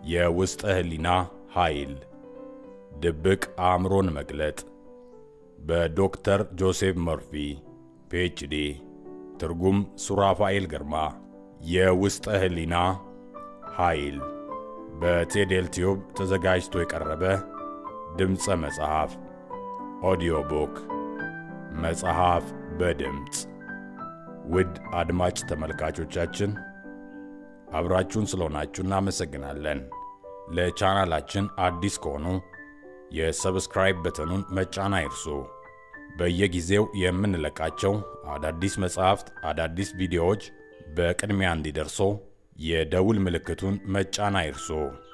የውስጠ ህሊና ኃይል ድብቅ አእምሮን መግለጥ በዶክተር ጆሴፍ መርፊ ፒኤችዲ ትርጉም ሱራፋኤል ግርማ የውስጠ ህሊና ኃይል በቴዴል ቲዩብ ተዘጋጅቶ የቀረበ ድምፀ መጽሐፍ ኦዲዮ ቡክ መጽሐፍ በድምፅ ውድ አድማጭ ተመልካቾቻችን አብራችሁን ስለሆናችሁ እናመሰግናለን። ለቻናላችን አዲስ ከሆኑ የሰብስክራይብ በተኑን መጫን አይርሱ። በየጊዜው የምንለቃቸው አዳዲስ መጽሐፍት፣ አዳዲስ ቪዲዮዎች በቅድሚያ እንዲደርሶ የደውል ምልክቱን መጫን አይርሱ።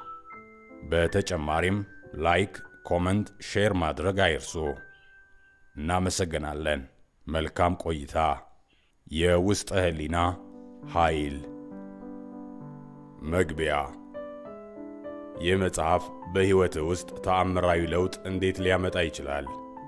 በተጨማሪም ላይክ፣ ኮመንት፣ ሼር ማድረግ አይርሱ። እናመሰግናለን። መልካም ቆይታ። የውስጠ ህሊና ኃይል መግቢያ። ይህ መጽሐፍ በሕይወትህ ውስጥ ተአምራዊ ለውጥ እንዴት ሊያመጣ ይችላል?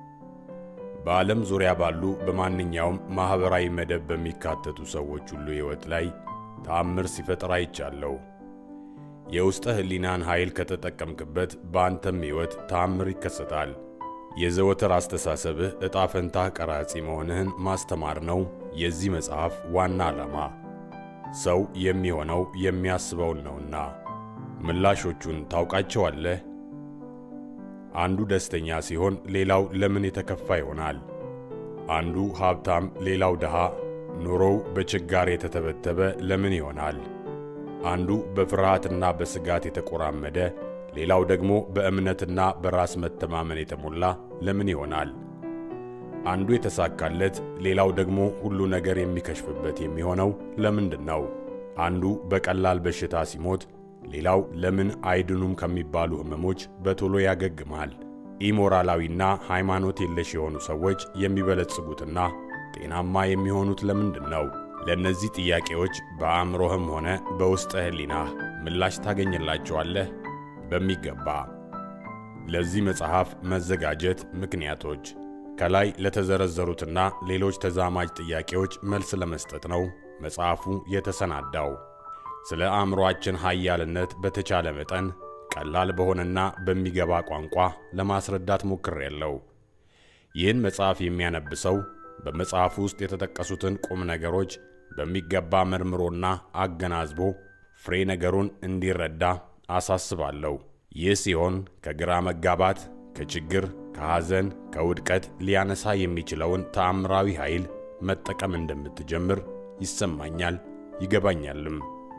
በዓለም ዙሪያ ባሉ በማንኛውም ማኅበራዊ መደብ በሚካተቱ ሰዎች ሁሉ ሕይወት ላይ ተአምር ሲፈጥር አይቻለሁ። የውስጠ ህሊናን ኃይል ከተጠቀምክበት በአንተም ሕይወት ተአምር ይከሰታል። የዘወትር አስተሳሰብህ ዕጣ ፈንታህ ቀራጺ መሆንህን ማስተማር ነው የዚህ መጽሐፍ ዋና ዓላማ። ሰው የሚሆነው የሚያስበውን ነውና። ምላሾቹን ታውቃቸዋለህ? አንዱ ደስተኛ ሲሆን ሌላው ለምን የተከፋ ይሆናል? አንዱ ሀብታም ሌላው ድሃ፣ ኑሮው በችጋር የተተበተበ ለምን ይሆናል? አንዱ በፍርሃትና በስጋት የተቆራመደ ሌላው ደግሞ በእምነትና በራስ መተማመን የተሞላ ለምን ይሆናል? አንዱ የተሳካለት ሌላው ደግሞ ሁሉ ነገር የሚከሽፍበት የሚሆነው ለምንድን ነው? አንዱ በቀላል በሽታ ሲሞት ሌላው ለምን አይድኑም ከሚባሉ ሕመሞች በቶሎ ያገግማል? ኢሞራላዊና ሃይማኖት የለሽ የሆኑ ሰዎች የሚበለጽጉትና ጤናማ የሚሆኑት ለምንድን ነው? ለእነዚህ ጥያቄዎች በአእምሮህም ሆነ በውስጠ ህሊናህ ምላሽ ታገኝላቸዋለህ በሚገባ። ለዚህ መጽሐፍ መዘጋጀት ምክንያቶች ከላይ ለተዘረዘሩትና ሌሎች ተዛማጅ ጥያቄዎች መልስ ለመስጠት ነው መጽሐፉ የተሰናዳው። ስለ አእምሮአችን ኃያልነት በተቻለ መጠን ቀላል በሆነና በሚገባ ቋንቋ ለማስረዳት ሞክሬያለሁ። ይህን መጽሐፍ የሚያነብ ሰው በመጽሐፉ ውስጥ የተጠቀሱትን ቁም ነገሮች በሚገባ መርምሮና አገናዝቦ ፍሬ ነገሩን እንዲረዳ አሳስባለሁ። ይህ ሲሆን ከግራ መጋባት፣ ከችግር፣ ከሐዘን፣ ከውድቀት ሊያነሳ የሚችለውን ተአምራዊ ኃይል መጠቀም እንደምትጀምር ይሰማኛል ይገባኛልም።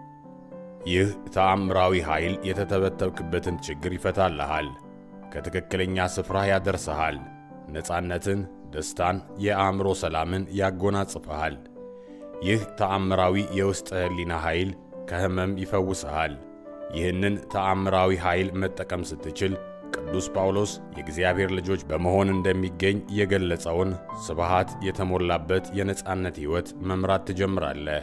ይህ ተአምራዊ ኃይል የተተበተብክበትን ችግር ይፈታልሃል፣ ከትክክለኛ ስፍራ ያደርስሃል፣ ነፃነትን፣ ደስታን፣ የአእምሮ ሰላምን ያጎናጽፈሃል። ይህ ተአምራዊ የውስጥ ህሊና ኃይል ከሕመም ይፈውስሃል። ይህንን ተአምራዊ ኃይል መጠቀም ስትችል ቅዱስ ጳውሎስ የእግዚአብሔር ልጆች በመሆን እንደሚገኝ የገለጸውን ስብሃት የተሞላበት የነፃነት ሕይወት መምራት ትጀምራለህ።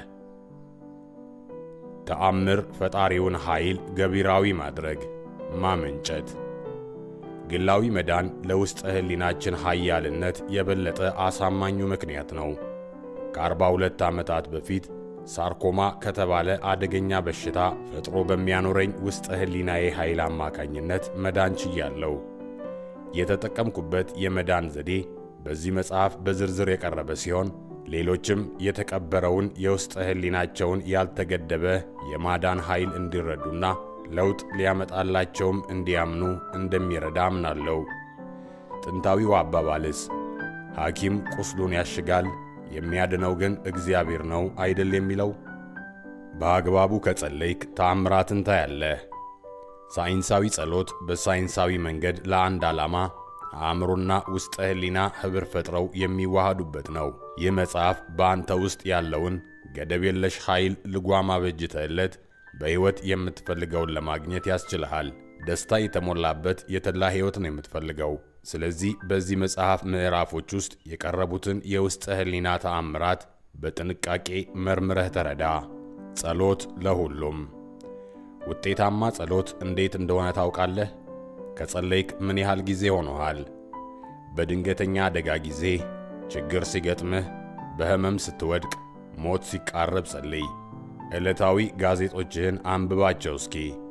ተአምር ፈጣሪውን ኃይል ገቢራዊ ማድረግ ማመንጨት። ግላዊ መዳን ለውስጠ ህሊናችን ኃያልነት የበለጠ አሳማኙ ምክንያት ነው። ከ42 ዓመታት በፊት ሳርኮማ ከተባለ አደገኛ በሽታ ፈጥሮ በሚያኖረኝ ውስጠ ህሊናዬ ኃይል አማካኝነት መዳን ችያለሁ። የተጠቀምኩበት የመዳን ዘዴ በዚህ መጽሐፍ በዝርዝር የቀረበ ሲሆን ሌሎችም የተቀበረውን የውስጠ ህሊናቸውን ያልተገደበ የማዳን ኃይል እንዲረዱና ለውጥ ሊያመጣላቸውም እንዲያምኑ እንደሚረዳ አምናለሁ። ጥንታዊው አባባልስ ሐኪም ቁስሉን ያሽጋል የሚያድነው ግን እግዚአብሔር ነው አይደል የሚለው? በአግባቡ ከጸለይክ ተአምራትን ታያለህ። ሳይንሳዊ ጸሎት በሳይንሳዊ መንገድ ለአንድ ዓላማ አእምሮና ውስጠ ህሊና ኅብር ፈጥረው የሚዋሃዱበት ነው። ይህ መጽሐፍ በአንተ ውስጥ ያለውን ገደብ የለሽ ኃይል ልጓም አበጅተህለት በሕይወት የምትፈልገውን ለማግኘት ያስችልሃል። ደስታ የተሞላበት የተድላ ሕይወት ነው የምትፈልገው። ስለዚህ በዚህ መጽሐፍ ምዕራፎች ውስጥ የቀረቡትን የውስጠ ህሊና ተአምራት በጥንቃቄ መርምረህ ተረዳ። ጸሎት ለሁሉም ውጤታማ ጸሎት እንዴት እንደሆነ ታውቃለህ? ከጸለይክ ምን ያህል ጊዜ ሆኖሃል? በድንገተኛ አደጋ ጊዜ፣ ችግር ሲገጥምህ፣ በሕመም ስትወድቅ፣ ሞት ሲቃረብ ጸልይ። ዕለታዊ ጋዜጦችህን አንብባቸው እስኪ።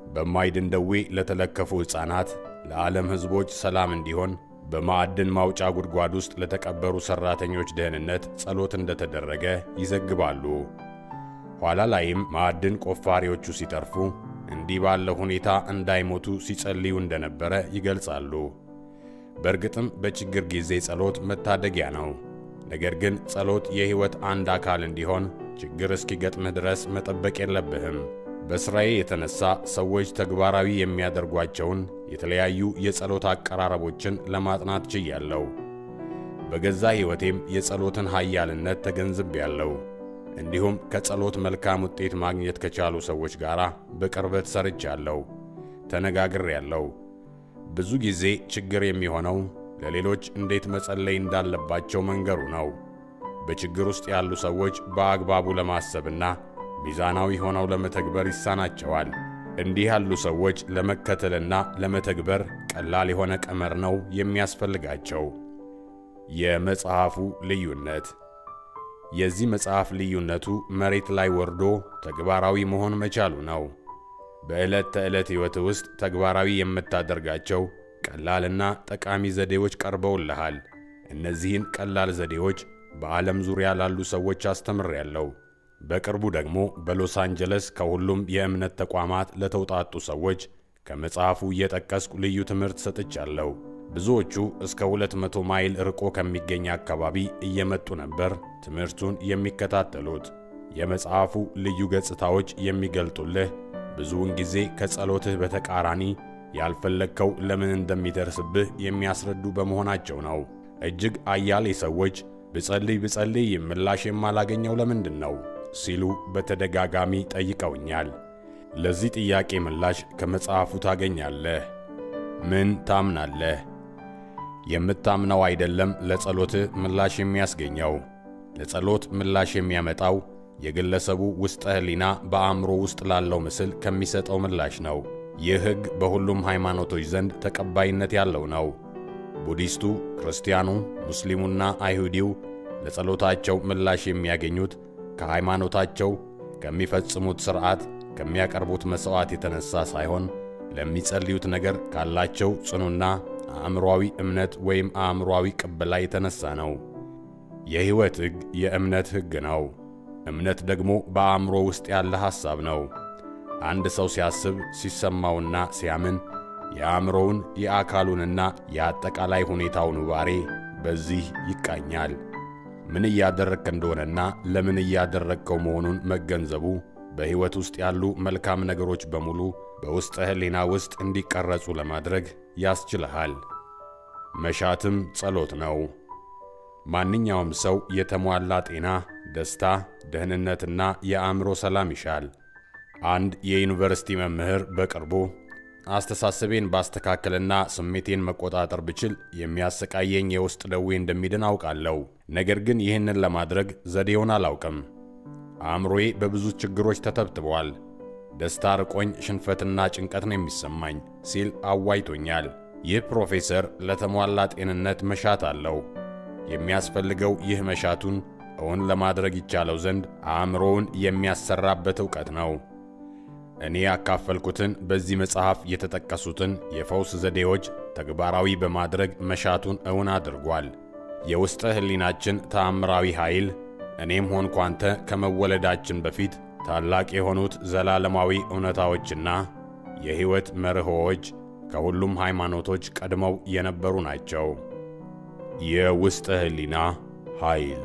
በማይድን ደዌ ለተለከፉ ሕፃናት፣ ለዓለም ሕዝቦች ሰላም እንዲሆን በማዕድን ማውጫ ጉድጓድ ውስጥ ለተቀበሩ ሠራተኞች ደህንነት ጸሎት እንደተደረገ ይዘግባሉ። ኋላ ላይም ማዕድን ቆፋሪዎቹ ሲጠርፉ እንዲህ ባለ ሁኔታ እንዳይሞቱ ሲጸልዩ እንደነበረ ይገልጻሉ። በእርግጥም በችግር ጊዜ ጸሎት መታደጊያ ነው። ነገር ግን ጸሎት የሕይወት አንድ አካል እንዲሆን ችግር እስኪገጥምህ ድረስ መጠበቅ የለብህም። በሥራዬ የተነሳ ሰዎች ተግባራዊ የሚያደርጓቸውን የተለያዩ የጸሎት አቀራረቦችን ለማጥናት ችያለሁ። በገዛ ሕይወቴም የጸሎትን ኃያልነት ተገንዝቤያለሁ። እንዲሁም ከጸሎት መልካም ውጤት ማግኘት ከቻሉ ሰዎች ጋር በቅርበት ሰርቻለሁ፣ ተነጋግሬያለሁ። ብዙ ጊዜ ችግር የሚሆነው ለሌሎች እንዴት መጸለይ እንዳለባቸው መንገሩ ነው። በችግር ውስጥ ያሉ ሰዎች በአግባቡ ለማሰብና ሚዛናዊ ሆነው ለመተግበር ይሳናቸዋል። እንዲህ ያሉ ሰዎች ለመከተልና ለመተግበር ቀላል የሆነ ቀመር ነው የሚያስፈልጋቸው። የመጽሐፉ ልዩነት የዚህ መጽሐፍ ልዩነቱ መሬት ላይ ወርዶ ተግባራዊ መሆን መቻሉ ነው። በዕለት ተዕለት ሕይወት ውስጥ ተግባራዊ የምታደርጋቸው ቀላልና ጠቃሚ ዘዴዎች ቀርበውልሃል። እነዚህን ቀላል ዘዴዎች በዓለም ዙሪያ ላሉ ሰዎች አስተምሬያለሁ። በቅርቡ ደግሞ በሎስ አንጀለስ ከሁሉም የእምነት ተቋማት ለተውጣጡ ሰዎች ከመጽሐፉ እየጠቀስኩ ልዩ ትምህርት ሰጥቻለሁ። ብዙዎቹ እስከ 200 ማይል ርቆ ከሚገኝ አካባቢ እየመጡ ነበር ትምህርቱን የሚከታተሉት። የመጽሐፉ ልዩ ገጽታዎች የሚገልጡልህ ብዙውን ጊዜ ከጸሎትህ በተቃራኒ ያልፈለግከው ለምን እንደሚደርስብህ የሚያስረዱ በመሆናቸው ነው። እጅግ አያሌ ሰዎች ብጸልይ ብጸልይ ምላሽ የማላገኘው ለምንድን ነው ሲሉ በተደጋጋሚ ጠይቀውኛል። ለዚህ ጥያቄ ምላሽ ከመጽሐፉ ታገኛለህ። ምን ታምናለህ? የምታምነው አይደለም ለጸሎትህ ምላሽ የሚያስገኘው። ለጸሎት ምላሽ የሚያመጣው የግለሰቡ ውስጠ ሕሊና በአእምሮ ውስጥ ላለው ምስል ከሚሰጠው ምላሽ ነው። ይህ ሕግ በሁሉም ሃይማኖቶች ዘንድ ተቀባይነት ያለው ነው። ቡዲስቱ፣ ክርስቲያኑ፣ ሙስሊሙና አይሁዲው ለጸሎታቸው ምላሽ የሚያገኙት ከሃይማኖታቸው ከሚፈጽሙት ሥርዓት ከሚያቀርቡት መሥዋዕት የተነሣ ሳይሆን ለሚጸልዩት ነገር ካላቸው ጽኑና አእምሮአዊ እምነት ወይም አእምሮአዊ ቅበላ የተነሣ ነው። የሕይወት ሕግ የእምነት ሕግ ነው። እምነት ደግሞ በአእምሮ ውስጥ ያለ ሐሳብ ነው። አንድ ሰው ሲያስብ ሲሰማውና ሲያምን የአእምሮውን የአካሉንና የአጠቃላይ ሁኔታውን ውባሬ በዚህ ይቃኛል። ምን እያደረግክ እንደሆነና ለምን እያደረግከው መሆኑን መገንዘቡ በሕይወት ውስጥ ያሉ መልካም ነገሮች በሙሉ በውስጠ ሕሊና ውስጥ እንዲቀረጹ ለማድረግ ያስችልሃል። መሻትም ጸሎት ነው። ማንኛውም ሰው የተሟላ ጤና፣ ደስታ፣ ደህንነትና የአእምሮ ሰላም ይሻል። አንድ የዩኒቨርሲቲ መምህር በቅርቡ አስተሳሰቤን ባስተካከልና ስሜቴን መቆጣጠር ብችል የሚያሰቃየኝ የውስጥ ደዌ እንደሚድን አውቃለሁ። ነገር ግን ይህንን ለማድረግ ዘዴውን አላውቅም። አእምሮዬ በብዙ ችግሮች ተተብትቧል። ደስታ ርቆኝ ሽንፈትና ጭንቀት ነው የሚሰማኝ ሲል አዋይቶኛል። ይህ ፕሮፌሰር ለተሟላ ጤንነት መሻት አለው። የሚያስፈልገው ይህ መሻቱን እውን ለማድረግ ይቻለው ዘንድ አእምሮውን የሚያሰራበት ዕውቀት ነው። እኔ ያካፈልኩትን በዚህ መጽሐፍ የተጠቀሱትን የፈውስ ዘዴዎች ተግባራዊ በማድረግ መሻቱን እውን አድርጓል። የውስጠ ሕሊናችን ተአምራዊ ኃይል እኔም ሆንኩ አንተ ከመወለዳችን በፊት ታላቅ የሆኑት ዘላለማዊ እውነታዎችና የሕይወት መርሆዎች ከሁሉም ሃይማኖቶች ቀድመው የነበሩ ናቸው። የውስጠ ሕሊና ኃይል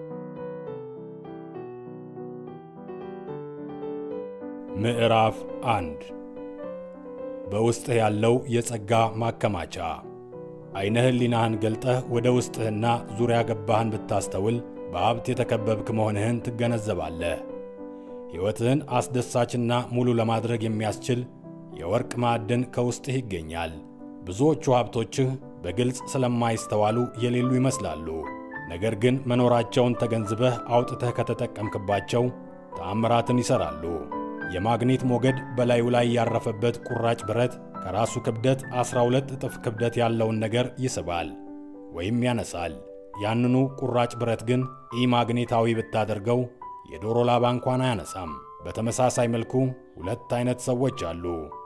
ምዕራፍ አንድ በውስጥህ ያለው የጸጋ ማከማቻ። ዐይነ ሕሊናህን ገልጠህ ወደ ውስጥህና ዙሪያ ገባህን ብታስተውል በሀብት የተከበብክ መሆንህን ትገነዘባለህ። ሕይወትህን አስደሳችና ሙሉ ለማድረግ የሚያስችል የወርቅ ማዕድን ከውስጥህ ይገኛል። ብዙዎቹ ሀብቶችህ በግልጽ ስለማይስተዋሉ የሌሉ ይመስላሉ። ነገር ግን መኖራቸውን ተገንዝበህ አውጥተህ ከተጠቀምክባቸው ተአምራትን ይሠራሉ። የማግኔት ሞገድ በላዩ ላይ ያረፈበት ቁራጭ ብረት ከራሱ ክብደት 12 እጥፍ ክብደት ያለውን ነገር ይስባል ወይም ያነሳል። ያንኑ ቁራጭ ብረት ግን ኢማግኔታዊ ብታደርገው የዶሮ ላባ እንኳን አያነሳም። በተመሳሳይ መልኩ ሁለት አይነት ሰዎች አሉ።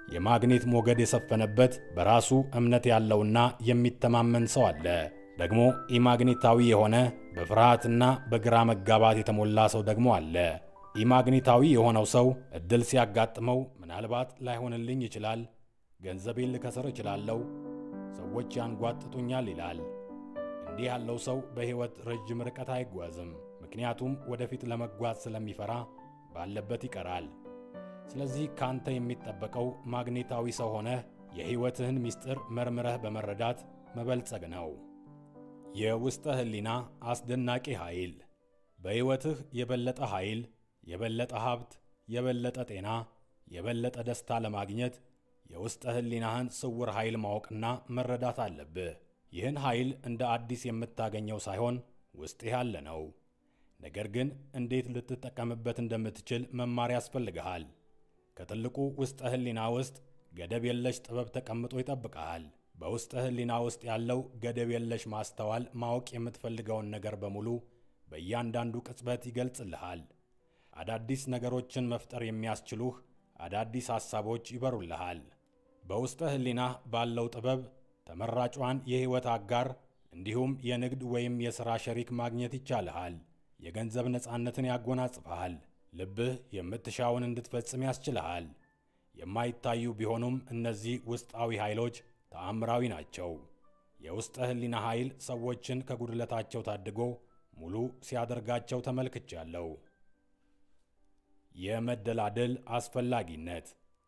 የማግኔት ሞገድ የሰፈነበት በራሱ እምነት ያለውና የሚተማመን ሰው አለ። ደግሞ ኢማግኔታዊ የሆነ በፍርሃትና በግራ መጋባት የተሞላ ሰው ደግሞ አለ። ኢማግኔታዊ የሆነው ሰው እድል ሲያጋጥመው ምናልባት ላይሆንልኝ ይችላል፣ ገንዘቤን ልከስር እችላለሁ፣ ሰዎች ያንጓጥጡኛል ይላል። እንዲህ ያለው ሰው በሕይወት ረጅም ርቀት አይጓዝም። ምክንያቱም ወደፊት ለመጓዝ ስለሚፈራ ባለበት ይቀራል። ስለዚህ ካንተ የሚጠበቀው ማግኔታዊ ሰው ሆነህ የሕይወትህን ምስጢር መርምረህ በመረዳት መበልጸግ ነው። የውስጠ ሕሊና አስደናቂ ኃይል በሕይወትህ የበለጠ ኃይል፣ የበለጠ ሀብት፣ የበለጠ ጤና፣ የበለጠ ደስታ ለማግኘት የውስጠ ሕሊናህን ስውር ኃይል ማወቅና መረዳት አለብህ። ይህን ኃይል እንደ አዲስ የምታገኘው ሳይሆን ውስጥህ ያለ ነው። ነገር ግን እንዴት ልትጠቀምበት እንደምትችል መማር ያስፈልግሃል። ከትልቁ ውስጠ ሕሊና ውስጥ ገደብ የለሽ ጥበብ ተቀምጦ ይጠብቀሃል። በውስጠ ሕሊና ውስጥ ያለው ገደብ የለሽ ማስተዋል ማወቅ የምትፈልገውን ነገር በሙሉ በእያንዳንዱ ቅጽበት ይገልጽልሃል። አዳዲስ ነገሮችን መፍጠር የሚያስችሉህ አዳዲስ ሐሳቦች ይበሩልሃል። በውስጠ ሕሊናህ ባለው ጥበብ ተመራጯን የሕይወት አጋር እንዲሁም የንግድ ወይም የሥራ ሸሪክ ማግኘት ይቻልሃል። የገንዘብ ነፃነትን ያጎናጽፈሃል። ልብህ የምትሻውን እንድትፈጽም ያስችልሃል። የማይታዩ ቢሆኑም እነዚህ ውስጣዊ ኃይሎች ተአምራዊ ናቸው። የውስጠ ሕሊና ኃይል ሰዎችን ከጉድለታቸው ታድጎ ሙሉ ሲያደርጋቸው ተመልክቻለሁ። የመደላደል አስፈላጊነት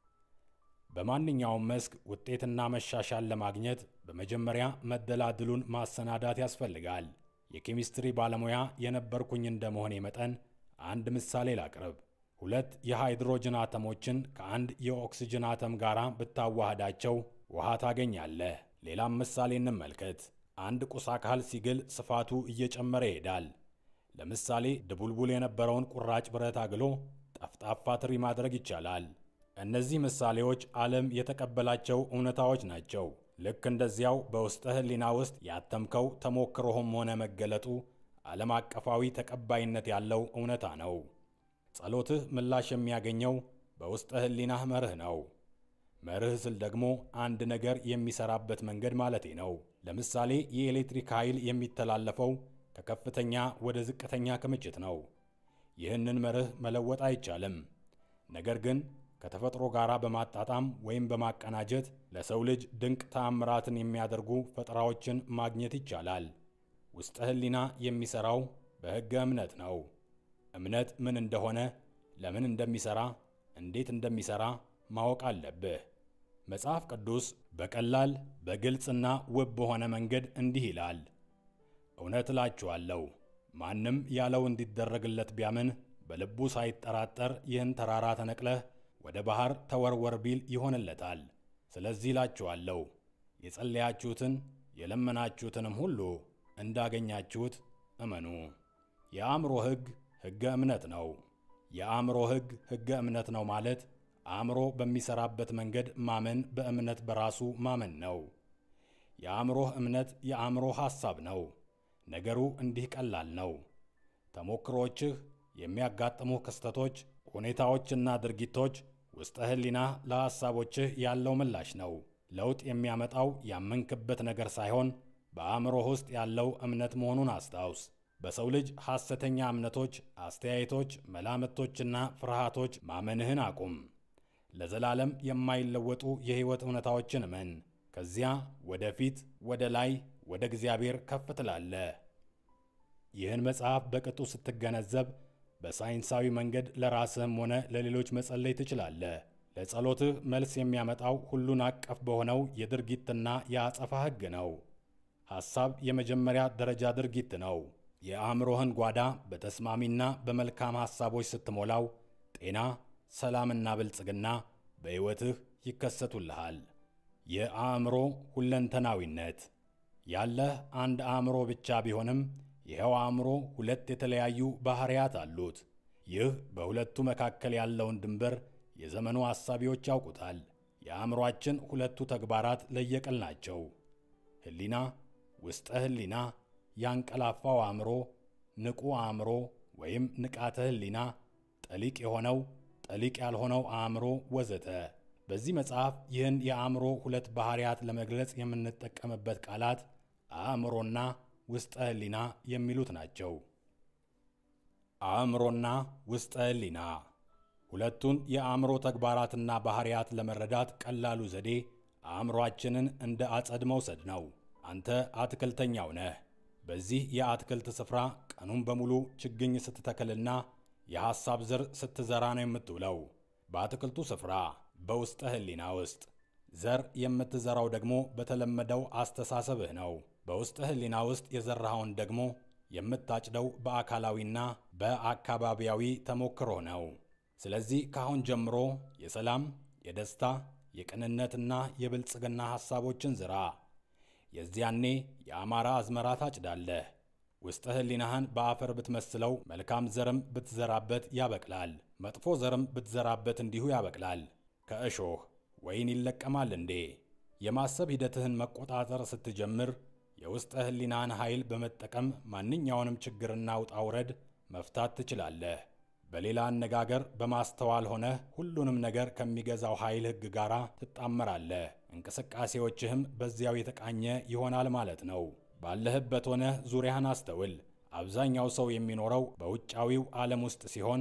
በማንኛውም መስክ ውጤትና መሻሻል ለማግኘት በመጀመሪያ መደላድሉን ማሰናዳት ያስፈልጋል። የኬሚስትሪ ባለሙያ የነበርኩኝ እንደመሆኔ መጠን አንድ ምሳሌ ላቅርብ። ሁለት የሃይድሮጅን አተሞችን ከአንድ የኦክስጅን አተም ጋር ብታዋህዳቸው ውሃ ታገኛለህ። ሌላም ምሳሌ እንመልከት። አንድ ቁስ አካል ሲግል ስፋቱ እየጨመረ ይሄዳል። ለምሳሌ ድቡልቡል የነበረውን ቁራጭ ብረት አግሎ ጠፍጣፋ ትሪ ማድረግ ይቻላል። እነዚህ ምሳሌዎች ዓለም የተቀበላቸው እውነታዎች ናቸው። ልክ እንደዚያው በውስጠ ሕሊና ውስጥ ያተምከው ተሞክሮህም ሆነ መገለጡ ዓለም አቀፋዊ ተቀባይነት ያለው እውነታ ነው። ጸሎትህ ምላሽ የሚያገኘው በውስጠ ሕሊናህ መርህ ነው። መርህ ስል ደግሞ አንድ ነገር የሚሰራበት መንገድ ማለቴ ነው። ለምሳሌ የኤሌክትሪክ ኃይል የሚተላለፈው ከከፍተኛ ወደ ዝቅተኛ ክምችት ነው። ይህንን መርህ መለወጥ አይቻልም። ነገር ግን ከተፈጥሮ ጋር በማጣጣም ወይም በማቀናጀት ለሰው ልጅ ድንቅ ተአምራትን የሚያደርጉ ፈጠራዎችን ማግኘት ይቻላል። ውስጠ ሕሊና የሚሠራው በሕገ እምነት ነው። እምነት ምን እንደሆነ፣ ለምን እንደሚሠራ፣ እንዴት እንደሚሠራ ማወቅ አለብህ። መጽሐፍ ቅዱስ በቀላል በግልጽና ውብ በሆነ መንገድ እንዲህ ይላል፣ እውነት እላችኋለሁ ማንም ያለው እንዲደረግለት ቢያምን በልቡ ሳይጠራጠር ይህን ተራራ ተነቅለህ ወደ ባሕር ተወርወር ቢል ይሆንለታል። ስለዚህ እላችኋለሁ የጸለያችሁትን የለመናችሁትንም ሁሉ እንዳገኛችሁት እመኑ። የአእምሮ ሕግ ሕገ እምነት ነው። የአእምሮ ሕግ ሕገ እምነት ነው ማለት አእምሮ በሚሠራበት መንገድ ማመን በእምነት በራሱ ማመን ነው። የአእምሮህ እምነት የአእምሮ ሐሳብ ነው። ነገሩ እንዲህ ቀላል ነው። ተሞክሮዎችህ፣ የሚያጋጥሙህ ክስተቶች፣ ሁኔታዎችና ድርጊቶች ውስጠ ሕሊናህ ለሐሳቦችህ ያለው ምላሽ ነው። ለውጥ የሚያመጣው ያመንክበት ነገር ሳይሆን በአእምሮህ ውስጥ ያለው እምነት መሆኑን አስታውስ። በሰው ልጅ ሐሰተኛ እምነቶች፣ አስተያየቶች፣ መላምቶችና ፍርሃቶች ማመንህን አቁም። ለዘላለም የማይለወጡ የሕይወት እውነታዎችን እመን። ከዚያ ወደፊት፣ ወደ ላይ፣ ወደ እግዚአብሔር ከፍ ትላለህ። ይህን መጽሐፍ በቅጡ ስትገነዘብ በሳይንሳዊ መንገድ ለራስህም ሆነ ለሌሎች መጸለይ ትችላለህ። ለጸሎትህ መልስ የሚያመጣው ሁሉን አቀፍ በሆነው የድርጊትና የአጸፋ ሕግ ነው። ሐሳብ የመጀመሪያ ደረጃ ድርጊት ነው። የአእምሮህን ጓዳ በተስማሚና በመልካም ሐሳቦች ስትሞላው ጤና፣ ሰላምና ብልጽግና በሕይወትህ ይከሰቱልሃል። የአእምሮ ሁለንተናዊነት ያለህ አንድ አእምሮ ብቻ ቢሆንም ይኸው አእምሮ ሁለት የተለያዩ ባሕርያት አሉት። ይህ በሁለቱ መካከል ያለውን ድንበር የዘመኑ አሳቢዎች ያውቁታል። የአእምሮአችን ሁለቱ ተግባራት ለየቅል ናቸው። ሕሊና፣ ውስጠ ሕሊና፣ ያንቀላፋው አእምሮ፣ ንቁ አእምሮ ወይም ንቃተ ሕሊና፣ ጠሊቅ የሆነው ጠሊቅ ያልሆነው አእምሮ ወዘተ። በዚህ መጽሐፍ ይህን የአእምሮ ሁለት ባህሪያት ለመግለጽ የምንጠቀምበት ቃላት አእምሮና ውስጠ ሕሊና የሚሉት ናቸው። አእምሮና ውስጠ ሕሊና ሁለቱን የአእምሮ ተግባራትና ባህሪያት ለመረዳት ቀላሉ ዘዴ አእምሮአችንን እንደ አጸድ መውሰድ ነው። አንተ አትክልተኛው ነህ። በዚህ የአትክልት ስፍራ ቀኑን በሙሉ ችግኝ ስትተክልና የሐሳብ ዘር ስትዘራ ነው የምትውለው። በአትክልቱ ስፍራ በውስጠ ሕሊና ውስጥ ዘር የምትዘራው ደግሞ በተለመደው አስተሳሰብህ ነው። በውስጠ ሕሊና ውስጥ የዘራኸውን ደግሞ የምታጭደው በአካላዊና በአካባቢያዊ ተሞክሮ ነው። ስለዚህ ከአሁን ጀምሮ የሰላም፣ የደስታ፣ የቅንነትና የብልጽግና ሐሳቦችን ዝራ። የዚያኔ የአማራ አዝመራ ታጭዳለህ። ውስጠ ሕሊናህን በአፈር ብትመስለው መልካም ዘርም ብትዘራበት ያበቅላል፣ መጥፎ ዘርም ብትዘራበት እንዲሁ ያበቅላል። ከእሾህ ወይን ይለቀማል እንዴ? የማሰብ ሂደትህን መቆጣጠር ስትጀምር የውስጠ ሕሊናህን ኃይል በመጠቀም ማንኛውንም ችግርና ውጣ ውረድ መፍታት ትችላለህ። በሌላ አነጋገር በማስተዋል ሆነህ ሁሉንም ነገር ከሚገዛው ኃይል ሕግ ጋር ትጣመራለህ። እንቅስቃሴዎችህም በዚያው የተቃኘ ይሆናል ማለት ነው። ባለህበት ሆነህ ዙሪያህን አስተውል። አብዛኛው ሰው የሚኖረው በውጫዊው ዓለም ውስጥ ሲሆን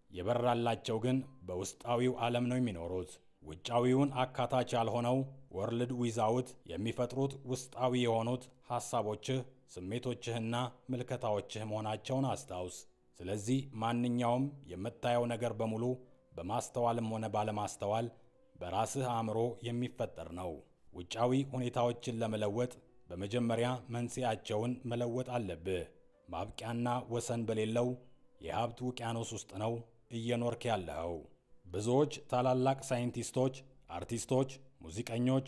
የበራላቸው ግን በውስጣዊው ዓለም ነው የሚኖሩት። ውጫዊውን አካታች ያልሆነው ወርልድ ዊዛውት የሚፈጥሩት ውስጣዊ የሆኑት ሐሳቦችህ፣ ስሜቶችህና ምልከታዎችህ መሆናቸውን አስታውስ። ስለዚህ ማንኛውም የምታየው ነገር በሙሉ በማስተዋልም ሆነ ባለማስተዋል በራስህ አእምሮ የሚፈጠር ነው። ውጫዊ ሁኔታዎችን ለመለወጥ በመጀመሪያ መንስኤያቸውን መለወጥ አለብህ። ማብቂያና ወሰን በሌለው የሀብት ውቅያኖስ ውስጥ ነው እየኖርክ ያለኸው። ብዙዎች ታላላቅ ሳይንቲስቶች፣ አርቲስቶች፣ ሙዚቀኞች፣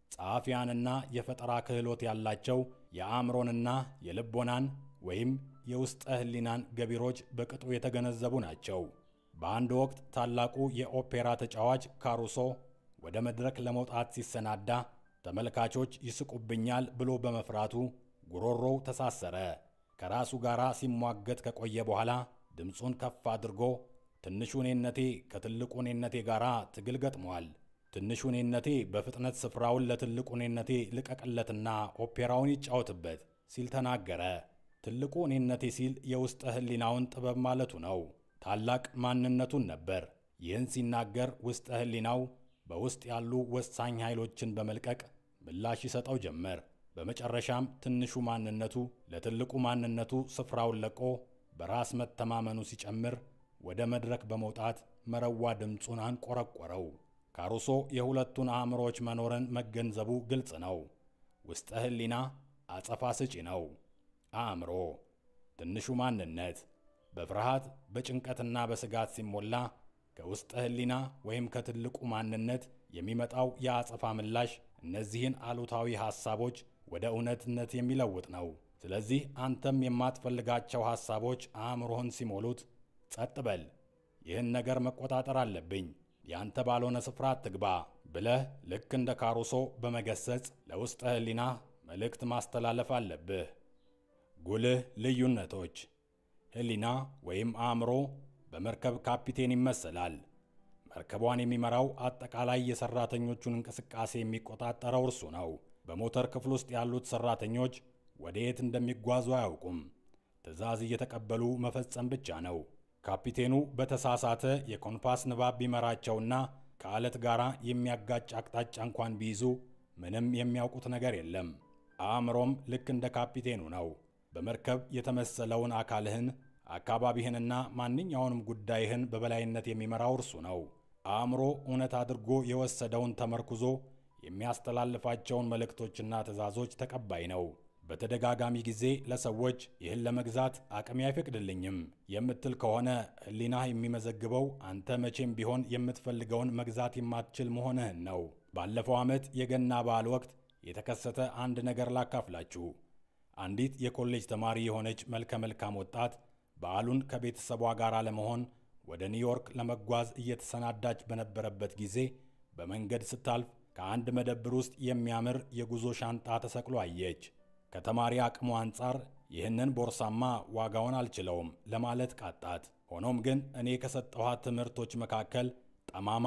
ጸሐፊያንና የፈጠራ ክህሎት ያላቸው የአእምሮንና የልቦናን ወይም የውስጠ ሕሊናን ገቢሮች በቅጡ የተገነዘቡ ናቸው። በአንድ ወቅት ታላቁ የኦፔራ ተጫዋች ካሩሶ ወደ መድረክ ለመውጣት ሲሰናዳ ተመልካቾች ይስቁብኛል ብሎ በመፍራቱ ጉሮሮው ተሳሰረ። ከራሱ ጋር ሲሟገት ከቆየ በኋላ ድምፁን ከፍ አድርጎ ትንሹ እኔነቴ ከትልቁ እኔነቴ ጋር ትግል ገጥሟል። ትንሹ እኔነቴ በፍጥነት ስፍራውን ለትልቁ እኔነቴ ልቀቅለትና ኦፔራውን ይጫወትበት ሲል ተናገረ። ትልቁ እኔነቴ ሲል የውስጠ ሕሊናውን ጥበብ ማለቱ ነው። ታላቅ ማንነቱን ነበር። ይህን ሲናገር ውስጠ ሕሊናው በውስጥ ያሉ ወሳኝ ኃይሎችን በመልቀቅ ምላሽ ይሰጠው ጀመር። በመጨረሻም ትንሹ ማንነቱ ለትልቁ ማንነቱ ስፍራውን ለቆ በራስ መተማመኑ ሲጨምር ወደ መድረክ በመውጣት መረዋ ድምፁን አንቆረቆረው። ካሩሶ የሁለቱን አእምሮዎች መኖርን መገንዘቡ ግልጽ ነው። ውስጠ ሕሊና አጸፋ ስጪ ነው። አእምሮ ትንሹ ማንነት በፍርሃት በጭንቀትና በስጋት ሲሞላ ከውስጠ ሕሊና ወይም ከትልቁ ማንነት የሚመጣው የአጸፋ ምላሽ እነዚህን አሉታዊ ሐሳቦች ወደ እውነትነት የሚለውጥ ነው። ስለዚህ አንተም የማትፈልጋቸው ሐሳቦች አእምሮህን ሲሞሉት ጸጥ በል፣ ይህን ነገር መቆጣጠር አለብኝ፣ ያንተ ባልሆነ ስፍራ አትግባ ብለህ ልክ እንደ ካሩሶ በመገሰጽ ለውስጠ ሕሊና መልእክት ማስተላለፍ አለብህ። ጉልህ ልዩነቶች ሕሊና ወይም አእምሮ በመርከብ ካፒቴን ይመሰላል። መርከቧን የሚመራው አጠቃላይ የሰራተኞቹን እንቅስቃሴ የሚቆጣጠረው እርሱ ነው። በሞተር ክፍል ውስጥ ያሉት ሰራተኞች ወደ የት እንደሚጓዙ አያውቁም። ትዕዛዝ እየተቀበሉ መፈጸም ብቻ ነው። ካፒቴኑ በተሳሳተ የኮምፓስ ንባብ ቢመራቸውና ከዓለት ጋር የሚያጋጭ አቅጣጫ እንኳን ቢይዙ ምንም የሚያውቁት ነገር የለም። አእምሮም ልክ እንደ ካፒቴኑ ነው። በመርከብ የተመሰለውን አካልህን አካባቢህንና ማንኛውንም ጉዳይህን በበላይነት የሚመራው እርሱ ነው። አእምሮ እውነት አድርጎ የወሰደውን ተመርኩዞ የሚያስተላልፋቸውን መልእክቶችና ትዕዛዞች ተቀባይ ነው። በተደጋጋሚ ጊዜ ለሰዎች ይህን ለመግዛት አቅሜ አይፈቅድልኝም የምትል ከሆነ ሕሊናህ የሚመዘግበው አንተ መቼም ቢሆን የምትፈልገውን መግዛት የማትችል መሆንህን ነው። ባለፈው ዓመት የገና በዓል ወቅት የተከሰተ አንድ ነገር ላካፍላችሁ። አንዲት የኮሌጅ ተማሪ የሆነች መልከ መልካም ወጣት በዓሉን ከቤተሰቧ ጋር ለመሆን ወደ ኒውዮርክ ለመጓዝ እየተሰናዳች በነበረበት ጊዜ በመንገድ ስታልፍ ከአንድ መደብር ውስጥ የሚያምር የጉዞ ሻንጣ ተሰቅሎ አየች። ከተማሪ አቅሙ አንጻር ይህንን ቦርሳማ ዋጋውን አልችለውም ለማለት ቃጣት። ሆኖም ግን እኔ ከሰጠኋት ትምህርቶች መካከል ጠማማ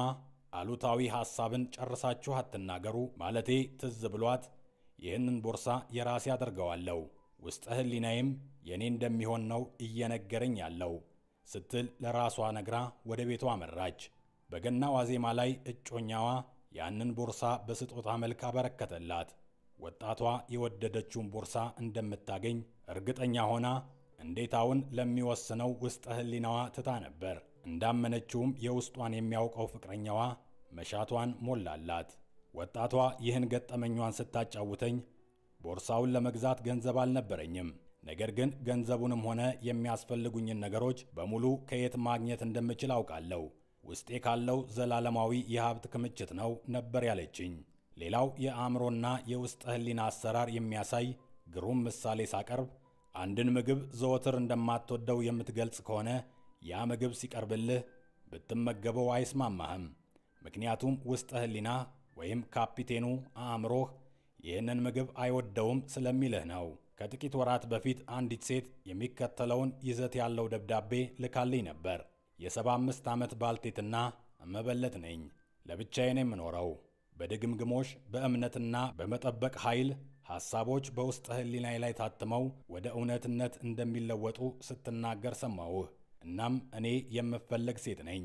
አሉታዊ ሐሳብን ጨርሳችሁ አትናገሩ ማለቴ ትዝ ብሏት ይህንን ቦርሳ የራሴ አደርገዋለሁ ውስጠ ሕሊናዬም የእኔ እንደሚሆን ነው እየነገረኝ ያለው ስትል ለራሷ ነግራ ወደ ቤቷ አመራች። በገና ዋዜማ ላይ እጮኛዋ ያንን ቦርሳ በስጦታ መልክ አበረከተላት። ወጣቷ የወደደችውን ቦርሳ እንደምታገኝ እርግጠኛ ሆና እንዴታውን ለሚወስነው ውስጠ ሕሊናዋ ትታ ነበር። እንዳመነችውም የውስጧን የሚያውቀው ፍቅረኛዋ መሻቷን ሞላላት። ወጣቷ ይህን ገጠመኟን ስታጫውተኝ ቦርሳውን ለመግዛት ገንዘብ አልነበረኝም። ነገር ግን ገንዘቡንም ሆነ የሚያስፈልጉኝን ነገሮች በሙሉ ከየት ማግኘት እንደምችል አውቃለሁ። ውስጤ ካለው ዘላለማዊ የሀብት ክምችት ነው ነበር ያለችኝ። ሌላው የአእምሮና የውስጠ ሕሊና አሰራር የሚያሳይ ግሩም ምሳሌ ሳቀርብ አንድን ምግብ ዘወትር እንደማትወደው የምትገልጽ ከሆነ ያ ምግብ ሲቀርብልህ ብትመገበው አይስማማህም። ምክንያቱም ውስጠ ሕሊና ወይም ካፒቴኑ አእምሮህ ይህንን ምግብ አይወደውም ስለሚልህ ነው። ከጥቂት ወራት በፊት አንዲት ሴት የሚከተለውን ይዘት ያለው ደብዳቤ ልካልኝ ነበር። የሰባ አምስት ዓመት ባልቴትና እመበለት ነኝ። ለብቻዬን የምኖረው በድግምግሞሽ በእምነትና በመጠበቅ ኃይል ሐሳቦች በውስጠ ሕሊናዬ ላይ ታትመው ወደ እውነትነት እንደሚለወጡ ስትናገር ሰማሁህ። እናም እኔ የምፈለግ ሴት ነኝ፣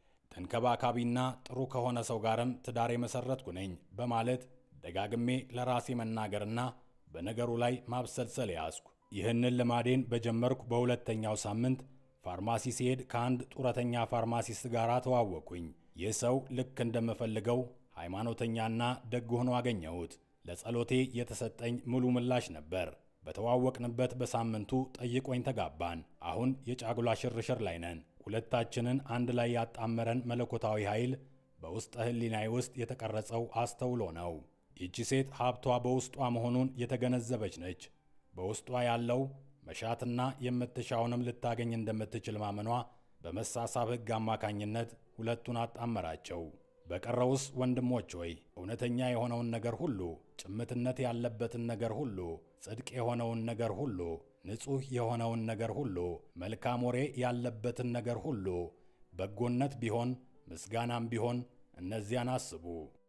ተንከባካቢና ጥሩ ከሆነ ሰው ጋርም ትዳር የመሠረትኩ ነኝ በማለት ደጋግሜ ለራሴ መናገርና በነገሩ ላይ ማብሰልሰል ያዝኩ። ይህንን ልማዴን በጀመርኩ በሁለተኛው ሳምንት ፋርማሲ ሲሄድ ከአንድ ጡረተኛ ፋርማሲስት ጋር ተዋወቅኩኝ። ይህ ሰው ልክ እንደምፈልገው ሃይማኖተኛና ደግ ሆኖ አገኘሁት። ለጸሎቴ የተሰጠኝ ሙሉ ምላሽ ነበር። በተዋወቅንበት በሳምንቱ ጠይቆኝ ተጋባን። አሁን የጫጉላ ሽርሽር ላይ ነን። ሁለታችንን አንድ ላይ ያጣመረን መለኮታዊ ኃይል በውስጠ ሕሊናዬ ውስጥ የተቀረጸው አስተውሎ ነው። ይቺ ሴት ሀብቷ በውስጧ መሆኑን የተገነዘበች ነች። በውስጧ ያለው መሻትና የምትሻውንም ልታገኝ እንደምትችል ማመኗ በመሳሳብ ሕግ አማካኝነት ሁለቱን አጣመራቸው። በቀረውስ ወንድሞች ሆይ እውነተኛ የሆነውን ነገር ሁሉ፣ ጭምትነት ያለበትን ነገር ሁሉ፣ ጽድቅ የሆነውን ነገር ሁሉ፣ ንጹሕ የሆነውን ነገር ሁሉ፣ መልካም ወሬ ያለበትን ነገር ሁሉ፣ በጎነት ቢሆን ምስጋናም ቢሆን እነዚያን አስቡ።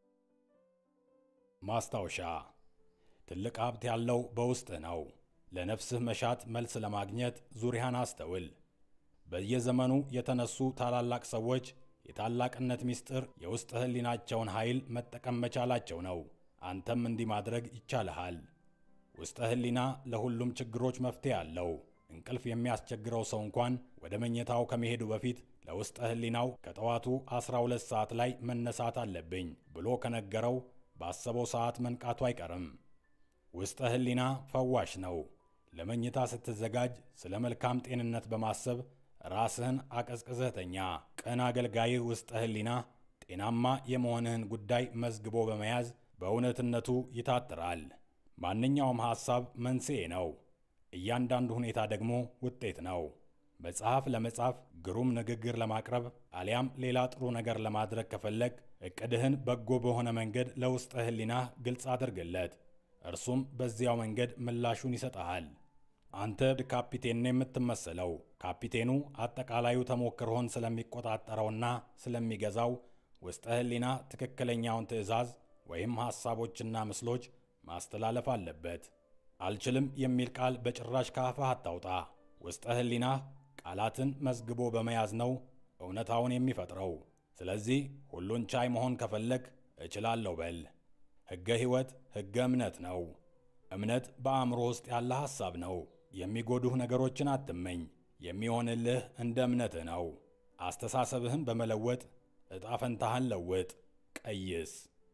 ማስታወሻ ትልቅ ሀብት ያለው በውስጥህ ነው። ለነፍስህ መሻት መልስ ለማግኘት ዙሪያን አስተውል። በየዘመኑ የተነሱ ታላላቅ ሰዎች የታላቅነት ምስጢር የውስጥ ሕሊናቸውን ኃይል መጠቀም መቻላቸው ነው። አንተም እንዲህ ማድረግ ይቻልሃል። ውስጠ ሕሊና ለሁሉም ችግሮች መፍትሄ አለው። እንቅልፍ የሚያስቸግረው ሰው እንኳን ወደ መኝታው ከመሄዱ በፊት ለውስጠ ሕሊናው ከጠዋቱ 12 ሰዓት ላይ መነሳት አለብኝ ብሎ ከነገረው ባሰበው ሰዓት መንቃቱ አይቀርም። ውስጠ ሕሊና ፈዋሽ ነው። ለመኝታ ስትዘጋጅ ስለ መልካም ጤንነት በማሰብ ራስህን አቀዝቅዘህ ተኛ። ቅን አገልጋይህ ውስጠ ሕሊና ጤናማ የመሆንህን ጉዳይ መዝግቦ በመያዝ በእውነትነቱ ይታትራል። ማንኛውም ሐሳብ መንስኤ ነው። እያንዳንዱ ሁኔታ ደግሞ ውጤት ነው። መጽሐፍ ለመጻፍ፣ ግሩም ንግግር ለማቅረብ አሊያም ሌላ ጥሩ ነገር ለማድረግ ከፈለግ ዕቅድህን በጎ በሆነ መንገድ ለውስጠ ሕሊናህ ግልጽ አድርግለት። እርሱም በዚያው መንገድ ምላሹን ይሰጠሃል። አንተ ካፒቴን ነው የምትመስለው። ካፒቴኑ አጠቃላዩ ተሞክሮህን ስለሚቆጣጠረውና ስለሚገዛው ውስጠ ሕሊና ትክክለኛውን ትዕዛዝ ወይም ሐሳቦችና ምስሎች ማስተላለፍ አለበት። አልችልም የሚል ቃል በጭራሽ ካፍህ አታውጣ። ውስጠ ሕሊናህ ቃላትን መዝግቦ በመያዝ ነው እውነታውን የሚፈጥረው። ስለዚህ ሁሉን ቻይ መሆን ከፈለግ እችላለሁ በል። ሕገ ሕይወት ሕገ እምነት ነው። እምነት በአእምሮ ውስጥ ያለ ሐሳብ ነው። የሚጎዱህ ነገሮችን አትመኝ። የሚሆንልህ እንደ እምነትህ ነው። አስተሳሰብህን በመለወጥ ዕጣ ፈንታህን ለውጥ፣ ቀይስ።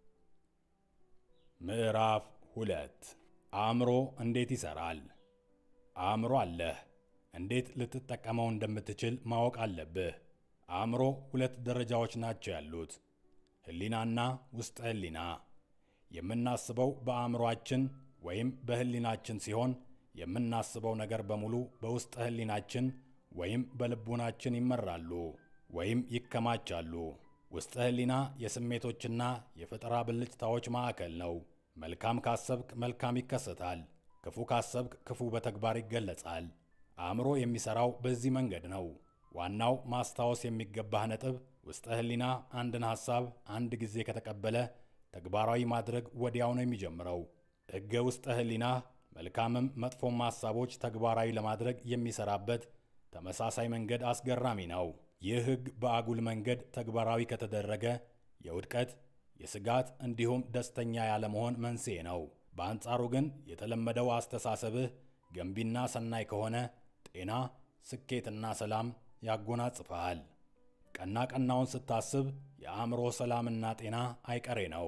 ምዕራፍ ሁለት አእምሮ እንዴት ይሠራል? አእምሮ አለህ። እንዴት ልትጠቀመው እንደምትችል ማወቅ አለብህ። አእምሮ ሁለት ደረጃዎች ናቸው ያሉት፣ ሕሊናና ውስጠ ሕሊና። የምናስበው በአእምሮአችን ወይም በሕሊናችን ሲሆን የምናስበው ነገር በሙሉ በውስጠ ሕሊናችን ወይም በልቡናችን ይመራሉ ወይም ይከማቻሉ። ውስጠ ሕሊና የስሜቶችና የፈጠራ ብልጭታዎች ማዕከል ነው። መልካም ካሰብክ መልካም ይከሰታል። ክፉ ካሰብክ ክፉ በተግባር ይገለጻል። አእምሮ የሚሠራው በዚህ መንገድ ነው። ዋናው ማስታወስ የሚገባህ ነጥብ ውስጠ ህሊና አንድን ሐሳብ አንድ ጊዜ ከተቀበለ ተግባራዊ ማድረግ ወዲያው ነው የሚጀምረው። ሕገ ውስጠ ህሊና መልካምም መጥፎም ሐሳቦች ተግባራዊ ለማድረግ የሚሰራበት ተመሳሳይ መንገድ አስገራሚ ነው። ይህ ሕግ በአጉል መንገድ ተግባራዊ ከተደረገ የውድቀት፣ የስጋት እንዲሁም ደስተኛ ያለመሆን መንስኤ ነው። በአንጻሩ ግን የተለመደው አስተሳሰብህ ገንቢና ሰናይ ከሆነ ጤና፣ ስኬትና ሰላም ያጎናጽፈሃል። ቀና ቀናውን ስታስብ የአእምሮ ሰላምና ጤና አይቀሬ ነው።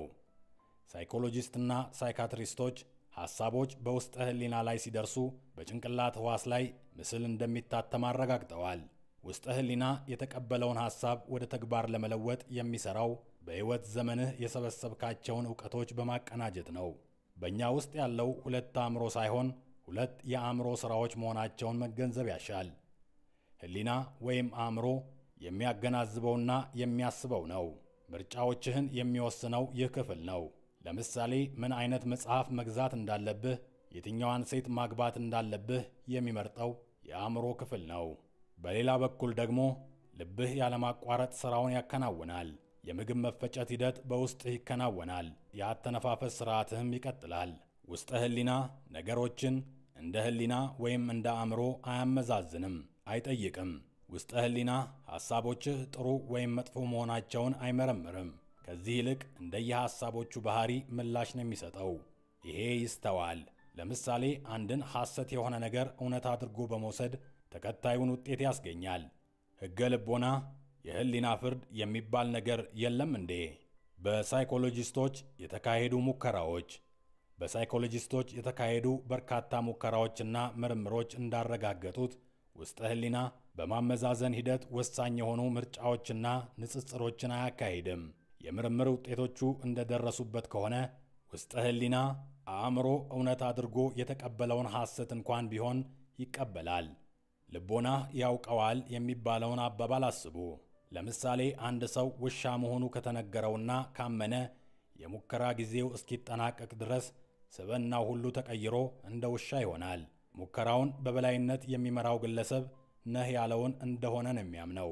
ሳይኮሎጂስትና ሳይካትሪስቶች ሐሳቦች በውስጠ ህሊና ላይ ሲደርሱ በጭንቅላት ሕዋስ ላይ ምስል እንደሚታተም አረጋግጠዋል። ውስጠ ህሊና የተቀበለውን ሐሳብ ወደ ተግባር ለመለወጥ የሚሠራው በሕይወት ዘመንህ የሰበሰብካቸውን ዕውቀቶች በማቀናጀት ነው። በእኛ ውስጥ ያለው ሁለት አእምሮ ሳይሆን ሁለት የአእምሮ ሥራዎች መሆናቸውን መገንዘብ ያሻል። ህሊና ወይም አእምሮ የሚያገናዝበውና የሚያስበው ነው። ምርጫዎችህን የሚወስነው ይህ ክፍል ነው። ለምሳሌ ምን አይነት መጽሐፍ መግዛት እንዳለብህ፣ የትኛዋን ሴት ማግባት እንዳለብህ የሚመርጠው የአእምሮ ክፍል ነው። በሌላ በኩል ደግሞ ልብህ ያለማቋረጥ ሥራውን ያከናውናል። የምግብ መፈጨት ሂደት በውስጥህ ይከናወናል። የአተነፋፈስ ሥርዓትህም ይቀጥላል። ውስጠ ህሊና ነገሮችን እንደ ህሊና ወይም እንደ አእምሮ አያመዛዝንም፣ አይጠይቅም። ውስጠ ህሊና ሐሳቦችህ ጥሩ ወይም መጥፎ መሆናቸውን አይመረምርም። ከዚህ ይልቅ እንደየሐሳቦቹ ባህሪ ምላሽ ነው የሚሰጠው። ይሄ ይስተዋል። ለምሳሌ አንድን ሐሰት የሆነ ነገር እውነት አድርጎ በመውሰድ ተከታዩን ውጤት ያስገኛል። ሕገ ልቦና፣ የህሊና ፍርድ የሚባል ነገር የለም እንዴ? በሳይኮሎጂስቶች የተካሄዱ ሙከራዎች በሳይኮሎጂስቶች የተካሄዱ በርካታ ሙከራዎችና ምርምሮች እንዳረጋገጡት ውስጠ ህሊና በማመዛዘን ሂደት ወሳኝ የሆኑ ምርጫዎችና ንጽጽሮችን አያካሂድም። የምርምር ውጤቶቹ እንደደረሱበት ከሆነ ውስጠ ህሊና አእምሮ እውነት አድርጎ የተቀበለውን ሐሰት እንኳን ቢሆን ይቀበላል። ልቦና ያውቀዋል የሚባለውን አባባል አስቡ። ለምሳሌ አንድ ሰው ውሻ መሆኑ ከተነገረውና ካመነ የሙከራ ጊዜው እስኪጠናቀቅ ድረስ ስብዕናው ሁሉ ተቀይሮ እንደ ውሻ ይሆናል። ሙከራውን በበላይነት የሚመራው ግለሰብ ነህ ያለውን እንደሆነ ነው የሚያምነው።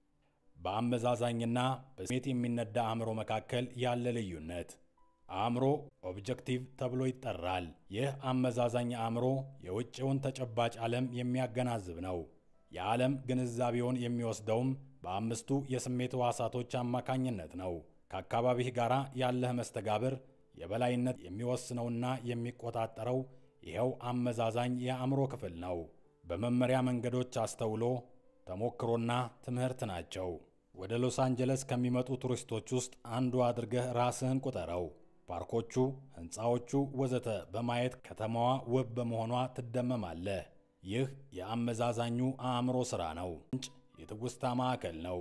በአመዛዛኝና በስሜት የሚነዳ አእምሮ መካከል ያለ ልዩነት አእምሮ ኦብጀክቲቭ ተብሎ ይጠራል። ይህ አመዛዛኝ አእምሮ የውጭውን ተጨባጭ ዓለም የሚያገናዝብ ነው። የዓለም ግንዛቤውን የሚወስደውም በአምስቱ የስሜት ሕዋሳቶች አማካኝነት ነው። ከአካባቢህ ጋር ያለህ መስተጋብር የበላይነት የሚወስነውና የሚቆጣጠረው ይኸው አመዛዛኝ የአእምሮ ክፍል ነው። በመመሪያ መንገዶች አስተውሎ ተሞክሮና ትምህርት ናቸው። ወደ ሎስ አንጀለስ ከሚመጡ ቱሪስቶች ውስጥ አንዱ አድርገህ ራስህን ቁጠረው። ፓርኮቹ፣ ሕንፃዎቹ ወዘተ በማየት ከተማዋ ውብ በመሆኗ ትደመማለህ። ይህ የአመዛዛኙ አእምሮ ሥራ ነው። ምንጭ የትውስታ ማዕከል ነው።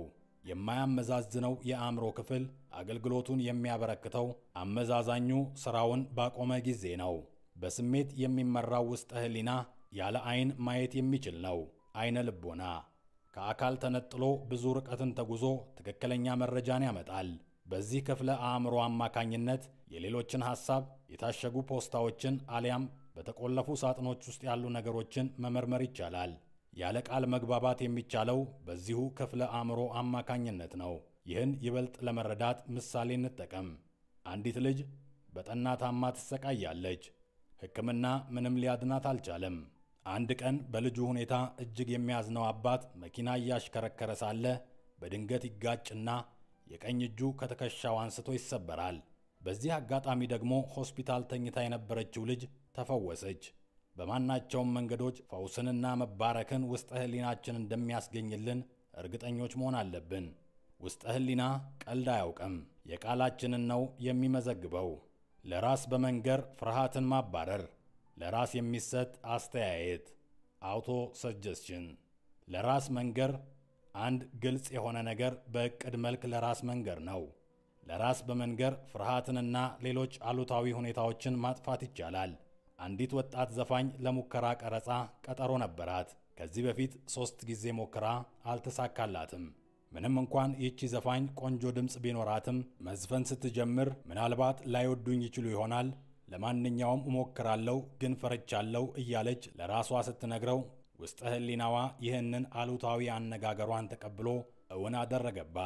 የማያመዛዝነው የአእምሮ ክፍል አገልግሎቱን የሚያበረክተው አመዛዛኙ ሥራውን ባቆመ ጊዜ ነው። በስሜት የሚመራው ውስጠ ህሊና ያለ ዐይን ማየት የሚችል ነው። ዐይነ ልቦና ከአካል ተነጥሎ ብዙ ርቀትን ተጉዞ ትክክለኛ መረጃን ያመጣል። በዚህ ክፍለ አእምሮ አማካኝነት የሌሎችን ሐሳብ፣ የታሸጉ ፖስታዎችን አሊያም በተቆለፉ ሳጥኖች ውስጥ ያሉ ነገሮችን መመርመር ይቻላል። ያለ ቃል መግባባት የሚቻለው በዚሁ ክፍለ አእምሮ አማካኝነት ነው። ይህን ይበልጥ ለመረዳት ምሳሌ እንጠቀም። አንዲት ልጅ በጠና ታማ ትሰቃያለች። ሕክምና ምንም ሊያድናት አልቻለም። አንድ ቀን በልጁ ሁኔታ እጅግ የሚያዝነው አባት መኪና እያሽከረከረ ሳለ በድንገት ይጋጭና የቀኝ እጁ ከትከሻው አንስቶ ይሰበራል። በዚህ አጋጣሚ ደግሞ ሆስፒታል ተኝታ የነበረችው ልጅ ተፈወሰች። በማናቸውም መንገዶች ፈውስንና መባረክን ውስጠ ህሊናችን እንደሚያስገኝልን እርግጠኞች መሆን አለብን። ውስጠ ህሊና ቀልድ አያውቅም። የቃላችንን ነው የሚመዘግበው። ለራስ በመንገር ፍርሃትን ማባረር፣ ለራስ የሚሰጥ አስተያየት አውቶ ሰጀስሽን፣ ለራስ መንገር አንድ ግልጽ የሆነ ነገር በዕቅድ መልክ ለራስ መንገር ነው። ለራስ በመንገር ፍርሃትንና ሌሎች አሉታዊ ሁኔታዎችን ማጥፋት ይቻላል። አንዲት ወጣት ዘፋኝ ለሙከራ ቀረጻ ቀጠሮ ነበራት። ከዚህ በፊት ሦስት ጊዜ ሞክራ አልተሳካላትም። ምንም እንኳን ይህቺ ዘፋኝ ቆንጆ ድምፅ ቢኖራትም መዝፈን ስትጀምር ምናልባት ላይወዱኝ ይችሉ ይሆናል፣ ለማንኛውም እሞክራለሁ ግን ፈርቻለሁ እያለች ለራሷ ስትነግረው ውስጠ ህሊናዋ ይህንን አሉታዊ አነጋገሯን ተቀብሎ እውን አደረገባት።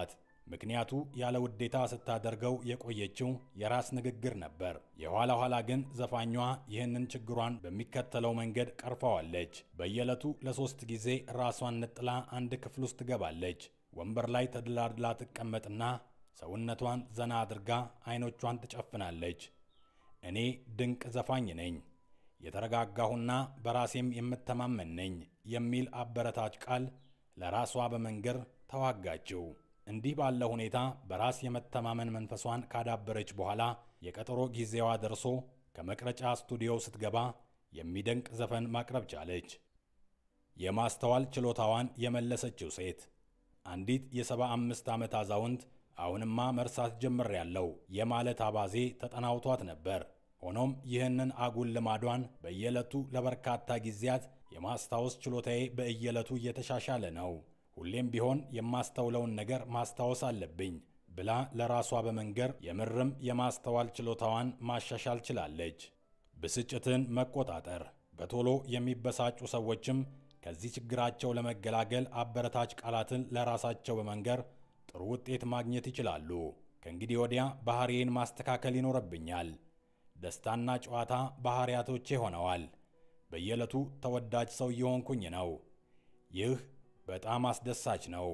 ምክንያቱ ያለ ውዴታ ስታደርገው የቆየችው የራስ ንግግር ነበር። የኋላ ኋላ ግን ዘፋኟ ይህንን ችግሯን በሚከተለው መንገድ ቀርፈዋለች። በየዕለቱ ለሶስት ጊዜ ራሷን ነጥላ አንድ ክፍል ውስጥ ትገባለች። ወንበር ላይ ተደላድላ ትቀመጥና ሰውነቷን ዘና አድርጋ አይኖቿን ትጨፍናለች። እኔ ድንቅ ዘፋኝ ነኝ፣ የተረጋጋሁና በራሴም የምተማመን ነኝ የሚል አበረታች ቃል ለራሷ በመንገር ተዋጋችው። እንዲህ ባለ ሁኔታ በራስ የመተማመን መንፈሷን ካዳበረች በኋላ የቀጠሮ ጊዜዋ ደርሶ ከመቅረጫ ስቱዲዮ ስትገባ የሚደንቅ ዘፈን ማቅረብ ቻለች። የማስተዋል ችሎታዋን የመለሰችው ሴት አንዲት የሰባ አምስት ዓመት አዛውንት አሁንማ መርሳት ጀምሬያለሁ የማለት አባዜ ተጠናውቷት ነበር። ሆኖም ይህንን አጉል ልማዷን በየዕለቱ ለበርካታ ጊዜያት የማስታወስ ችሎታዬ በየዕለቱ እየተሻሻለ ነው፣ ሁሌም ቢሆን የማስተውለውን ነገር ማስታወስ አለብኝ ብላ ለራሷ በመንገር የምርም የማስተዋል ችሎታዋን ማሻሻል ችላለች። ብስጭትን መቆጣጠር። በቶሎ የሚበሳጩ ሰዎችም ከዚህ ችግራቸው ለመገላገል አበረታች ቃላትን ለራሳቸው በመንገር ጥሩ ውጤት ማግኘት ይችላሉ። ከእንግዲህ ወዲያ ባህሪዬን ማስተካከል ይኖርብኛል። ደስታና ጨዋታ ባህሪያቶቼ ሆነዋል። በየዕለቱ ተወዳጅ ሰው እየሆንኩኝ ነው። ይህ በጣም አስደሳች ነው።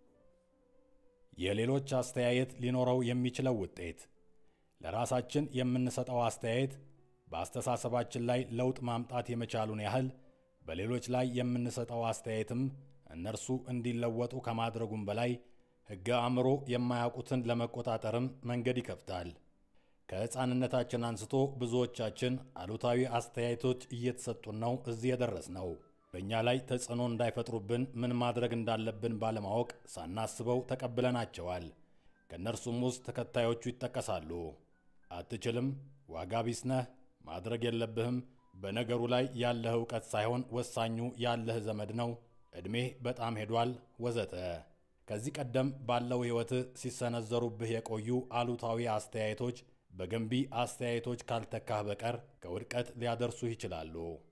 የሌሎች አስተያየት ሊኖረው የሚችለው ውጤት ለራሳችን የምንሰጠው አስተያየት በአስተሳሰባችን ላይ ለውጥ ማምጣት የመቻሉን ያህል በሌሎች ላይ የምንሰጠው አስተያየትም እነርሱ እንዲለወጡ ከማድረጉም በላይ ሕገ አእምሮ የማያውቁትን ለመቆጣጠርም መንገድ ይከፍታል። ከሕፃንነታችን አንስቶ ብዙዎቻችን አሉታዊ አስተያየቶች እየተሰጡን ነው እዚህ የደረስ ነው። በእኛ ላይ ተጽዕኖ እንዳይፈጥሩብን ምን ማድረግ እንዳለብን ባለማወቅ ሳናስበው ተቀብለናቸዋል። ከእነርሱም ውስጥ ተከታዮቹ ይጠቀሳሉ። አትችልም፣ ዋጋ ቢስ ነህ፣ ማድረግ የለብህም፣ በነገሩ ላይ ያለህ ዕውቀት ሳይሆን ወሳኙ ያለህ ዘመድ ነው፣ ዕድሜህ በጣም ሄዷል፣ ወዘተ። ከዚህ ቀደም ባለው ሕይወትህ ሲሰነዘሩብህ የቆዩ አሉታዊ አስተያየቶች በገንቢ አስተያየቶች ካልተካህ በቀር ከውድቀት ሊያደርሱህ ይችላሉ።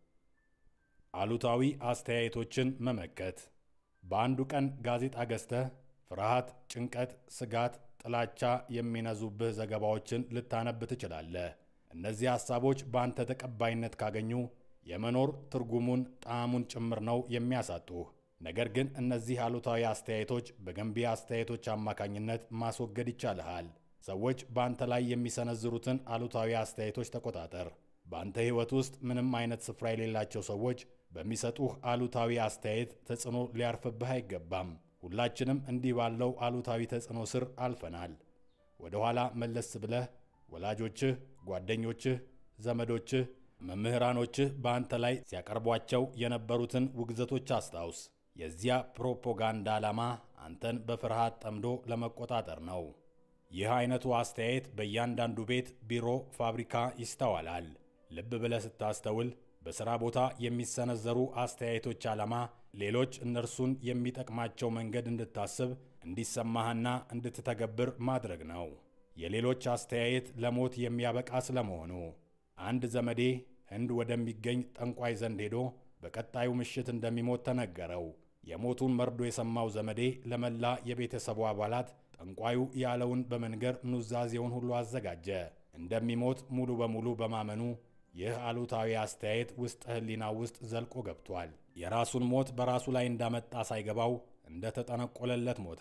አሉታዊ አስተያየቶችን መመከት። በአንዱ ቀን ጋዜጣ ገዝተህ ፍርሃት፣ ጭንቀት፣ ስጋት፣ ጥላቻ የሚነዙብህ ዘገባዎችን ልታነብ ትችላለህ። እነዚህ ሐሳቦች በአንተ ተቀባይነት ካገኙ የመኖር ትርጉሙን ጣዕሙን ጭምር ነው የሚያሳጡህ። ነገር ግን እነዚህ አሉታዊ አስተያየቶች በገንቢ አስተያየቶች አማካኝነት ማስወገድ ይቻልሃል። ሰዎች በአንተ ላይ የሚሰነዝሩትን አሉታዊ አስተያየቶች ተቆጣጠር። በአንተ ሕይወት ውስጥ ምንም አይነት ስፍራ የሌላቸው ሰዎች በሚሰጡህ አሉታዊ አስተያየት ተጽዕኖ ሊያርፍብህ አይገባም። ሁላችንም እንዲህ ባለው አሉታዊ ተጽዕኖ ስር አልፈናል። ወደ ኋላ መለስ ብለህ ወላጆችህ፣ ጓደኞችህ፣ ዘመዶችህ፣ መምህራኖችህ በአንተ ላይ ሲያቀርቧቸው የነበሩትን ውግዘቶች አስታውስ። የዚያ ፕሮፓጋንዳ ዓላማ አንተን በፍርሃት ጠምዶ ለመቆጣጠር ነው። ይህ አይነቱ አስተያየት በእያንዳንዱ ቤት፣ ቢሮ፣ ፋብሪካ ይስተዋላል። ልብ ብለህ ስታስተውል በሥራ ቦታ የሚሰነዘሩ አስተያየቶች ዓላማ ሌሎች እነርሱን የሚጠቅማቸው መንገድ እንድታስብ እንዲሰማህና እንድትተገብር ማድረግ ነው። የሌሎች አስተያየት ለሞት የሚያበቃ ስለመሆኑ አንድ ዘመዴ ህንድ ወደሚገኝ ጠንቋይ ዘንድ ሄዶ በቀጣዩ ምሽት እንደሚሞት ተነገረው። የሞቱን መርዶ የሰማው ዘመዴ ለመላ የቤተሰቡ አባላት ጠንቋዩ ያለውን በመንገር ኑዛዜውን ሁሉ አዘጋጀ። እንደሚሞት ሙሉ በሙሉ በማመኑ ይህ አሉታዊ አስተያየት ውስጥ ህሊና ውስጥ ዘልቆ ገብቷል። የራሱን ሞት በራሱ ላይ እንዳመጣ ሳይገባው እንደተጠነቆለለት ሞተ።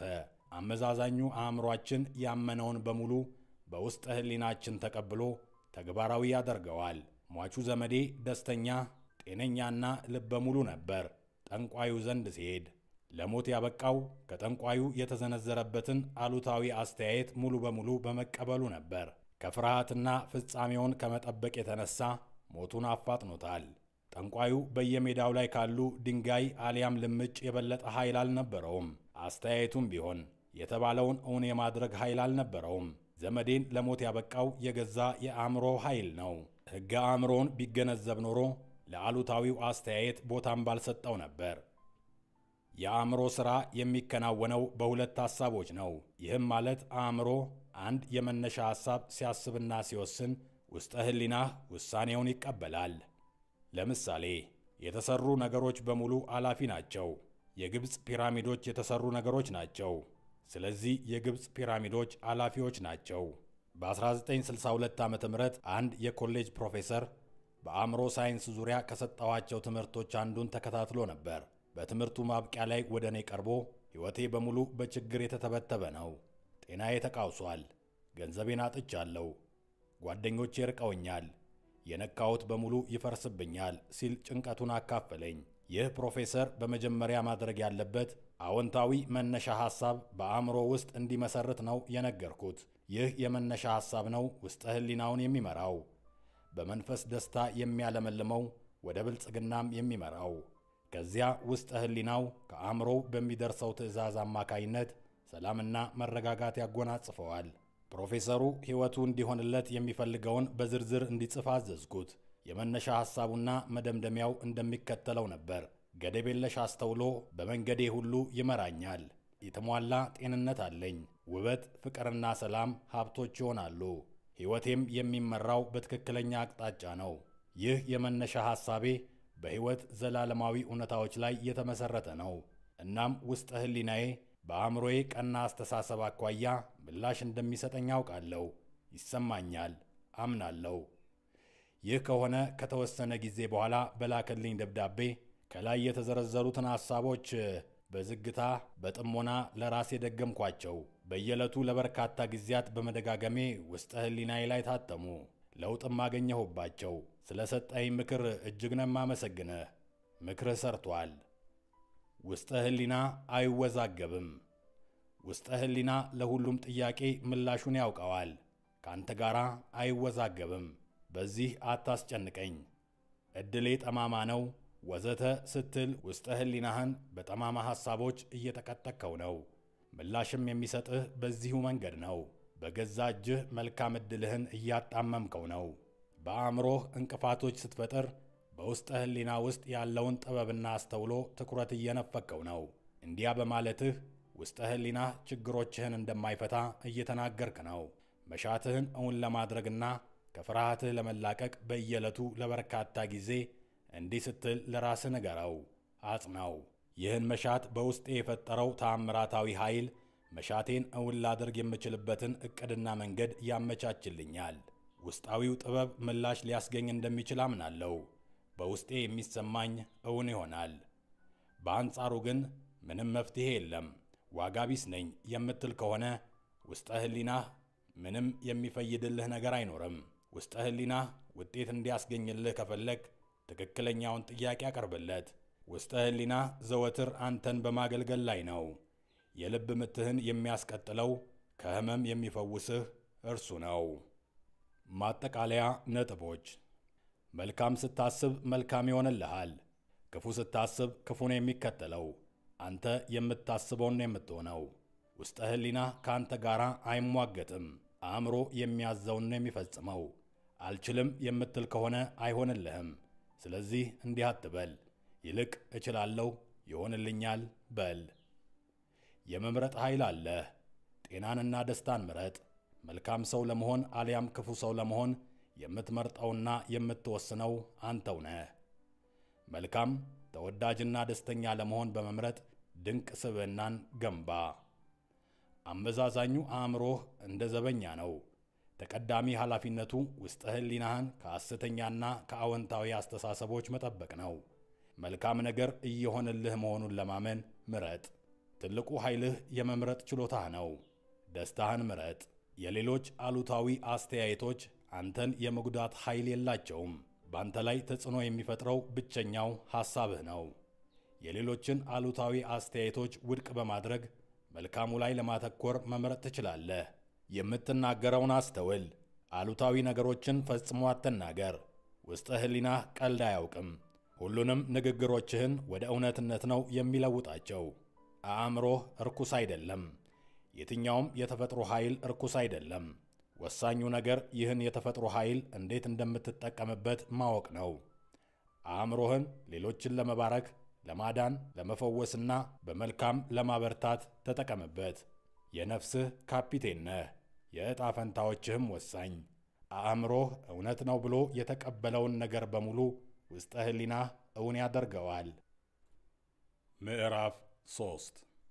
አመዛዛኙ አእምሯችን ያመነውን በሙሉ በውስጥ ህሊናችን ተቀብሎ ተግባራዊ ያደርገዋል። ሟቹ ዘመዴ ደስተኛ፣ ጤነኛና ልበ ሙሉ ነበር። ጠንቋዩ ዘንድ ሲሄድ ለሞት ያበቃው ከጠንቋዩ የተዘነዘረበትን አሉታዊ አስተያየት ሙሉ በሙሉ በመቀበሉ ነበር። ከፍርሃትና ፍጻሜውን ከመጠበቅ የተነሳ ሞቱን አፋጥኖታል። ጠንቋዩ በየሜዳው ላይ ካሉ ድንጋይ አሊያም ልምጭ የበለጠ ኃይል አልነበረውም። አስተያየቱም ቢሆን የተባለውን እውን የማድረግ ኃይል አልነበረውም። ዘመዴን ለሞት ያበቃው የገዛ የአእምሮ ኃይል ነው። ሕገ አእምሮን ቢገነዘብ ኖሮ ለአሉታዊው አስተያየት ቦታም ባልሰጠው ነበር። የአእምሮ ሥራ የሚከናወነው በሁለት ሐሳቦች ነው። ይህም ማለት አእምሮ አንድ የመነሻ ሐሳብ ሲያስብና ሲወስን ውስጠ ሕሊናህ ውሳኔውን ይቀበላል። ለምሳሌ የተሰሩ ነገሮች በሙሉ አላፊ ናቸው። የግብፅ ፒራሚዶች የተሰሩ ነገሮች ናቸው። ስለዚህ የግብፅ ፒራሚዶች አላፊዎች ናቸው። በ1962 ዓ ም አንድ የኮሌጅ ፕሮፌሰር በአእምሮ ሳይንስ ዙሪያ ከሰጠኋቸው ትምህርቶች አንዱን ተከታትሎ ነበር። በትምህርቱ ማብቂያ ላይ ወደ እኔ ቀርቦ ሕይወቴ በሙሉ በችግር የተተበተበ ነው። ጤናዬ ተቃውሷል። ገንዘቤን አጥቻለሁ። ጓደኞቼ ርቀውኛል። የነካሁት በሙሉ ይፈርስብኛል ሲል ጭንቀቱን አካፈለኝ። ይህ ፕሮፌሰር በመጀመሪያ ማድረግ ያለበት አዎንታዊ መነሻ ሐሳብ በአእምሮ ውስጥ እንዲመሰርት ነው የነገርኩት። ይህ የመነሻ ሐሳብ ነው ውስጠ ሕሊናውን የሚመራው፣ በመንፈስ ደስታ የሚያለመልመው፣ ወደ ብልጽግናም የሚመራው። ከዚያ ውስጠ ሕሊናው ከአእምሮው በሚደርሰው ትዕዛዝ አማካይነት ሰላምና መረጋጋት ያጎናጽፈዋል። ፕሮፌሰሩ ሕይወቱ እንዲሆንለት የሚፈልገውን በዝርዝር እንዲጽፍ አዘዝኩት። የመነሻ ሐሳቡና መደምደሚያው እንደሚከተለው ነበር። ገደብ የለሽ አስተውሎ በመንገዴ ሁሉ ይመራኛል። የተሟላ ጤንነት አለኝ። ውበት፣ ፍቅርና ሰላም ሀብቶች ይሆናሉ። ሕይወቴም የሚመራው በትክክለኛ አቅጣጫ ነው። ይህ የመነሻ ሐሳቤ በሕይወት ዘላለማዊ እውነታዎች ላይ የተመሠረተ ነው። እናም ውስጠ ሕሊናዬ በአእምሮዬ ቀና አስተሳሰብ አኳያ ምላሽ እንደሚሰጠኝ አውቃለሁ፣ ይሰማኛል፣ አምናለሁ። ይህ ከሆነ ከተወሰነ ጊዜ በኋላ በላከልኝ ደብዳቤ ከላይ የተዘረዘሩትን ሐሳቦች በዝግታ በጥሞና ለራሴ ደገምኳቸው። በየዕለቱ ለበርካታ ጊዜያት በመደጋገሜ ውስጠ ሕሊናዬ ላይ ታተሙ። ለውጥም አገኘሁባቸው። ስለ ሰጠኝ ምክር እጅግ ነው የማመሰግንህ። ምክርህ ሰርቷል። ውስጠ ሕሊና አይወዛገብም። ውስጠ ሕሊና ለሁሉም ጥያቄ ምላሹን ያውቀዋል። ከአንተ ጋር አይወዛገብም። በዚህ አታስጨንቀኝ፣ ዕድሌ ጠማማ ነው ወዘተ ስትል ውስጠ ሕሊናህን በጠማማ ሐሳቦች እየጠቀጠቅከው ነው። ምላሽም የሚሰጥህ በዚሁ መንገድ ነው። በገዛ እጅህ መልካም ዕድልህን እያጣመምከው ነው። በአእምሮህ እንቅፋቶች ስትፈጥር በውስጠ ሕሊና ውስጥ ያለውን ጥበብና አስተውሎ ትኩረት እየነፈከው ነው። እንዲያ በማለትህ ውስጠ ሕሊናህ ችግሮችህን እንደማይፈታ እየተናገርክ ነው። መሻትህን እውን ለማድረግና ከፍርሃትህ ለመላቀቅ በየዕለቱ ለበርካታ ጊዜ እንዲህ ስትል ለራስህ ንገረው፣ አጽናው። ይህን መሻት በውስጤ የፈጠረው ተአምራታዊ ኃይል መሻቴን እውን ላደርግ የምችልበትን ዕቅድና መንገድ ያመቻችልኛል። ውስጣዊው ጥበብ ምላሽ ሊያስገኝ እንደሚችል አምናለሁ። በውስጤ የሚሰማኝ እውን ይሆናል። በአንጻሩ ግን ምንም መፍትሔ የለም፣ ዋጋ ቢስ ነኝ የምትል ከሆነ ውስጠ ሕሊናህ ምንም የሚፈይድልህ ነገር አይኖርም። ውስጠ ሕሊናህ ውጤት እንዲያስገኝልህ ከፈለግ ትክክለኛውን ጥያቄ አቀርብለት። ውስጠ ሕሊናህ ዘወትር አንተን በማገልገል ላይ ነው። የልብ ምትህን የሚያስቀጥለው ከሕመም የሚፈውስህ እርሱ ነው። ማጠቃለያ ነጥቦች። መልካም ስታስብ መልካም ይሆንልሃል። ክፉ ስታስብ ክፉ ነው የሚከተለው። አንተ የምታስበውን ነው የምትሆነው። ውስጠ ሕሊናህ ከአንተ ጋር አይሟገትም። አእምሮ የሚያዘውን ነው የሚፈጽመው። አልችልም የምትል ከሆነ አይሆንልህም። ስለዚህ እንዲህ አትበል፣ ይልቅ እችላለሁ፣ ይሆንልኛል በል። የመምረጥ ኃይል አለህ። ጤናንና ደስታን ምረጥ። መልካም ሰው ለመሆን አሊያም ክፉ ሰው ለመሆን የምትመርጠውና የምትወስነው አንተው ነህ። መልካም ተወዳጅና ደስተኛ ለመሆን በመምረጥ ድንቅ ስብዕናን ገንባ። አመዛዛኙ አእምሮህ እንደ ዘበኛ ነው። ተቀዳሚ ኃላፊነቱ ውስጠ ሕሊናህን ከሐሰተኛና ከአዎንታዊ አስተሳሰቦች መጠበቅ ነው። መልካም ነገር እየሆንልህ መሆኑን ለማመን ምረጥ። ትልቁ ኃይልህ የመምረጥ ችሎታህ ነው። ደስታህን ምረጥ። የሌሎች አሉታዊ አስተያየቶች አንተን የመጉዳት ኃይል የላቸውም። በአንተ ላይ ተጽዕኖ የሚፈጥረው ብቸኛው ሐሳብህ ነው። የሌሎችን አሉታዊ አስተያየቶች ውድቅ በማድረግ መልካሙ ላይ ለማተኮር መምረጥ ትችላለህ። የምትናገረውን አስተውል። አሉታዊ ነገሮችን ፈጽሞ አትናገር። ውስጠ ሕሊናህ ቀልድ አያውቅም። ሁሉንም ንግግሮችህን ወደ እውነትነት ነው የሚለውጣቸው። አእምሮህ እርኩስ አይደለም። የትኛውም የተፈጥሮ ኃይል እርኩስ አይደለም። ወሳኙ ነገር ይህን የተፈጥሮ ኃይል እንዴት እንደምትጠቀምበት ማወቅ ነው። አእምሮህን ሌሎችን ለመባረክ፣ ለማዳን፣ ለመፈወስና በመልካም ለማበርታት ተጠቀምበት። የነፍስህ ካፒቴን ነህ። የዕጣ ፈንታዎችህም ወሳኝ። አእምሮህ እውነት ነው ብሎ የተቀበለውን ነገር በሙሉ ውስጠ ሕሊናህ እውን ያደርገዋል። ምዕራፍ ሶስት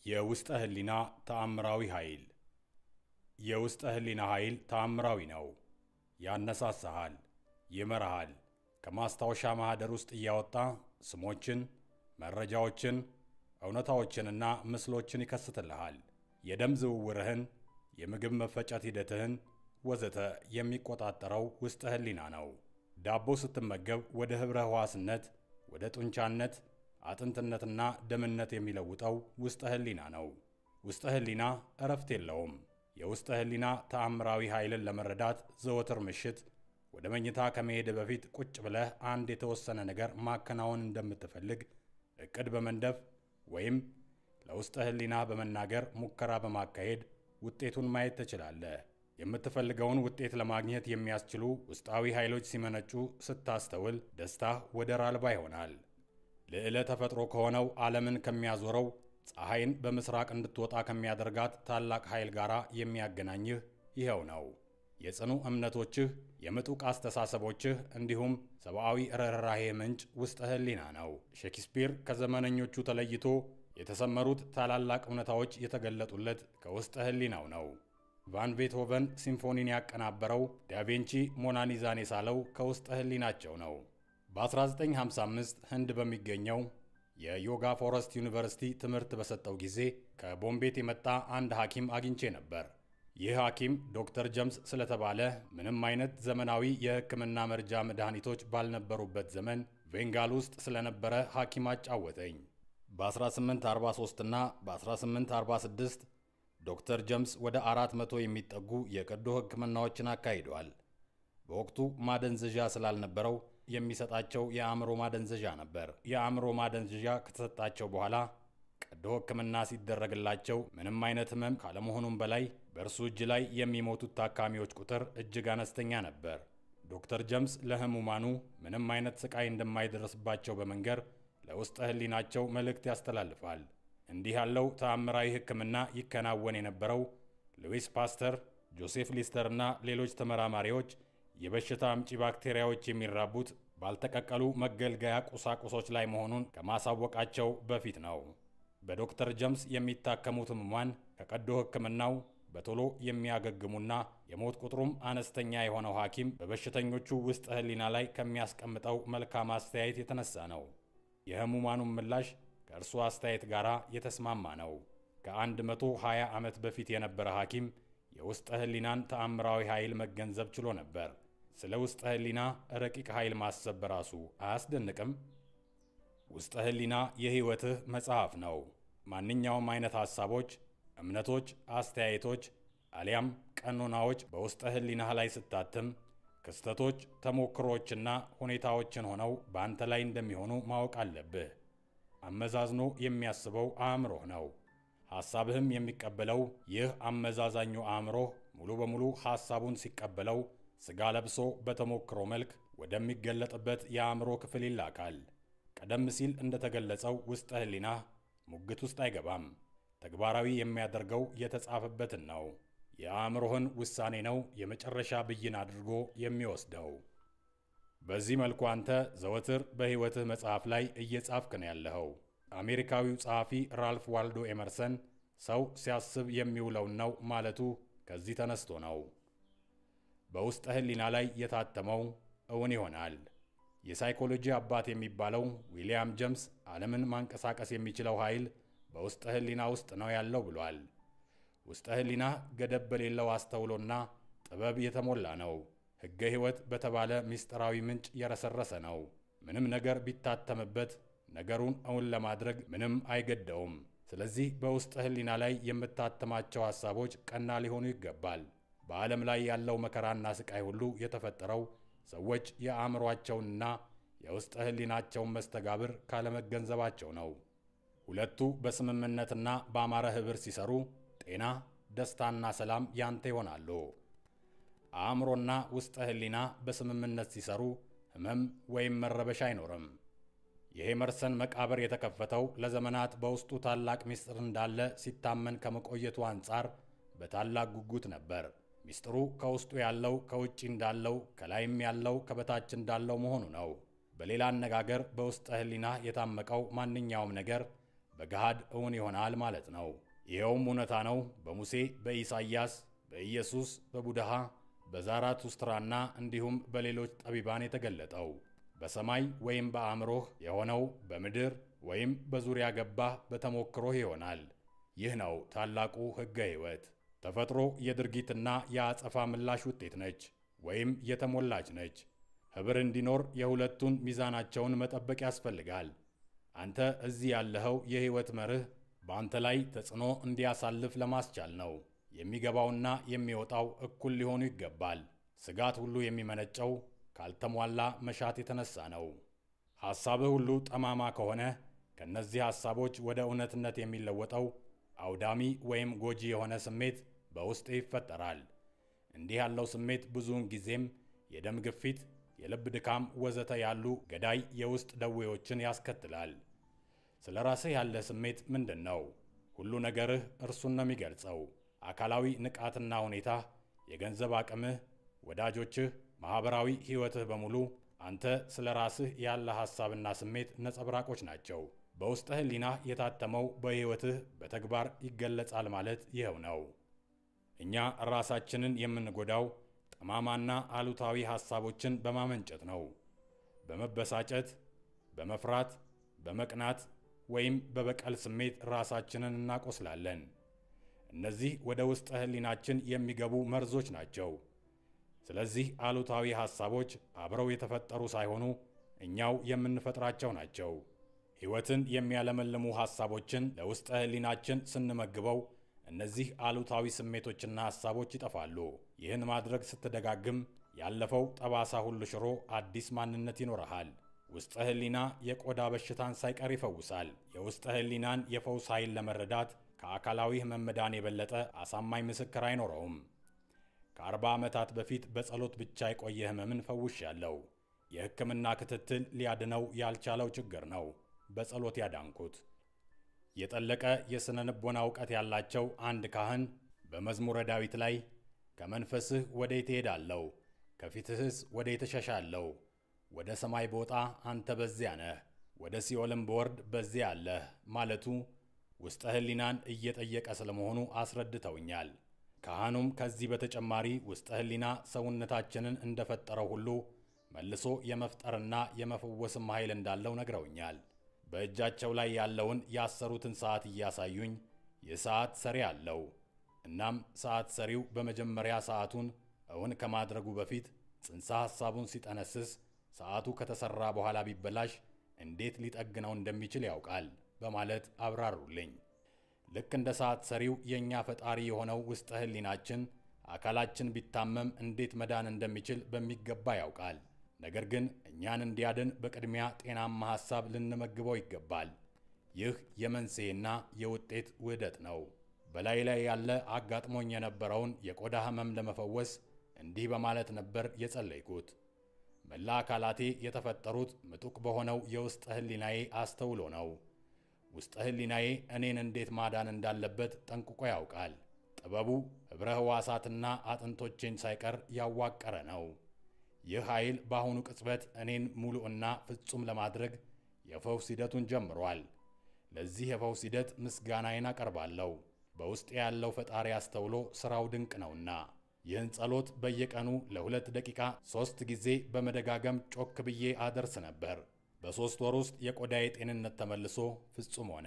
የውስጠ ህሊና ተአምራዊ ኃይል። የውስጠ ህሊና ኃይል ተአምራዊ ነው። ያነሳሳሃል፣ ይመራሃል። ከማስታወሻ ማኅደር ውስጥ እያወጣ ስሞችን፣ መረጃዎችን፣ እውነታዎችንና ምስሎችን ይከስትልሃል። የደም ዝውውርህን፣ የምግብ መፈጨት ሂደትህን ወዘተ የሚቆጣጠረው ውስጠ ህሊና ነው። ዳቦ ስትመገብ ወደ ኅብረ ሕዋስነት፣ ወደ ጡንቻነት፣ አጥንትነትና ደምነት የሚለውጠው ውስጠ ህሊና ነው። ውስጠ ህሊና እረፍት የለውም። የውስጠ ህሊና ተአምራዊ ኃይልን ለመረዳት ዘወትር ምሽት ወደ መኝታ ከመሄድ በፊት ቁጭ ብለህ አንድ የተወሰነ ነገር ማከናወን እንደምትፈልግ ዕቅድ በመንደፍ ወይም ለውስጠ ህሊና በመናገር ሙከራ በማካሄድ ውጤቱን ማየት ትችላለህ። የምትፈልገውን ውጤት ለማግኘት የሚያስችሉ ውስጣዊ ኃይሎች ሲመነጩ ስታስተውል ደስታህ ወደር አልባ ይሆናል። ልዕለ ተፈጥሮ ከሆነው ዓለምን ከሚያዞረው ፀሐይን በምስራቅ እንድትወጣ ከሚያደርጋት ታላቅ ኃይል ጋር የሚያገናኝህ ይኸው ነው። የጽኑ እምነቶችህ፣ የምጡቅ አስተሳሰቦችህ እንዲሁም ሰብአዊ ርኅራሄ ምንጭ ውስጠ ህሊና ነው። ሼክስፒር ከዘመነኞቹ ተለይቶ የተሰመሩት ታላላቅ እውነታዎች የተገለጡለት ከውስጠ ህሊናው ነው። ቫን ቤትሆቨን ሲምፎኒን ያቀናበረው፣ ዳቬንቺ ሞናሊዛን የሳለው ከውስጠ ህሊናቸው ነው። በ1955 ህንድ በሚገኘው የዮጋ ፎረስት ዩኒቨርሲቲ ትምህርት በሰጠው ጊዜ ከቦምቤት የመጣ አንድ ሐኪም አግኝቼ ነበር። ይህ ሐኪም ዶክተር ጀምስ ስለተባለ ምንም አይነት ዘመናዊ የሕክምና መርጃ መድኃኒቶች ባልነበሩበት ዘመን ቬንጋል ውስጥ ስለነበረ ሐኪም አጫወተኝ። በ1843 እና በ1846 ዶክተር ጀምስ ወደ አራት መቶ የሚጠጉ የቀዶ ሕክምናዎችን አካሂደዋል። በወቅቱ ማደንዘዣ ስላልነበረው የሚሰጣቸው የአእምሮ ማደንዘዣ ነበር። የአእምሮ ማደንዘዣ ከተሰጣቸው በኋላ ቀዶ ሕክምና ሲደረግላቸው ምንም አይነት ህመም ካለመሆኑም በላይ በእርሱ እጅ ላይ የሚሞቱት ታካሚዎች ቁጥር እጅግ አነስተኛ ነበር። ዶክተር ጀምስ ለህሙማኑ ምንም አይነት ስቃይ እንደማይደርስባቸው በመንገር ለውስጠ ህሊናቸው መልእክት ያስተላልፋል። እንዲህ ያለው ተአምራዊ ሕክምና ይከናወን የነበረው ሉዊስ ፓስተር፣ ጆሴፍ ሊስተር እና ሌሎች ተመራማሪዎች የበሽታ አምጪ ባክቴሪያዎች የሚራቡት ባልተቀቀሉ መገልገያ ቁሳቁሶች ላይ መሆኑን ከማሳወቃቸው በፊት ነው። በዶክተር ጀምስ የሚታከሙት ህሙማን ከቀዶ ሕክምናው በቶሎ የሚያገግሙና የሞት ቁጥሩም አነስተኛ የሆነው ሐኪም በበሽተኞቹ ውስጥ ህሊና ላይ ከሚያስቀምጠው መልካም አስተያየት የተነሳ ነው። የህሙማኑም ምላሽ ከእርሱ አስተያየት ጋር የተስማማ ነው። ከ120 ዓመት በፊት የነበረ ሐኪም የውስጠ ህሊናን ተአምራዊ ኃይል መገንዘብ ችሎ ነበር። ስለ ውስጠ ህሊና ረቂቅ ኃይል ማሰብ በራሱ አያስደንቅም? ውስጠ ህሊና የሕይወትህ መጽሐፍ ነው። ማንኛውም አይነት ሐሳቦች፣ እምነቶች፣ አስተያየቶች አሊያም ቀኖናዎች በውስጠ ህሊናህ ላይ ስታትም ክስተቶች፣ ተሞክሮዎችና ሁኔታዎችን ሆነው በአንተ ላይ እንደሚሆኑ ማወቅ አለብህ። አመዛዝኖ የሚያስበው አእምሮህ ነው። ሐሳብህም የሚቀበለው ይህ አመዛዛኙ አእምሮህ ሙሉ በሙሉ ሐሳቡን ሲቀበለው ሥጋ ለብሶ በተሞክሮ መልክ ወደሚገለጥበት የአእምሮ ክፍል ይላካል። ቀደም ሲል እንደተገለጸው ውስጠ ህሊናህ ሙግት ውስጥ አይገባም። ተግባራዊ የሚያደርገው የተጻፈበትን ነው። የአእምሮህን ውሳኔ ነው የመጨረሻ ብይን አድርጎ የሚወስደው። በዚህ መልኩ አንተ ዘወትር በሕይወትህ መጽሐፍ ላይ እየጻፍክ ነው ያለኸው። አሜሪካዊው ጸሐፊ ራልፍ ዋልዶ ኤመርሰን ሰው ሲያስብ የሚውለውን ነው ማለቱ ከዚህ ተነስቶ ነው። በውስጠ ህሊና ላይ የታተመው እውን ይሆናል። የሳይኮሎጂ አባት የሚባለው ዊሊያም ጀምስ ዓለምን ማንቀሳቀስ የሚችለው ኃይል በውስጠ ህሊና ውስጥ ነው ያለው ብሏል። ውስጠ ህሊና ገደብ በሌለው አስተውሎና ጥበብ የተሞላ ነው። ሕገ ሕይወት በተባለ ምስጢራዊ ምንጭ የረሰረሰ ነው። ምንም ነገር ቢታተምበት ነገሩን እውን ለማድረግ ምንም አይገደውም። ስለዚህ በውስጠ ህሊና ላይ የምታተማቸው ሐሳቦች ቀና ሊሆኑ ይገባል። በዓለም ላይ ያለው መከራና ስቃይ ሁሉ የተፈጠረው ሰዎች የአእምሯቸውንና የውስጠ ህሊናቸውን መስተጋብር ካለመገንዘባቸው ነው። ሁለቱ በስምምነትና በአማረ ኅብር ሲሰሩ ጤና፣ ደስታና ሰላም ያንተ ይሆናሉ። አእምሮና ውስጠ ህሊና በስምምነት ሲሰሩ ህመም ወይም መረበሻ አይኖርም። የሄመርሰን መቃብር የተከፈተው ለዘመናት በውስጡ ታላቅ ምስጢር እንዳለ ሲታመን ከመቆየቱ አንጻር በታላቅ ጉጉት ነበር። ምስጢሩ ከውስጡ ያለው ከውጭ እንዳለው ከላይም ያለው ከበታች እንዳለው መሆኑ ነው። በሌላ አነጋገር በውስጠ ህሊና የታመቀው ማንኛውም ነገር በገሃድ እውን ይሆናል ማለት ነው። ይኸውም እውነታ ነው በሙሴ፣ በኢሳይያስ፣ በኢየሱስ፣ በቡድሃ፣ በዛራቱስትራና እንዲሁም በሌሎች ጠቢባን የተገለጠው በሰማይ ወይም በአእምሮህ የሆነው በምድር ወይም በዙሪያ ገባህ በተሞክሮህ ይሆናል። ይህ ነው ታላቁ ሕገ ሕይወት። ተፈጥሮ የድርጊትና የአጸፋ ምላሽ ውጤት ነች ወይም የተሞላች ነች። ኅብር እንዲኖር የሁለቱን ሚዛናቸውን መጠበቅ ያስፈልጋል። አንተ እዚህ ያለኸው የሕይወት መርህ በአንተ ላይ ተጽዕኖ እንዲያሳልፍ ለማስቻል ነው። የሚገባውና የሚወጣው እኩል ሊሆኑ ይገባል። ስጋት ሁሉ የሚመነጨው ካልተሟላ መሻት የተነሳ ነው። ሐሳብህ ሁሉ ጠማማ ከሆነ ከእነዚህ ሐሳቦች ወደ እውነትነት የሚለወጠው አውዳሚ ወይም ጎጂ የሆነ ስሜት በውስጥ ይፈጠራል። እንዲህ ያለው ስሜት ብዙውን ጊዜም የደም ግፊት፣ የልብ ድካም ወዘተ ያሉ ገዳይ የውስጥ ደዌዎችን ያስከትላል። ስለ ራስህ ያለ ስሜት ምንድን ነው? ሁሉ ነገርህ እርሱን ነው የሚገልጸው። አካላዊ ንቃትና ሁኔታ፣ የገንዘብ አቅምህ፣ ወዳጆችህ፣ ማኅበራዊ ሕይወትህ በሙሉ አንተ ስለ ራስህ ያለ ሐሳብና ስሜት ነጸብራቆች ናቸው። በውስጠ ሕሊናህ የታተመው በሕይወትህ በተግባር ይገለጻል ማለት ይኸው ነው። እኛ ራሳችንን የምንጎዳው ጠማማና አሉታዊ ሐሳቦችን በማመንጨት ነው። በመበሳጨት፣ በመፍራት፣ በመቅናት ወይም በበቀል ስሜት ራሳችንን እናቆስላለን። እነዚህ ወደ ውስጠ ሕሊናችን የሚገቡ መርዞች ናቸው። ስለዚህ አሉታዊ ሐሳቦች አብረው የተፈጠሩ ሳይሆኑ እኛው የምንፈጥራቸው ናቸው። ሕይወትን የሚያለመልሙ ሐሳቦችን ለውስጠ ሕሊናችን ስንመግበው እነዚህ አሉታዊ ስሜቶችና ሐሳቦች ይጠፋሉ። ይህን ማድረግ ስትደጋግም ያለፈው ጠባሳ ሁሉ ሽሮ አዲስ ማንነት ይኖረሃል። ውስጠ ሕሊና የቆዳ በሽታን ሳይቀር ይፈውሳል። የውስጠ ሕሊናን የፈውስ ኃይል ለመረዳት ከአካላዊ ሕመም መዳን የበለጠ አሳማኝ ምስክር አይኖረውም። ከአርባ ዓመታት በፊት በጸሎት ብቻ የቆየ ሕመምን ፈውሻለሁ። የሕክምና ክትትል ሊያድነው ያልቻለው ችግር ነው በጸሎት ያዳንኩት። የጠለቀ የሥነ ልቦና እውቀት ያላቸው አንድ ካህን በመዝሙረ ዳዊት ላይ ከመንፈስህ ወዴት እሄዳለሁ? ከፊትህስ ወዴት እሸሻለሁ? ወደ ሰማይ ብወጣ አንተ በዚያ ነህ፣ ወደ ሲኦልም ብወርድ በዚያ አለህ ማለቱ ውስጠ ሕሊናን እየጠየቀ ስለመሆኑ አስረድተውኛል። ካህኑም ከዚህ በተጨማሪ ውስጠ ሕሊና ሰውነታችንን እንደፈጠረው ሁሉ መልሶ የመፍጠርና የመፈወስም ኃይል እንዳለው ነግረውኛል። በእጃቸው ላይ ያለውን ያሰሩትን ሰዓት እያሳዩኝ ይህ ሰዓት ሰሪ አለው። እናም ሰዓት ሰሪው በመጀመሪያ ሰዓቱን እውን ከማድረጉ በፊት ጽንሰ ሐሳቡን ሲጠነስስ ሰዓቱ ከተሠራ በኋላ ቢበላሽ እንዴት ሊጠግነው እንደሚችል ያውቃል በማለት አብራሩልኝ። ልክ እንደ ሰዓት ሰሪው የእኛ ፈጣሪ የሆነው ውስጠ ሕሊናችን አካላችን ቢታመም እንዴት መዳን እንደሚችል በሚገባ ያውቃል። ነገር ግን እኛን እንዲያድን በቅድሚያ ጤናማ ሐሳብ ልንመግበው ይገባል። ይህ የመንስኤና የውጤት ውህደት ነው። በላይ ላይ ያለ አጋጥሞኝ የነበረውን የቆዳ ሕመም ለመፈወስ እንዲህ በማለት ነበር የጸለይኩት። መላ አካላቴ የተፈጠሩት ምጡቅ በሆነው የውስጠ ሕሊናዬ አስተውሎ ነው። ውስጠ ሕሊናዬ እኔን እንዴት ማዳን እንዳለበት ጠንቅቆ ያውቃል። ጥበቡ ኅብረ ሕዋሳትና አጥንቶቼን ሳይቀር ያዋቀረ ነው። ይህ ኃይል በአሁኑ ቅጽበት እኔን ሙሉዕና ፍጹም ለማድረግ የፈውስ ሂደቱን ጀምሯል። ለዚህ የፈውስ ሂደት ምስጋናዬን አቀርባለሁ። በውስጤ ያለው ፈጣሪ አስተውሎ ሥራው ድንቅ ነውና። ይህን ጸሎት በየቀኑ ለሁለት ደቂቃ ሦስት ጊዜ በመደጋገም ጮክ ብዬ አደርስ ነበር። በሦስት ወር ውስጥ የቆዳዬ ጤንነት ተመልሶ ፍጹም ሆነ።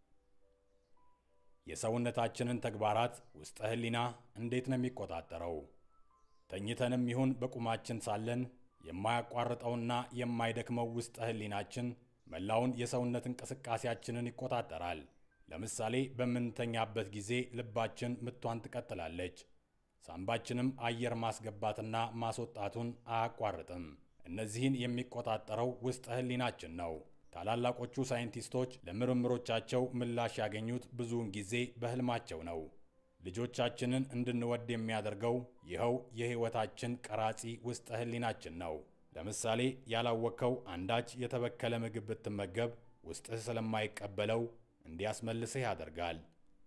የሰውነታችንን ተግባራት ውስጠ ሕሊና እንዴት ነው የሚቆጣጠረው? ተኝተንም ይሁን በቁማችን ሳለን የማያቋርጠውና የማይደክመው ውስጠ ሕሊናችን መላውን የሰውነት እንቅስቃሴያችንን ይቆጣጠራል። ለምሳሌ በምንተኛበት ጊዜ ልባችን ምቷን ትቀጥላለች። ሳምባችንም አየር ማስገባትና ማስወጣቱን አያቋርጥም። እነዚህን የሚቆጣጠረው ውስጠ ሕሊናችን ነው። ታላላቆቹ ሳይንቲስቶች ለምርምሮቻቸው ምላሽ ያገኙት ብዙውን ጊዜ በሕልማቸው ነው። ልጆቻችንን እንድንወድ የሚያደርገው ይኸው የሕይወታችን ቀራጺ ውስጠ ሕሊናችን ነው። ለምሳሌ ያላወቅከው አንዳች የተበከለ ምግብ ብትመገብ ውስጥህ ስለማይቀበለው እንዲያስመልስህ ያደርጋል።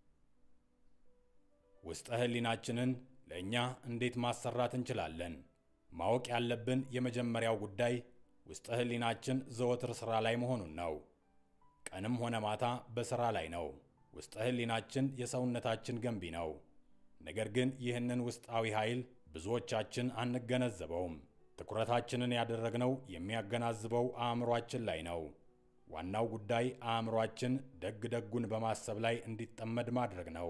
ውስጠ ሕሊናችንን ለእኛ እንዴት ማሰራት እንችላለን? ማወቅ ያለብን የመጀመሪያው ጉዳይ ውስጠ ሕሊናችን ዘወትር ሥራ ላይ መሆኑን ነው። ቀንም ሆነ ማታ በሥራ ላይ ነው። ውስጠ ሕሊናችን የሰውነታችን ገንቢ ነው። ነገር ግን ይህንን ውስጣዊ ኃይል ብዙዎቻችን አንገነዘበውም። ትኩረታችንን ያደረግነው የሚያገናዝበው አእምሯችን ላይ ነው። ዋናው ጉዳይ አእምሯችን ደግ ደጉን በማሰብ ላይ እንዲጠመድ ማድረግ ነው።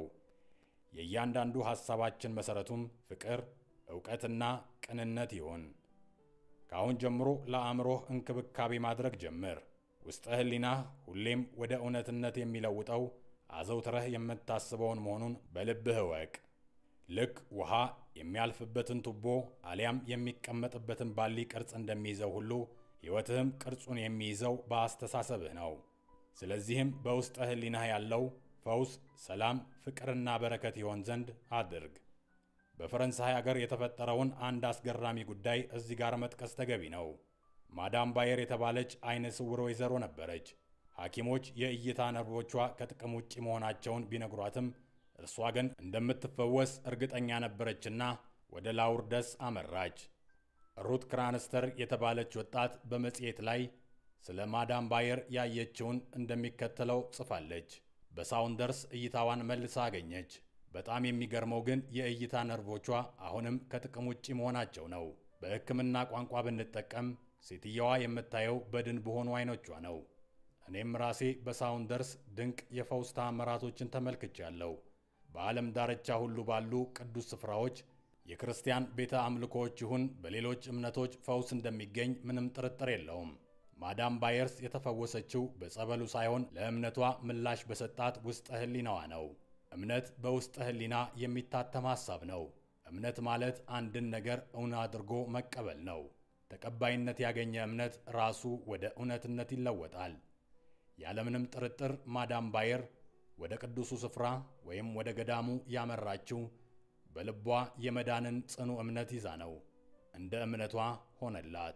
የእያንዳንዱ ሐሳባችን መሠረቱም ፍቅር፣ ዕውቀትና ቅንነት ይሁን። ከአሁን ጀምሮ ለአእምሮህ እንክብካቤ ማድረግ ጀምር። ውስጠ ሕሊናህ ሁሌም ወደ እውነትነት የሚለውጠው አዘውትረህ የምታስበውን መሆኑን በልብህ እወቅ። ልክ ውሃ የሚያልፍበትን ቱቦ አሊያም የሚቀመጥበትን ባሊ ቅርጽ እንደሚይዘው ሁሉ ሕይወትህም ቅርጹን የሚይዘው በአስተሳሰብህ ነው። ስለዚህም በውስጠ ሕሊናህ ያለው ፈውስ፣ ሰላም፣ ፍቅርና በረከት ይሆን ዘንድ አድርግ። በፈረንሳይ አገር የተፈጠረውን አንድ አስገራሚ ጉዳይ እዚህ ጋር መጥቀስ ተገቢ ነው። ማዳም ባየር የተባለች አይነ ስውር ወይዘሮ ነበረች። ሐኪሞች የእይታ ነርቮቿ ከጥቅም ውጭ መሆናቸውን ቢነግሯትም እርሷ ግን እንደምትፈወስ እርግጠኛ ነበረችና ወደ ላውርደስ አመራች። ሩት ክራንስተር የተባለች ወጣት በመጽሔት ላይ ስለ ማዳም ባየር ያየችውን እንደሚከተለው ጽፋለች። በሳውንደርስ እይታዋን መልሳ አገኘች። በጣም የሚገርመው ግን የእይታ ነርቮቿ አሁንም ከጥቅም ውጭ መሆናቸው ነው። በሕክምና ቋንቋ ብንጠቀም ሴትየዋ የምታየው በድን በሆኑ አይኖቿ ነው። እኔም ራሴ በሳውንደርስ ድንቅ የፈውስ ተአምራቶችን ተመልክቻለሁ። በዓለም ዳርቻ ሁሉ ባሉ ቅዱስ ስፍራዎች የክርስቲያን ቤተ አምልኮዎች ይሁን በሌሎች እምነቶች ፈውስ እንደሚገኝ ምንም ጥርጥር የለውም። ማዳም ባየርስ የተፈወሰችው በጸበሉ ሳይሆን ለእምነቷ ምላሽ በሰጣት ውስጠ ሕሊናዋ ነው። እምነት በውስጠ ሕሊና የሚታተም ሐሳብ ነው። እምነት ማለት አንድን ነገር እውን አድርጎ መቀበል ነው። ተቀባይነት ያገኘ እምነት ራሱ ወደ እውነትነት ይለወጣል። ያለምንም ጥርጥር ማዳም ባየር ወደ ቅዱሱ ስፍራ ወይም ወደ ገዳሙ ያመራችው በልቧ የመዳንን ጽኑ እምነት ይዛ ነው። እንደ እምነቷ ሆነላት።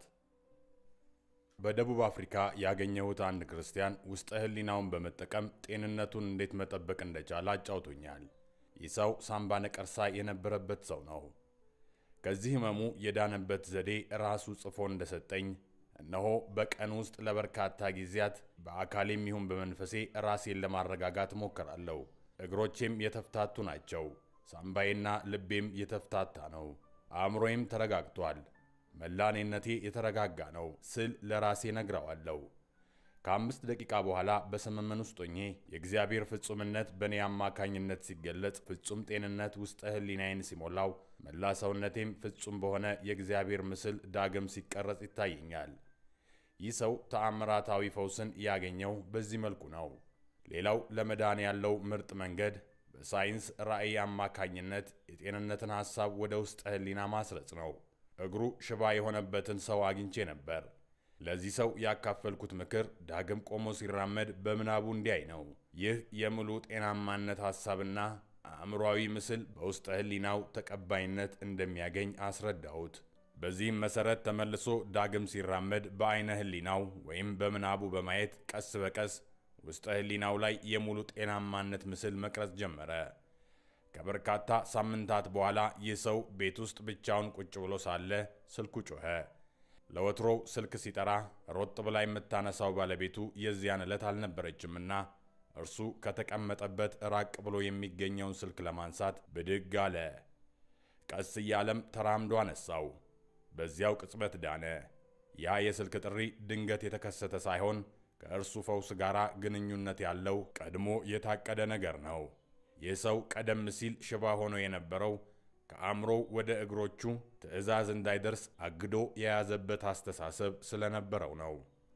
በደቡብ አፍሪካ ያገኘሁት አንድ ክርስቲያን ውስጠ ሕሊናውን በመጠቀም ጤንነቱን እንዴት መጠበቅ እንደቻለ አጫውቶኛል። ይህ ሰው ሳምባ ነቀርሳ የነበረበት ሰው ነው። ከዚህ ህመሙ የዳነበት ዘዴ ራሱ ጽፎ እንደሰጠኝ እነሆ በቀን ውስጥ ለበርካታ ጊዜያት በአካሌም ይሁን በመንፈሴ ራሴን ለማረጋጋት እሞክራለሁ። እግሮቼም የተፍታቱ ናቸው። ሳምባዬና ልቤም የተፍታታ ነው። አእምሮዬም ተረጋግቷል። መላኔነቴ የተረጋጋ ነው ስል ለራሴ ነግረዋለሁ። ከአምስት ደቂቃ በኋላ በሰመመን ውስጥ ሆኜ የእግዚአብሔር ፍጹምነት በእኔ አማካኝነት ሲገለጽ፣ ፍጹም ጤንነት ውስጠ ሕሊናዬን ሲሞላው፣ መላ ሰውነቴም ፍጹም በሆነ የእግዚአብሔር ምስል ዳግም ሲቀረጽ ይታየኛል። ይህ ሰው ተአምራታዊ ፈውስን ያገኘው በዚህ መልኩ ነው። ሌላው ለመዳን ያለው ምርጥ መንገድ በሳይንስ ራዕይ አማካኝነት የጤንነትን ሐሳብ ወደ ውስጠ ሕሊና ማስረጽ ነው። እግሩ ሽባ የሆነበትን ሰው አግኝቼ ነበር። ለዚህ ሰው ያካፈልኩት ምክር ዳግም ቆሞ ሲራመድ በምናቡ እንዲያይ ነው። ይህ የሙሉ ጤናማነት ሐሳብና አእምሯዊ ምስል በውስጠ ሕሊናው ተቀባይነት እንደሚያገኝ አስረዳሁት። በዚህም መሠረት ተመልሶ ዳግም ሲራመድ በዐይነ ሕሊናው ወይም በምናቡ በማየት ቀስ በቀስ ውስጠ ሕሊናው ላይ የሙሉ ጤናማነት ምስል መቅረጽ ጀመረ። ከበርካታ ሳምንታት በኋላ ይህ ሰው ቤት ውስጥ ብቻውን ቁጭ ብሎ ሳለ ስልኩ ጮኸ። ለወትሮው ስልክ ሲጠራ ሮጥ ብላ የምታነሳው ባለቤቱ የዚያን ዕለት አልነበረችምና እርሱ ከተቀመጠበት ራቅ ብሎ የሚገኘውን ስልክ ለማንሳት ብድግ አለ። ቀስ እያለም ተራምዶ አነሳው። በዚያው ቅጽበት ዳነ። ያ የስልክ ጥሪ ድንገት የተከሰተ ሳይሆን ከእርሱ ፈውስ ጋር ግንኙነት ያለው ቀድሞ የታቀደ ነገር ነው። ይህ ሰው ቀደም ሲል ሽባ ሆኖ የነበረው ከአእምሮው ወደ እግሮቹ ትዕዛዝ እንዳይደርስ አግዶ የያዘበት አስተሳሰብ ስለነበረው ነው።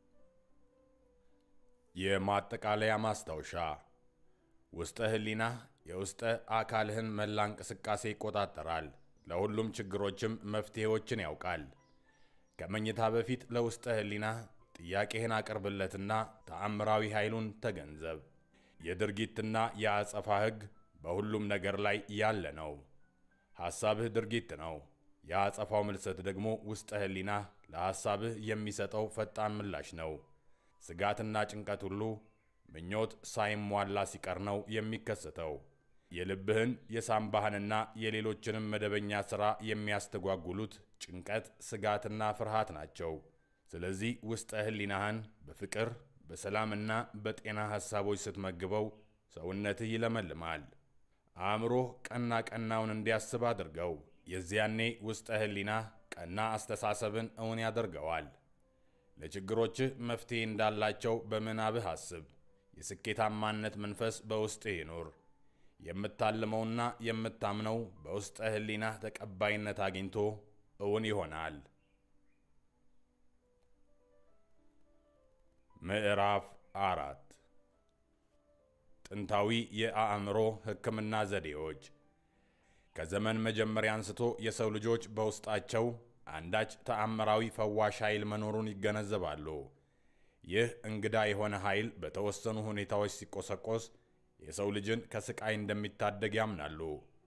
የማጠቃለያ ማስታወሻ፣ ውስጠ ሕሊናህ የውስጠ አካልህን መላ እንቅስቃሴ ይቆጣጠራል። ለሁሉም ችግሮችም መፍትሔዎችን ያውቃል። ከመኝታ በፊት ለውስጠ ሕሊናህ ጥያቄህን አቅርብለትና ተአምራዊ ኃይሉን ተገንዘብ። የድርጊትና የአጸፋ ሕግ በሁሉም ነገር ላይ ያለ ነው። ሐሳብህ ድርጊት ነው። የአጸፋው ምልሰት ደግሞ ውስጠ ሕሊናህ ለሐሳብህ የሚሰጠው ፈጣን ምላሽ ነው። ስጋትና ጭንቀት ሁሉ ምኞት ሳይሟላ ሲቀር ነው የሚከሰተው። የልብህን የሳምባህንና የሌሎችንም መደበኛ ሥራ የሚያስተጓጉሉት ጭንቀት፣ ስጋትና ፍርሃት ናቸው። ስለዚህ ውስጠ ሕሊናህን በፍቅር በሰላምና በጤና ሐሳቦች ስትመግበው ሰውነትህ ይለመልማል። አእምሮህ ቀና ቀናውን እንዲያስብ አድርገው። የዚያኔ ውስጠ ህሊናህ ቀና አስተሳሰብን እውን ያደርገዋል። ለችግሮችህ መፍትሄ እንዳላቸው በምናብህ አስብ። የስኬታማነት መንፈስ በውስጥህ ይኑር። የምታልመውና የምታምነው በውስጠ ህሊናህ ተቀባይነት አግኝቶ እውን ይሆናል። ምዕራፍ አራት ጥንታዊ የአእምሮ ሕክምና ዘዴዎች። ከዘመን መጀመሪያ አንስቶ የሰው ልጆች በውስጣቸው አንዳች ተአምራዊ ፈዋሽ ኃይል መኖሩን ይገነዘባሉ። ይህ እንግዳ የሆነ ኃይል በተወሰኑ ሁኔታዎች ሲቆሰቆስ የሰው ልጅን ከስቃይ እንደሚታደግ ያምናሉ።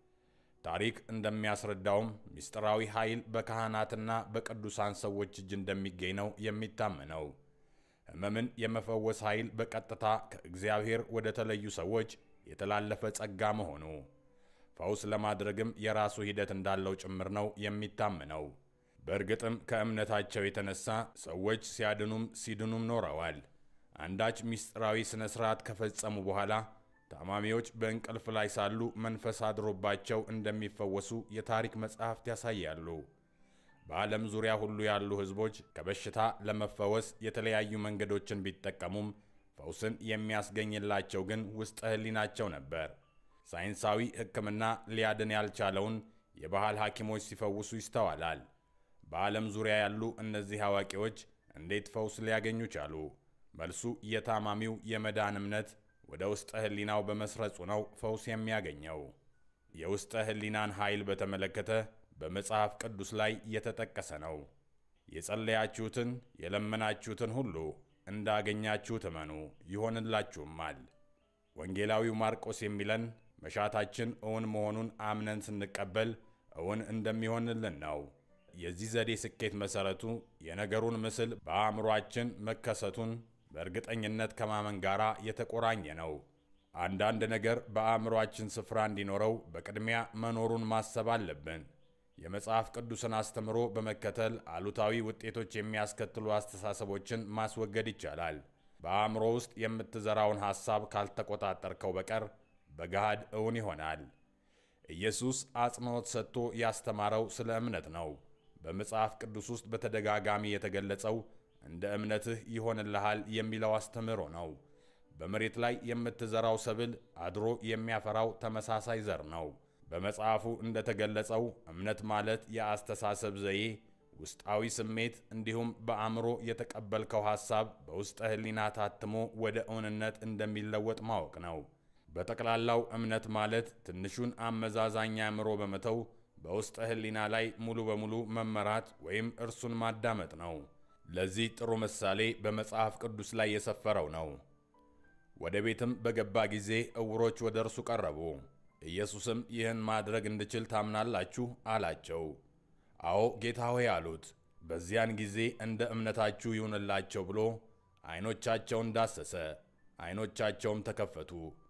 ታሪክ እንደሚያስረዳውም ምስጢራዊ ኃይል በካህናትና በቅዱሳን ሰዎች እጅ እንደሚገኝ ነው የሚታመነው። ሕመምን የመፈወስ ኃይል በቀጥታ ከእግዚአብሔር ወደ ተለዩ ሰዎች የተላለፈ ጸጋ መሆኑ ፈውስ ለማድረግም የራሱ ሂደት እንዳለው ጭምር ነው የሚታመነው። በእርግጥም ከእምነታቸው የተነሳ ሰዎች ሲያድኑም ሲድኑም ኖረዋል። አንዳች ምስጢራዊ ሥነ ሥርዓት ከፈጸሙ በኋላ ታማሚዎች በእንቅልፍ ላይ ሳሉ መንፈስ አድሮባቸው እንደሚፈወሱ የታሪክ መጻሕፍት ያሳያሉ። በዓለም ዙሪያ ሁሉ ያሉ ሕዝቦች ከበሽታ ለመፈወስ የተለያዩ መንገዶችን ቢጠቀሙም ፈውስን የሚያስገኝላቸው ግን ውስጠ ሕሊናቸው ነበር። ሳይንሳዊ ሕክምና ሊያድን ያልቻለውን የባህል ሐኪሞች ሲፈውሱ ይስተዋላል። በዓለም ዙሪያ ያሉ እነዚህ አዋቂዎች እንዴት ፈውስ ሊያገኙ ቻሉ? መልሱ የታማሚው የመዳን እምነት ወደ ውስጠ ሕሊናው በመስረጹ ነው ፈውስ የሚያገኘው። የውስጠ ሕሊናን ኃይል በተመለከተ በመጽሐፍ ቅዱስ ላይ የተጠቀሰ ነው። የጸለያችሁትን የለመናችሁትን ሁሉ እንዳገኛችሁት እመኑ ይሆንላችሁማል። ወንጌላዊው ማርቆስ የሚለን መሻታችን እውን መሆኑን አምነን ስንቀበል እውን እንደሚሆንልን ነው። የዚህ ዘዴ ስኬት መሠረቱ የነገሩን ምስል በአእምሯችን መከሰቱን በእርግጠኝነት ከማመን ጋር የተቆራኘ ነው። አንዳንድ ነገር በአእምሯችን ስፍራ እንዲኖረው በቅድሚያ መኖሩን ማሰብ አለብን። የመጽሐፍ ቅዱስን አስተምሮ በመከተል አሉታዊ ውጤቶች የሚያስከትሉ አስተሳሰቦችን ማስወገድ ይቻላል። በአእምሮ ውስጥ የምትዘራውን ሐሳብ ካልተቆጣጠርከው በቀር በገሃድ እውን ይሆናል። ኢየሱስ አጽንዖት ሰጥቶ ያስተማረው ስለ እምነት ነው። በመጽሐፍ ቅዱስ ውስጥ በተደጋጋሚ የተገለጸው እንደ እምነትህ ይሆንልሃል የሚለው አስተምህሮ ነው። በመሬት ላይ የምትዘራው ሰብል አድሮ የሚያፈራው ተመሳሳይ ዘር ነው። በመጽሐፉ እንደተገለጸው እምነት ማለት የአስተሳሰብ ዘዬ፣ ውስጣዊ ስሜት እንዲሁም በአእምሮ የተቀበልከው ሐሳብ በውስጠ ሕሊና ታትሞ ወደ እውንነት እንደሚለወጥ ማወቅ ነው። በጠቅላላው እምነት ማለት ትንሹን አመዛዛኝ አእምሮ በመተው በውስጠ ሕሊና ላይ ሙሉ በሙሉ መመራት ወይም እርሱን ማዳመጥ ነው። ለዚህ ጥሩ ምሳሌ በመጽሐፍ ቅዱስ ላይ የሰፈረው ነው። ወደ ቤትም በገባ ጊዜ ዕውሮች ወደ እርሱ ቀረቡ። ኢየሱስም ይህን ማድረግ እንድችል ታምናላችሁ? አላቸው። አዎ ጌታ ሆይ አሉት። በዚያን ጊዜ እንደ እምነታችሁ ይሁንላቸው ብሎ ዐይኖቻቸውን ዳሰሰ፣ ዐይኖቻቸውም ተከፈቱ።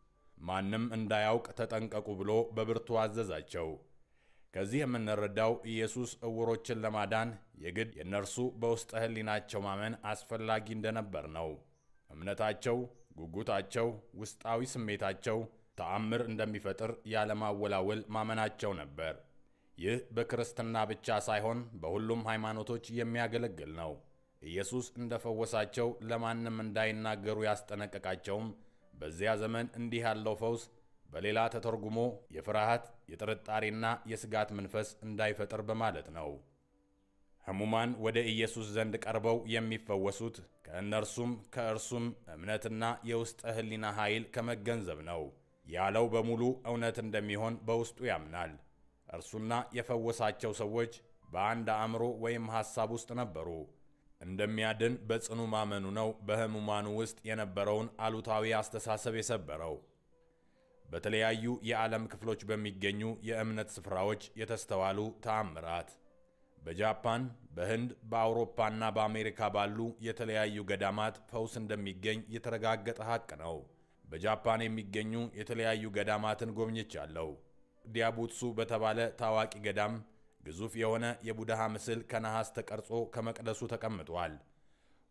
ማንም እንዳያውቅ ተጠንቀቁ ብሎ በብርቱ አዘዛቸው። ከዚህ የምንረዳው ኢየሱስ ዕውሮችን ለማዳን የግድ የእነርሱ በውስጠ ሕሊናቸው ማመን አስፈላጊ እንደነበር ነው። እምነታቸው፣ ጉጉታቸው፣ ውስጣዊ ስሜታቸው ተአምር እንደሚፈጥር ያለማወላወል ማመናቸው ነበር። ይህ በክርስትና ብቻ ሳይሆን በሁሉም ሃይማኖቶች የሚያገለግል ነው። ኢየሱስ እንደፈወሳቸው ለማንም እንዳይናገሩ ያስጠነቀቃቸውም በዚያ ዘመን እንዲህ ያለው ፈውስ በሌላ ተተርጉሞ የፍርሃት የጥርጣሬና የስጋት መንፈስ እንዳይፈጥር በማለት ነው። ሕሙማን ወደ ኢየሱስ ዘንድ ቀርበው የሚፈወሱት ከእነርሱም ከእርሱም እምነትና የውስጠ ሕሊና ኃይል ከመገንዘብ ነው። ያለው በሙሉ እውነት እንደሚሆን በውስጡ ያምናል። እርሱና የፈወሳቸው ሰዎች በአንድ አእምሮ ወይም ሐሳብ ውስጥ ነበሩ። እንደሚያድን በጽኑ ማመኑ ነው በሕሙማኑ ውስጥ የነበረውን አሉታዊ አስተሳሰብ የሰበረው። በተለያዩ የዓለም ክፍሎች በሚገኙ የእምነት ስፍራዎች የተስተዋሉ ተአምራት በጃፓን፣ በህንድ፣ በአውሮፓና በአሜሪካ ባሉ የተለያዩ ገዳማት ፈውስ እንደሚገኝ የተረጋገጠ ሐቅ ነው። በጃፓን የሚገኙ የተለያዩ ገዳማትን ጎብኝቻለሁ። ዲያቡትሱ በተባለ ታዋቂ ገዳም ግዙፍ የሆነ የቡድሃ ምስል ከነሐስ ተቀርጾ ከመቅደሱ ተቀምጧል።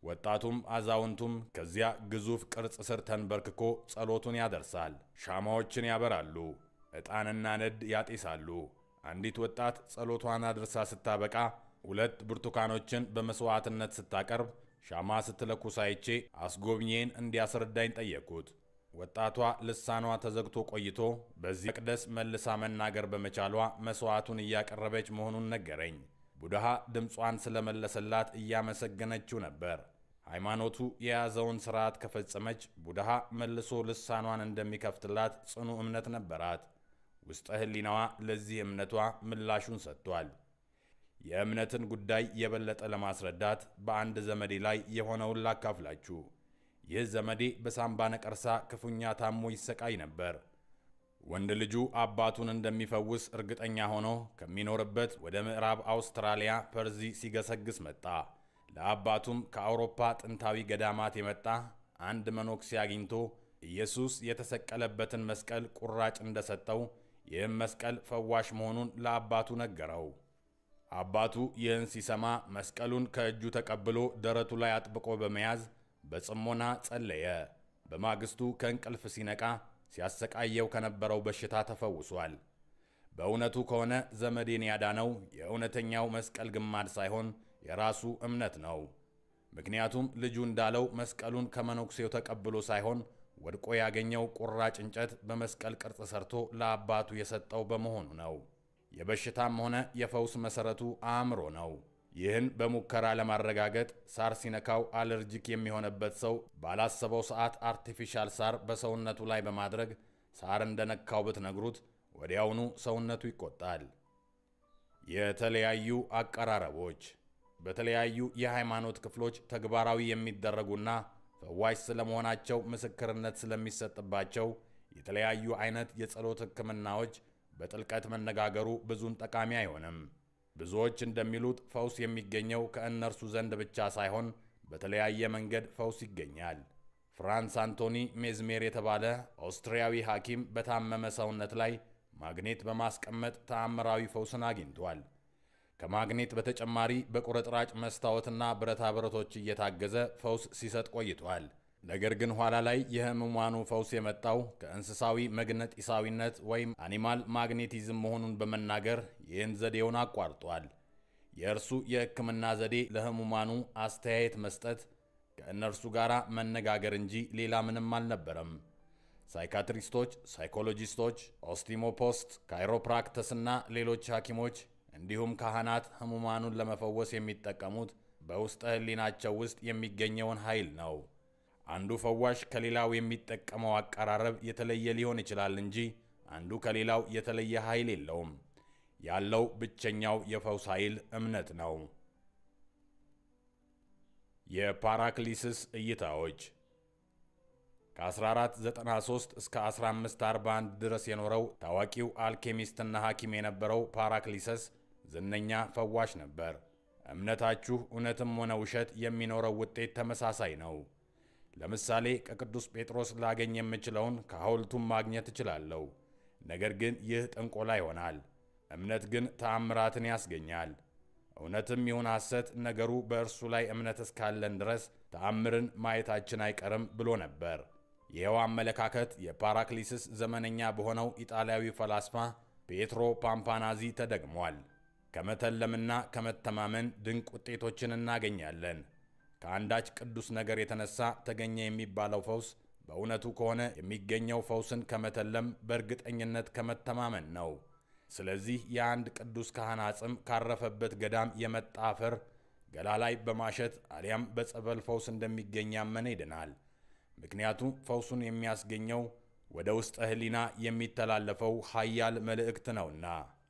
ወጣቱም አዛውንቱም ከዚያ ግዙፍ ቅርጽ ስር ተንበርክኮ ጸሎቱን ያደርሳል። ሻማዎችን ያበራሉ፣ ዕጣንና ነድ ያጤሳሉ። አንዲት ወጣት ጸሎቷን አድርሳ ስታበቃ ሁለት ብርቱካኖችን በመሥዋዕትነት ስታቀርብ ሻማ ስትለኩስ አይቼ አስጎብኜን እንዲያስረዳኝ ጠየቅኩት። ወጣቷ ልሳኗ ተዘግቶ ቆይቶ በዚህ መቅደስ መልሳ መናገር በመቻሏ መሥዋዕቱን እያቀረበች መሆኑን ነገረኝ። ቡድሃ ድምጿን ስለመለሰላት እያመሰገነችው ነበር። ሃይማኖቱ የያዘውን ሥርዓት ከፈጸመች ቡድሃ መልሶ ልሳኗን እንደሚከፍትላት ጽኑ እምነት ነበራት። ውስጠ ሕሊናዋ ለዚህ እምነቷ ምላሹን ሰጥቷል። የእምነትን ጉዳይ የበለጠ ለማስረዳት በአንድ ዘመዴ ላይ የሆነውን ላካፍላችሁ። ይህ ዘመዴ በሳምባ ነቀርሳ ክፉኛ ታሞ ይሰቃይ ነበር። ወንድ ልጁ አባቱን እንደሚፈውስ እርግጠኛ ሆኖ ከሚኖርበት ወደ ምዕራብ አውስትራሊያ ፐርዚ ሲገሰግስ መጣ። ለአባቱም ከአውሮፓ ጥንታዊ ገዳማት የመጣ አንድ መነኩሴ አግኝቶ ኢየሱስ የተሰቀለበትን መስቀል ቁራጭ እንደሰጠው ይህም መስቀል ፈዋሽ መሆኑን ለአባቱ ነገረው። አባቱ ይህን ሲሰማ መስቀሉን ከእጁ ተቀብሎ ደረቱ ላይ አጥብቆ በመያዝ በጽሞና ጸለየ። በማግስቱ ከእንቅልፍ ሲነቃ ሲያሰቃየው ከነበረው በሽታ ተፈውሷል። በእውነቱ ከሆነ ዘመዴን ያዳነው የእውነተኛው መስቀል ግማድ ሳይሆን የራሱ እምነት ነው። ምክንያቱም ልጁ እንዳለው መስቀሉን ከመነኩሴው ተቀብሎ ሳይሆን ወድቆ ያገኘው ቁራጭ እንጨት በመስቀል ቅርጽ ሰርቶ ለአባቱ የሰጠው በመሆኑ ነው። የበሽታም ሆነ የፈውስ መሠረቱ አእምሮ ነው። ይህን በሙከራ ለማረጋገጥ ሳር ሲነካው አለርጂክ የሚሆንበት ሰው ባላሰበው ሰዓት አርቲፊሻል ሳር በሰውነቱ ላይ በማድረግ ሳር እንደነካው ብትነግሩት ወዲያውኑ ሰውነቱ ይቆጣል። የተለያዩ አቀራረቦች በተለያዩ የሃይማኖት ክፍሎች ተግባራዊ የሚደረጉና ፈዋሽ ስለመሆናቸው ምስክርነት ስለሚሰጥባቸው የተለያዩ አይነት የጸሎት ሕክምናዎች በጥልቀት መነጋገሩ ብዙም ጠቃሚ አይሆንም። ብዙዎች እንደሚሉት ፈውስ የሚገኘው ከእነርሱ ዘንድ ብቻ ሳይሆን በተለያየ መንገድ ፈውስ ይገኛል። ፍራንስ አንቶኒ ሜዝሜር የተባለ ኦስትሪያዊ ሐኪም በታመመ ሰውነት ላይ ማግኔት በማስቀመጥ ተአምራዊ ፈውስን አግኝቷል። ከማግኔት በተጨማሪ በቁርጥራጭ መስታወትና ብረታ ብረቶች እየታገዘ ፈውስ ሲሰጥ ቆይቷል። ነገር ግን ኋላ ላይ የህሙማኑ ፈውስ የመጣው ከእንስሳዊ መግነጢሳዊነት ወይም አኒማል ማግኔቲዝም መሆኑን በመናገር ይህን ዘዴውን አቋርጧል። የእርሱ የሕክምና ዘዴ ለህሙማኑ አስተያየት መስጠት፣ ከእነርሱ ጋር መነጋገር እንጂ ሌላ ምንም አልነበረም። ሳይካትሪስቶች፣ ሳይኮሎጂስቶች፣ ኦስቲሞፖስት፣ ካይሮፕራክተስና ሌሎች ሐኪሞች እንዲሁም ካህናት ህሙማኑን ለመፈወስ የሚጠቀሙት በውስጠ ህሊናቸው ውስጥ የሚገኘውን ኃይል ነው። አንዱ ፈዋሽ ከሌላው የሚጠቀመው አቀራረብ የተለየ ሊሆን ይችላል እንጂ አንዱ ከሌላው የተለየ ኃይል የለውም። ያለው ብቸኛው የፈውስ ኃይል እምነት ነው። የፓራክሊስስ እይታዎች ከ1493 እስከ 1541 ድረስ የኖረው ታዋቂው አልኬሚስትና ሐኪም የነበረው ፓራክሊሰስ ዝነኛ ፈዋሽ ነበር። እምነታችሁ እውነትም ሆነ ውሸት የሚኖረው ውጤት ተመሳሳይ ነው። ለምሳሌ ከቅዱስ ጴጥሮስ ላገኝ የምችለውን ከሐውልቱም ማግኘት እችላለሁ። ነገር ግን ይህ ጥንቆላ ይሆናል። እምነት ግን ተአምራትን ያስገኛል። እውነትም ይሁን ሐሰት፣ ነገሩ በእርሱ ላይ እምነት እስካለን ድረስ ተአምርን ማየታችን አይቀርም ብሎ ነበር። ይኸው አመለካከት የፓራክሊስስ ዘመነኛ በሆነው ኢጣሊያዊ ፈላስፋ ፔትሮ ፓምፓናዚ ተደግሟል። ከመተለምና ከመተማመን ድንቅ ውጤቶችን እናገኛለን። ከአንዳች ቅዱስ ነገር የተነሳ ተገኘ የሚባለው ፈውስ በእውነቱ ከሆነ የሚገኘው ፈውስን ከመተለም በእርግጠኝነት ከመተማመን ነው። ስለዚህ የአንድ ቅዱስ ካህን አጽም ካረፈበት ገዳም የመጣ አፈር ገላ ላይ በማሸት አሊያም በጸበል ፈውስ እንደሚገኝ ያመነ ይድናል። ምክንያቱም ፈውሱን የሚያስገኘው ወደ ውስጠ ሕሊና የሚተላለፈው ኃያል መልእክት ነውና።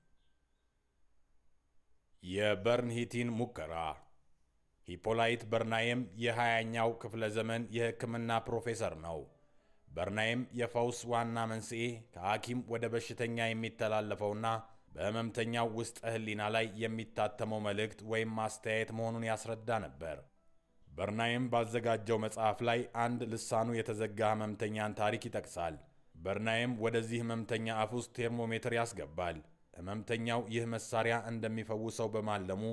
የበርንሂቲን ሙከራ ሂፖላይት በርናየም የሃያኛው ክፍለ ዘመን የሕክምና ፕሮፌሰር ነው። በርናየም የፈውስ ዋና መንስኤ ከሐኪም ወደ በሽተኛ የሚተላለፈውና በሕመምተኛው ውስጠ ሕሊና ላይ የሚታተመው መልእክት ወይም ማስተያየት መሆኑን ያስረዳ ነበር። በርናየም ባዘጋጀው መጽሐፍ ላይ አንድ ልሳኑ የተዘጋ ሕመምተኛን ታሪክ ይጠቅሳል። በርናየም ወደዚህ ሕመምተኛ አፍ ውስጥ ቴርሞሜትር ያስገባል። ሕመምተኛው ይህ መሳሪያ እንደሚፈውሰው በማለሙ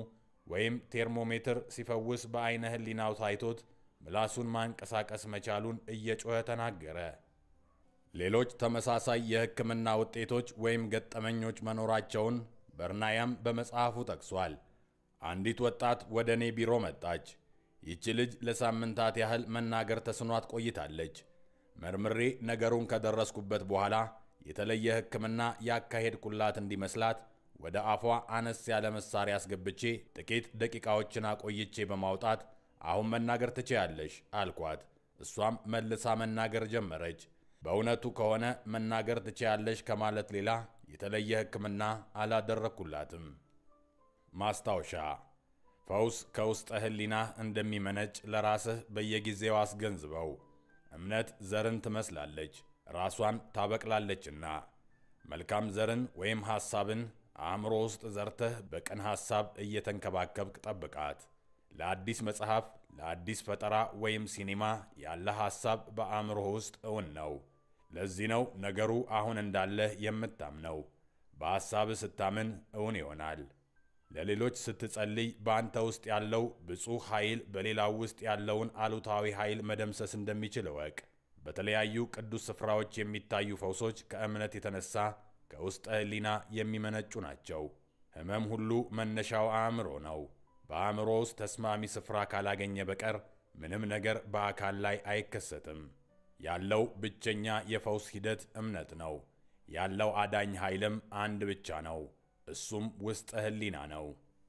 ወይም ቴርሞሜትር ሲፈውስ በዐይነ ሕሊናው ታይቶት ምላሱን ማንቀሳቀስ መቻሉን እየጮኸ ተናገረ። ሌሎች ተመሳሳይ የሕክምና ውጤቶች ወይም ገጠመኞች መኖራቸውን በርናያም በመጽሐፉ ጠቅሷል። አንዲት ወጣት ወደ እኔ ቢሮ መጣች። ይህች ልጅ ለሳምንታት ያህል መናገር ተስኗት ቆይታለች። መርምሬ ነገሩን ከደረስኩበት በኋላ የተለየ ሕክምና ያካሄድኩላት እንዲመስላት ወደ አፏ አነስ ያለ መሳሪያ አስገብቼ ጥቂት ደቂቃዎችን አቆይቼ በማውጣት አሁን መናገር ትችያለሽ አልኳት። እሷም መልሳ መናገር ጀመረች። በእውነቱ ከሆነ መናገር ትችያለሽ ከማለት ሌላ የተለየ ሕክምና አላደረግኩላትም። ማስታወሻ ፈውስ ከውስጠ ሕሊናህ እንደሚመነጭ ለራስህ በየጊዜው አስገንዝበው። እምነት ዘርን ትመስላለች፣ ራሷን ታበቅላለችና። መልካም ዘርን ወይም ሐሳብን አእምሮ ውስጥ ዘርተህ በቅን ሐሳብ እየተንከባከብክ ጠብቃት። ለአዲስ መጽሐፍ፣ ለአዲስ ፈጠራ ወይም ሲኒማ ያለ ሐሳብ በአእምሮህ ውስጥ እውን ነው። ለዚህ ነው ነገሩ አሁን እንዳለህ የምታምነው። በሐሳብህ ስታምን እውን ይሆናል። ለሌሎች ስትጸልይ በአንተ ውስጥ ያለው ብፁዕ ኃይል በሌላው ውስጥ ያለውን አሉታዊ ኃይል መደምሰስ እንደሚችል እወቅ። በተለያዩ ቅዱስ ስፍራዎች የሚታዩ ፈውሶች ከእምነት የተነሳ ከውስጠ ሕሊና የሚመነጩ ናቸው። ሕመም ሁሉ መነሻው አእምሮ ነው። በአእምሮ ውስጥ ተስማሚ ስፍራ ካላገኘ በቀር ምንም ነገር በአካል ላይ አይከሰትም። ያለው ብቸኛ የፈውስ ሂደት እምነት ነው። ያለው አዳኝ ኃይልም አንድ ብቻ ነው። እሱም ውስጠ ሕሊና ነው።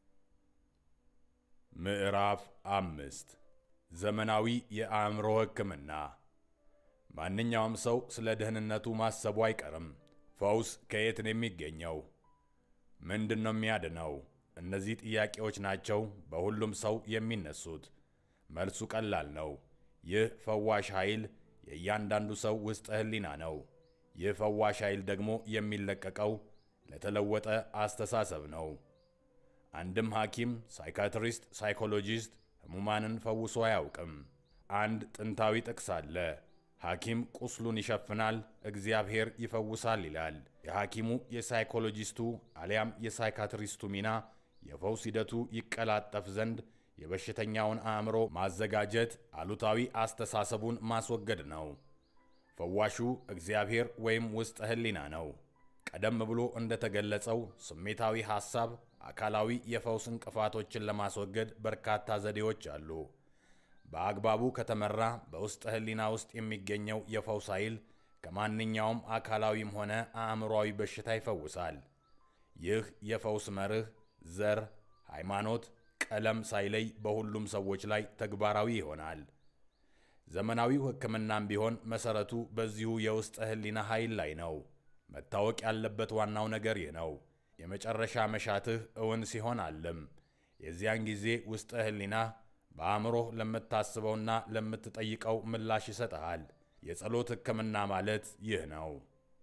ምዕራፍ አምስት ዘመናዊ የአእምሮ ሕክምና። ማንኛውም ሰው ስለ ደህንነቱ ማሰቡ አይቀርም። ፈውስ ከየት ነው የሚገኘው? ምንድን ነው የሚያድነው? እነዚህ ጥያቄዎች ናቸው በሁሉም ሰው የሚነሱት። መልሱ ቀላል ነው። ይህ ፈዋሽ ኃይል የእያንዳንዱ ሰው ውስጠ ሕሊና ነው። ይህ ፈዋሽ ኃይል ደግሞ የሚለቀቀው ለተለወጠ አስተሳሰብ ነው። አንድም ሐኪም፣ ሳይካትሪስት፣ ሳይኮሎጂስት ሕሙማንን ፈውሶ አያውቅም። አንድ ጥንታዊ ጥቅስ አለ። ሐኪም ቁስሉን ይሸፍናል፣ እግዚአብሔር ይፈውሳል ይላል። የሐኪሙ የሳይኮሎጂስቱ አሊያም የሳይካትሪስቱ ሚና የፈውስ ሂደቱ ይቀላጠፍ ዘንድ የበሽተኛውን አእምሮ ማዘጋጀት፣ አሉታዊ አስተሳሰቡን ማስወገድ ነው። ፈዋሹ እግዚአብሔር ወይም ውስጠ ሕሊና ነው። ቀደም ብሎ እንደተገለጸው ስሜታዊ ሐሳብ አካላዊ የፈውስ እንቅፋቶችን ለማስወገድ በርካታ ዘዴዎች አሉ። በአግባቡ ከተመራ በውስጠ ሕሊና ውስጥ የሚገኘው የፈውስ ኃይል ከማንኛውም አካላዊም ሆነ አእምሯዊ በሽታ ይፈውሳል። ይህ የፈውስ መርህ ዘር፣ ሃይማኖት፣ ቀለም ሳይለይ በሁሉም ሰዎች ላይ ተግባራዊ ይሆናል። ዘመናዊው ሕክምናም ቢሆን መሠረቱ በዚሁ የውስጠ ሕሊና ኃይል ላይ ነው። መታወቅ ያለበት ዋናው ነገር ይህ ነው። የመጨረሻ መሻትህ እውን ሲሆን አለም የዚያን ጊዜ ውስጠ ሕሊና በአእምሮህ ለምታስበውና ለምትጠይቀው ምላሽ ይሰጥሃል። የጸሎት ሕክምና ማለት ይህ ነው።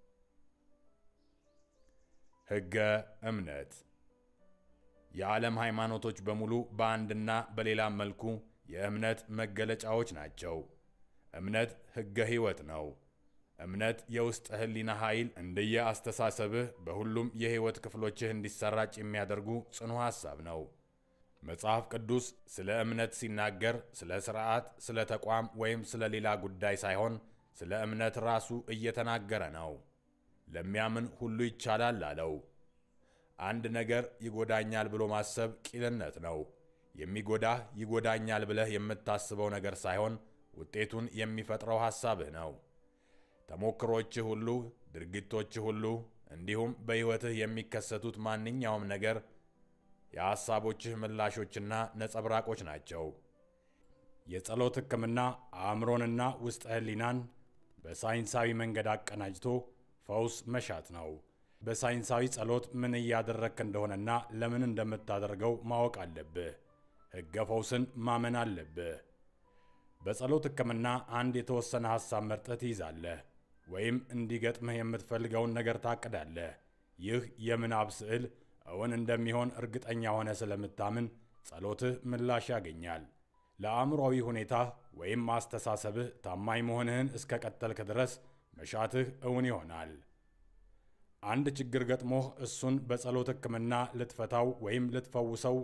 ሕገ እምነት የዓለም ሃይማኖቶች በሙሉ በአንድና በሌላም መልኩ የእምነት መገለጫዎች ናቸው። እምነት ሕገ ሕይወት ነው። እምነት የውስጥ ሕሊና ኃይል እንደየ አስተሳሰብህ በሁሉም የሕይወት ክፍሎችህ እንዲሰራጭ የሚያደርጉ ጽኑ ሐሳብ ነው። መጽሐፍ ቅዱስ ስለ እምነት ሲናገር ስለ ሥርዓት፣ ስለ ተቋም ወይም ስለ ሌላ ጉዳይ ሳይሆን ስለ እምነት ራሱ እየተናገረ ነው። ለሚያምን ሁሉ ይቻላል አለው። አንድ ነገር ይጎዳኛል ብሎ ማሰብ ቂልነት ነው። የሚጎዳህ ይጎዳኛል ብለህ የምታስበው ነገር ሳይሆን ውጤቱን የሚፈጥረው ሐሳብህ ነው። ተሞክሮችህ ሁሉ፣ ድርጊቶችህ ሁሉ እንዲሁም በሕይወትህ የሚከሰቱት ማንኛውም ነገር የሐሳቦችህ ምላሾችና ነጸብራቆች ናቸው። የጸሎት ሕክምና አእምሮንና ውስጠ ሕሊናን በሳይንሳዊ መንገድ አቀናጅቶ ፈውስ መሻት ነው። በሳይንሳዊ ጸሎት ምን እያደረግክ እንደሆነና ለምን እንደምታደርገው ማወቅ አለብህ። ሕገ ፈውስን ማመን አለብህ። በጸሎት ሕክምና አንድ የተወሰነ ሐሳብ መርጠህ ትይዛለህ ወይም እንዲገጥምህ የምትፈልገውን ነገር ታቅዳለህ። ይህ የምናብ ስዕል እውን እንደሚሆን እርግጠኛ ሆነ ስለምታምን ጸሎትህ ምላሽ ያገኛል። ለአእምሯዊ ሁኔታህ ወይም አስተሳሰብህ ታማኝ መሆንህን እስከ ቀጠልክ ድረስ መሻትህ እውን ይሆናል። አንድ ችግር ገጥሞህ እሱን በጸሎት ሕክምና ልትፈታው ወይም ልትፈውሰው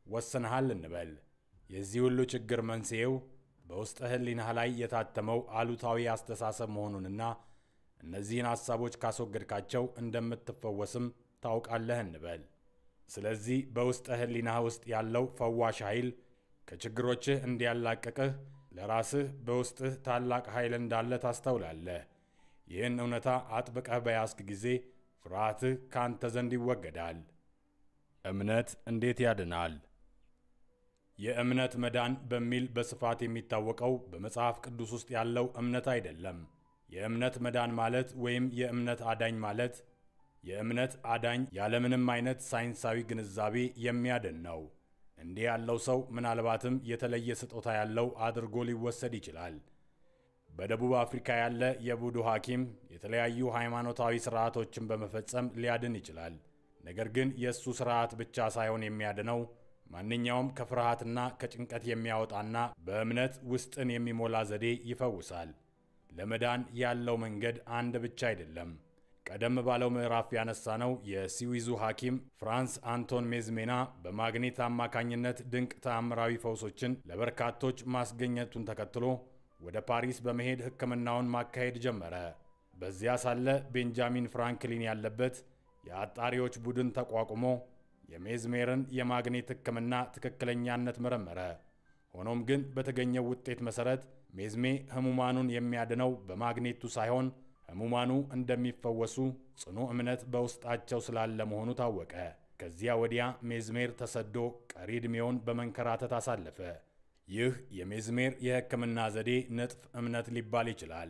ወስነሃል እንበል። የዚህ ሁሉ ችግር መንስኤው በውስጥ ሕሊናህ ላይ የታተመው አሉታዊ አስተሳሰብ መሆኑንና እነዚህን ሐሳቦች ካስወገድካቸው እንደምትፈወስም ታውቃለህ እንበል። ስለዚህ በውስጥ ሕሊናህ ውስጥ ያለው ፈዋሽ ኃይል ከችግሮችህ እንዲያላቅቅህ ለራስህ በውስጥህ ታላቅ ኃይል እንዳለ ታስተውላለህ። ይህን እውነታ አጥብቀህ በያዝክ ጊዜ ፍርሃትህ ከአንተ ዘንድ ይወገዳል። እምነት እንዴት ያድናል? የእምነት መዳን በሚል በስፋት የሚታወቀው በመጽሐፍ ቅዱስ ውስጥ ያለው እምነት አይደለም። የእምነት መዳን ማለት ወይም የእምነት አዳኝ ማለት የእምነት አዳኝ ያለምንም አይነት ሳይንሳዊ ግንዛቤ የሚያድን ነው። እንዲህ ያለው ሰው ምናልባትም የተለየ ስጦታ ያለው አድርጎ ሊወሰድ ይችላል። በደቡብ አፍሪካ ያለ የቡዱ ሐኪም የተለያዩ ሃይማኖታዊ ሥርዓቶችን በመፈጸም ሊያድን ይችላል። ነገር ግን የእሱ ሥርዓት ብቻ ሳይሆን የሚያድነው ማንኛውም ከፍርሃትና ከጭንቀት የሚያወጣና በእምነት ውስጥን የሚሞላ ዘዴ ይፈውሳል። ለመዳን ያለው መንገድ አንድ ብቻ አይደለም። ቀደም ባለው ምዕራፍ ያነሳነው የስዊዙ ሐኪም ፍራንስ አንቶን ሜዝሜና በማግኔት አማካኝነት ድንቅ ተአምራዊ ፈውሶችን ለበርካቶች ማስገኘቱን ተከትሎ ወደ ፓሪስ በመሄድ ሕክምናውን ማካሄድ ጀመረ። በዚያ ሳለ ቤንጃሚን ፍራንክሊን ያለበት የአጣሪዎች ቡድን ተቋቁሞ የሜዝሜርን የማግኔት ሕክምና ትክክለኛነት መረመረ። ሆኖም ግን በተገኘው ውጤት መሠረት ሜዝሜ ሕሙማኑን የሚያድነው በማግኔቱ ሳይሆን ሕሙማኑ እንደሚፈወሱ ጽኑ እምነት በውስጣቸው ስላለ መሆኑ ታወቀ። ከዚያ ወዲያ ሜዝሜር ተሰዶ ቀሪ ዕድሜውን በመንከራተት አሳለፈ። ይህ የሜዝሜር የሕክምና ዘዴ ንጥፍ እምነት ሊባል ይችላል።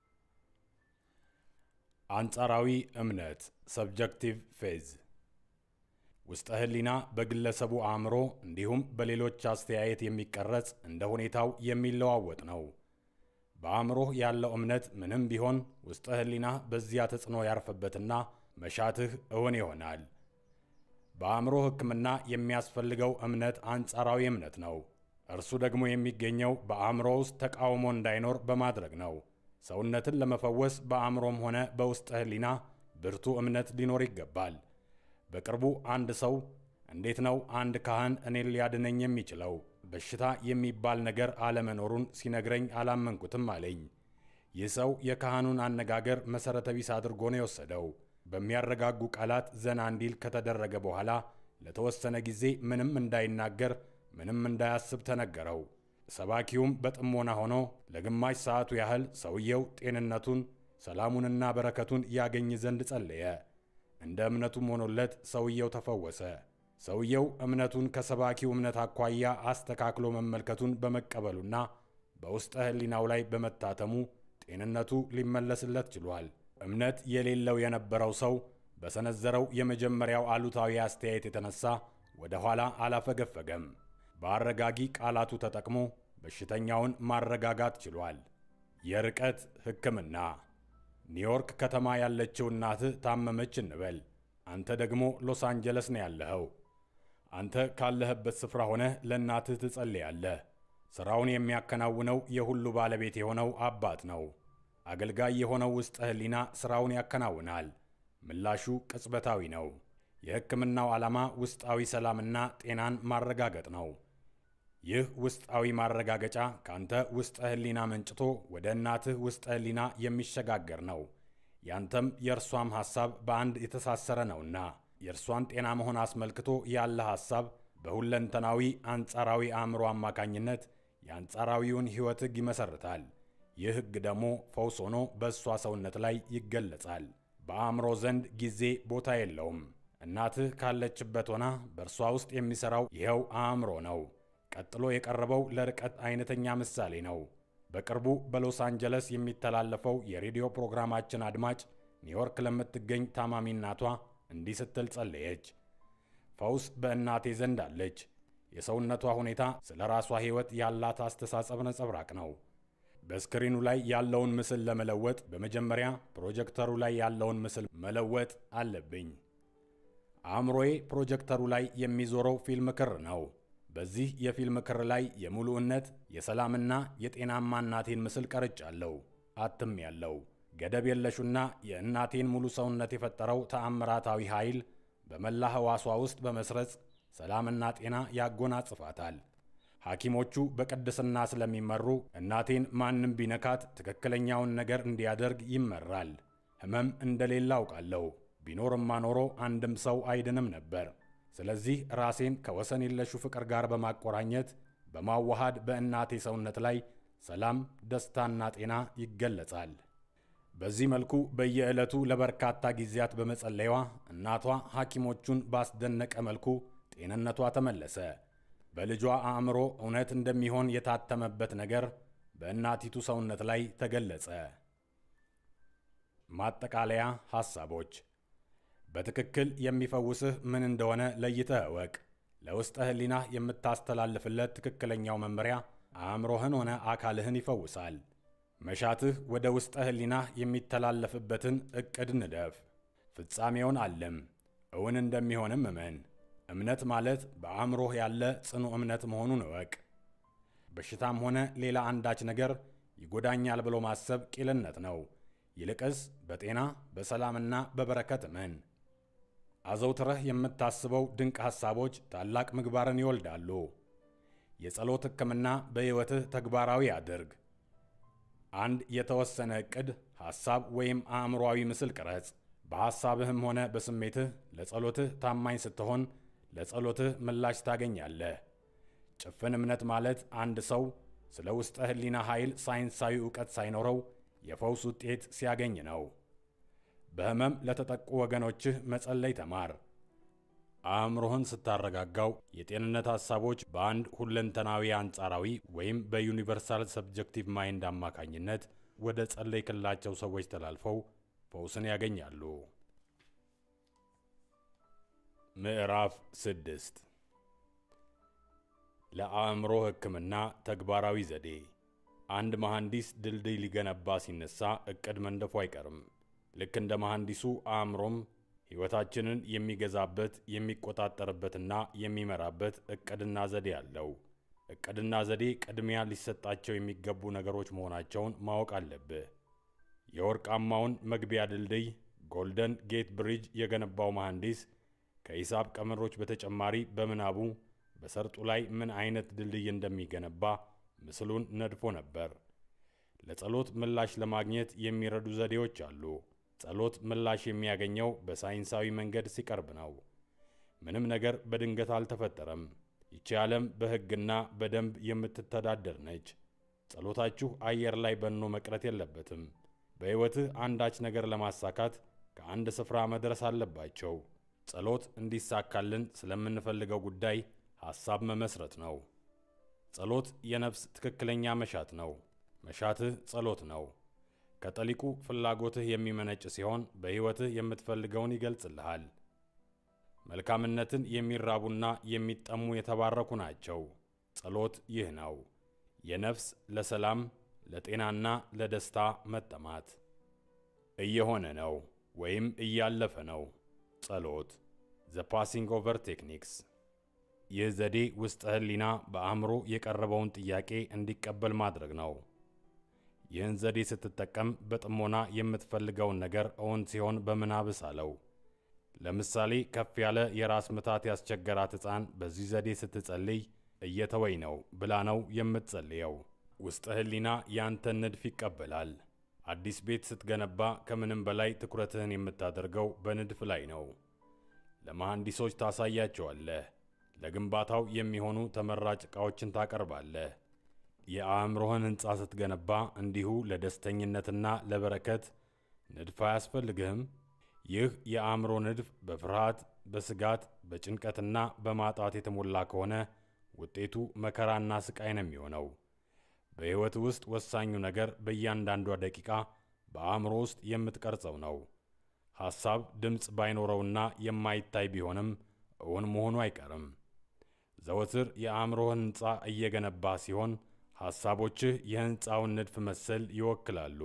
አንጻራዊ እምነት ሰብጀክቲቭ ፌዝ ውስጠ ሕሊና በግለሰቡ አእምሮ እንዲሁም በሌሎች አስተያየት የሚቀረጽ እንደ ሁኔታው የሚለዋወጥ ነው። በአእምሮህ ያለው እምነት ምንም ቢሆን ውስጠ ሕሊናህ በዚያ ተጽዕኖ ያርፍበትና መሻትህ እውን ይሆናል። በአእምሮ ሕክምና የሚያስፈልገው እምነት አንጻራዊ እምነት ነው። እርሱ ደግሞ የሚገኘው በአእምሮ ውስጥ ተቃውሞ እንዳይኖር በማድረግ ነው። ሰውነትን ለመፈወስ በአእምሮም ሆነ በውስጠ ሕሊና ብርቱ እምነት ሊኖር ይገባል። በቅርቡ አንድ ሰው እንዴት ነው አንድ ካህን እኔን ሊያድነኝ የሚችለው? በሽታ የሚባል ነገር አለመኖሩን ሲነግረኝ አላመንኩትም አለኝ። ይህ ሰው የካህኑን አነጋገር መሠረተ ቢስ አድርጎ ነው የወሰደው። በሚያረጋጉ ቃላት ዘና እንዲል ከተደረገ በኋላ ለተወሰነ ጊዜ ምንም እንዳይናገር፣ ምንም እንዳያስብ ተነገረው። ሰባኪውም በጥሞና ሆኖ ለግማሽ ሰዓቱ ያህል ሰውየው ጤንነቱን፣ ሰላሙንና በረከቱን ያገኝ ዘንድ ጸለየ። እንደ እምነቱም ሆኖለት ሰውየው ተፈወሰ። ሰውየው እምነቱን ከሰባኪው እምነት አኳያ አስተካክሎ መመልከቱን በመቀበሉና በውስጠ ሕሊናው ላይ በመታተሙ ጤንነቱ ሊመለስለት ችሏል። እምነት የሌለው የነበረው ሰው በሰነዘረው የመጀመሪያው አሉታዊ አስተያየት የተነሳ ወደ ኋላ አላፈገፈገም። በአረጋጊ ቃላቱ ተጠቅሞ በሽተኛውን ማረጋጋት ችሏል። የርቀት ሕክምና ኒውዮርክ ከተማ ያለችው እናትህ ታመመች እንበል። አንተ ደግሞ ሎስ አንጀለስ ነው ያለኸው። አንተ ካለህበት ስፍራ ሆነህ ለእናትህ ትጸልያለህ። ሥራውን የሚያከናውነው የሁሉ ባለቤት የሆነው አባት ነው። አገልጋይ የሆነው ውስጠ ሕሊና ሥራውን ያከናውናል። ምላሹ ቅጽበታዊ ነው። የሕክምናው ዓላማ ውስጣዊ ሰላምና ጤናን ማረጋገጥ ነው። ይህ ውስጣዊ ማረጋገጫ ካንተ ውስጠ ሕሊና መንጭቶ ወደ እናትህ ውስጠ ሕሊና የሚሸጋገር ነው። ያንተም የእርሷም ሐሳብ በአንድ የተሳሰረ ነውና የእርሷን ጤና መሆን አስመልክቶ ያለ ሐሳብ በሁለንተናዊ አንጻራዊ አእምሮ አማካኝነት የአንጻራዊውን ሕይወት ሕግ ይመሰርታል። ይህ ሕግ ደግሞ ፈውስ ሆኖ በእሷ ሰውነት ላይ ይገለጻል። በአእምሮ ዘንድ ጊዜ ቦታ የለውም። እናትህ ካለችበት ሆና በእርሷ ውስጥ የሚሠራው ይኸው አእምሮ ነው። ቀጥሎ የቀረበው ለርቀት አይነተኛ ምሳሌ ነው። በቅርቡ በሎስ አንጀለስ የሚተላለፈው የሬዲዮ ፕሮግራማችን አድማጭ ኒውዮርክ ለምትገኝ ታማሚ እናቷ እንዲህ ስትል ጸለየች። ፈውስ በእናቴ ዘንድ አለች። የሰውነቷ ሁኔታ ስለ ራሷ ሕይወት ያላት አስተሳሰብ ነጸብራቅ ነው። በስክሪኑ ላይ ያለውን ምስል ለመለወጥ በመጀመሪያ ፕሮጀክተሩ ላይ ያለውን ምስል መለወጥ አለብኝ። አእምሮዬ ፕሮጀክተሩ ላይ የሚዞረው ፊልም ክር ነው። በዚህ የፊልም ክር ላይ የሙሉእነት የሰላምና የጤናማ እናቴን ምስል ቀርጫለሁ፣ አትም ያለው ገደብ የለሹና የእናቴን ሙሉ ሰውነት የፈጠረው ተአምራታዊ ኃይል በመላ ሕዋሷ ውስጥ በመስረጽ ሰላምና ጤና ያጎናጽፋታል። ሐኪሞቹ በቅድስና ስለሚመሩ እናቴን ማንም ቢነካት ትክክለኛውን ነገር እንዲያደርግ ይመራል። ሕመም እንደሌለ አውቃለሁ። ቢኖርማ ኖሮ አንድም ሰው አይድንም ነበር። ስለዚህ ራሴን ከወሰን የለሹ ፍቅር ጋር በማቆራኘት በማዋሃድ በእናቴ ሰውነት ላይ ሰላም፣ ደስታና ጤና ይገለጻል። በዚህ መልኩ በየዕለቱ ለበርካታ ጊዜያት በመጸለይዋ እናቷ ሐኪሞቹን ባስደነቀ መልኩ ጤንነቷ ተመለሰ። በልጇ አእምሮ እውነት እንደሚሆን የታተመበት ነገር በእናቲቱ ሰውነት ላይ ተገለጸ። ማጠቃለያ ሐሳቦች በትክክል የሚፈውስህ ምን እንደሆነ ለይተህ እወቅ። ለውስጠ ሕሊናህ የምታስተላልፍለት ትክክለኛው መመሪያ አእምሮህን ሆነ አካልህን ይፈውሳል። መሻትህ ወደ ውስጠ ሕሊናህ የሚተላለፍበትን ዕቅድ ንደፍ። ፍጻሜውን አለም፣ እውን እንደሚሆንም እመን። እምነት ማለት በአእምሮህ ያለ ጽኑ እምነት መሆኑን እወቅ። በሽታም ሆነ ሌላ አንዳች ነገር ይጎዳኛል ብሎ ማሰብ ቂልነት ነው። ይልቅስ በጤና በሰላምና በበረከት እመን። አዘውትረህ የምታስበው ድንቅ ሐሳቦች ታላቅ ምግባርን ይወልዳሉ። የጸሎት ሕክምና በሕይወትህ ተግባራዊ አድርግ። አንድ የተወሰነ ዕቅድ፣ ሐሳብ ወይም አእምሮአዊ ምስል ቅረጽ። በሐሳብህም ሆነ በስሜትህ ለጸሎትህ ታማኝ ስትሆን ለጸሎትህ ምላሽ ታገኛለህ። ጭፍን እምነት ማለት አንድ ሰው ስለ ውስጠ ሕሊና ኃይል ሳይንሳዊ ዕውቀት ሳይኖረው የፈውስ ውጤት ሲያገኝ ነው። በሕመም ለተጠቁ ወገኖችህ መጸለይ ተማር። አእምሮህን ስታረጋጋው የጤንነት ሐሳቦች በአንድ ሁለንተናዊ አንጻራዊ ወይም በዩኒቨርሳል ሰብጀክቲቭ ማይንድ አማካኝነት ወደ ጸለይክላቸው ሰዎች ተላልፈው ፈውስን ያገኛሉ። ምዕራፍ ስድስት ለአእምሮ ሕክምና ተግባራዊ ዘዴ። አንድ መሐንዲስ ድልድይ ሊገነባ ሲነሳ ዕቅድ መንደፉ አይቀርም። ልክ እንደ መሐንዲሱ አእምሮም ሕይወታችንን የሚገዛበት የሚቆጣጠርበትና የሚመራበት ዕቅድና ዘዴ አለው። ዕቅድና ዘዴ ቅድሚያ ሊሰጣቸው የሚገቡ ነገሮች መሆናቸውን ማወቅ አለብህ። የወርቃማውን መግቢያ ድልድይ ጎልደን ጌት ብሪጅ የገነባው መሐንዲስ ከሂሳብ ቀመሮች በተጨማሪ በምናቡ በሰርጡ ላይ ምን አይነት ድልድይ እንደሚገነባ ምስሉን ነድፎ ነበር። ለጸሎት ምላሽ ለማግኘት የሚረዱ ዘዴዎች አሉ። ጸሎት ምላሽ የሚያገኘው በሳይንሳዊ መንገድ ሲቀርብ ነው። ምንም ነገር በድንገት አልተፈጠረም። ይቺ ዓለም በሕግና በደንብ የምትተዳደር ነች። ጸሎታችሁ አየር ላይ በኖ መቅረት የለበትም። በሕይወትህ አንዳች ነገር ለማሳካት ከአንድ ስፍራ መድረስ አለባቸው። ጸሎት እንዲሳካልን ስለምንፈልገው ጉዳይ ሐሳብ መመስረት ነው። ጸሎት የነፍስ ትክክለኛ መሻት ነው። መሻትህ ጸሎት ነው። ከጠሊቁ ፍላጎትህ የሚመነጭ ሲሆን በሕይወትህ የምትፈልገውን ይገልጽልሃል። መልካምነትን የሚራቡና የሚጠሙ የተባረኩ ናቸው። ጸሎት ይህ ነው። የነፍስ ለሰላም ለጤናና ለደስታ መጠማት እየሆነ ነው ወይም እያለፈ ነው። ጸሎት ዘ ፓሲንግ ኦቨር ቴክኒክስ። ይህ ዘዴ ውስጠ ሕሊና በአእምሮ የቀረበውን ጥያቄ እንዲቀበል ማድረግ ነው። ይህን ዘዴ ስትጠቀም በጥሞና የምትፈልገውን ነገር እውን ሲሆን በምናብህ ሳለው። ለምሳሌ ከፍ ያለ የራስ ምታት ያስቸገራት ሕፃን በዚህ ዘዴ ስትጸልይ እየተወኝ ነው ብላ ነው የምትጸልየው። ውስጠ ሕሊና ያንተን ንድፍ ይቀበላል። አዲስ ቤት ስትገነባ ከምንም በላይ ትኩረትህን የምታደርገው በንድፍ ላይ ነው። ለመሐንዲሶች ታሳያቸዋለህ። ለግንባታው የሚሆኑ ተመራጭ ዕቃዎችን ታቀርባለህ። የአእምሮህን ሕንፃ ስትገነባ እንዲሁ ለደስተኝነትና ለበረከት ንድፍ አያስፈልግህም? ይህ የአእምሮ ንድፍ በፍርሃት፣ በስጋት፣ በጭንቀትና በማጣት የተሞላ ከሆነ ውጤቱ መከራና ስቃይ ነው የሚሆነው። በሕይወት ውስጥ ወሳኙ ነገር በእያንዳንዷ ደቂቃ በአእምሮ ውስጥ የምትቀርጸው ነው። ሐሳብ ድምፅ ባይኖረውና የማይታይ ቢሆንም እውን መሆኑ አይቀርም። ዘወትር የአእምሮህን ሕንፃ እየገነባ ሲሆን ሐሳቦችህ የሕንፃውን ንድፍ መሰል ይወክላሉ።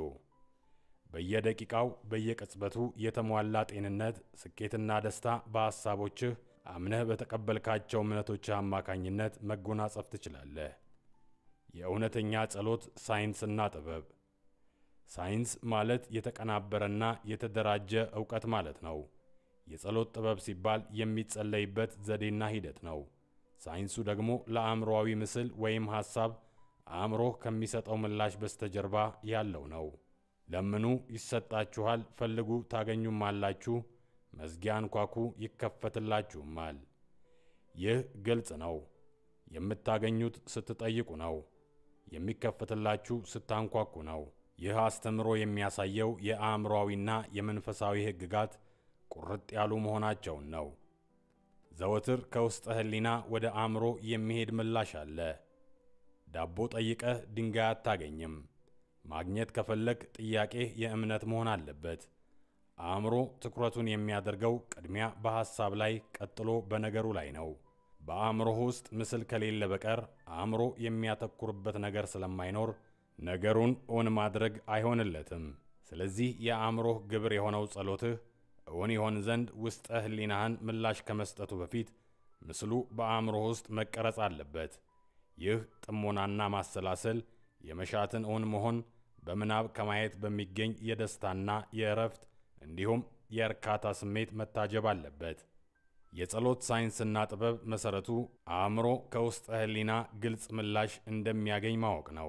በየደቂቃው በየቅጽበቱ የተሟላ ጤንነት፣ ስኬትና ደስታ በሐሳቦችህ አምነህ በተቀበልካቸው እምነቶችህ አማካኝነት መጎናጸፍ ትችላለህ። የእውነተኛ ጸሎት ሳይንስና ጥበብ። ሳይንስ ማለት የተቀናበረና የተደራጀ ዕውቀት ማለት ነው። የጸሎት ጥበብ ሲባል የሚጸለይበት ዘዴና ሂደት ነው። ሳይንሱ ደግሞ ለአእምሮዊ ምስል ወይም ሐሳብ አእምሮህ ከሚሰጠው ምላሽ በስተጀርባ ያለው ነው። ለምኑ ይሰጣችኋል፣ ፈልጉ ታገኙማላችሁ፣ መዝጊያ አንኳኩ ይከፈትላችሁማል። ይህ ግልጽ ነው። የምታገኙት ስትጠይቁ ነው። የሚከፈትላችሁ ስታንኳኩ ነው። ይህ አስተምሮ የሚያሳየው የአእምሮዊና የመንፈሳዊ ሕግጋት ቁርጥ ያሉ መሆናቸውን ነው። ዘወትር ከውስጠ ሕሊና ወደ አእምሮ የሚሄድ ምላሽ አለ። ዳቦ ጠይቀህ ድንጋይ አታገኝም። ማግኘት ከፈለግ ጥያቄህ የእምነት መሆን አለበት። አእምሮ ትኩረቱን የሚያደርገው ቅድሚያ በሐሳብ ላይ ቀጥሎ በነገሩ ላይ ነው። በአእምሮህ ውስጥ ምስል ከሌለ በቀር አእምሮ የሚያተኩርበት ነገር ስለማይኖር ነገሩን እውን ማድረግ አይሆንለትም። ስለዚህ የአእምሮህ ግብር የሆነው ጸሎትህ እውን ይሆን ዘንድ ውስጠ ሕሊናህን ምላሽ ከመስጠቱ በፊት ምስሉ በአእምሮህ ውስጥ መቀረጽ አለበት። ይህ ጥሞናና ማሰላሰል የመሻትን እውን መሆን በምናብ ከማየት በሚገኝ የደስታና የእረፍት እንዲሁም የእርካታ ስሜት መታጀብ አለበት። የጸሎት ሳይንስና ጥበብ መሠረቱ አእምሮ ከውስጠ ሕሊና ግልጽ ምላሽ እንደሚያገኝ ማወቅ ነው።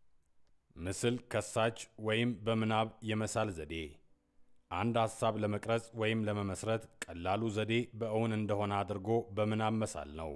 ምስል ከሳች ወይም በምናብ የመሳል ዘዴ አንድ ሐሳብ ለመቅረጽ ወይም ለመመስረት ቀላሉ ዘዴ በእውን እንደሆነ አድርጎ በምናብ መሳል ነው።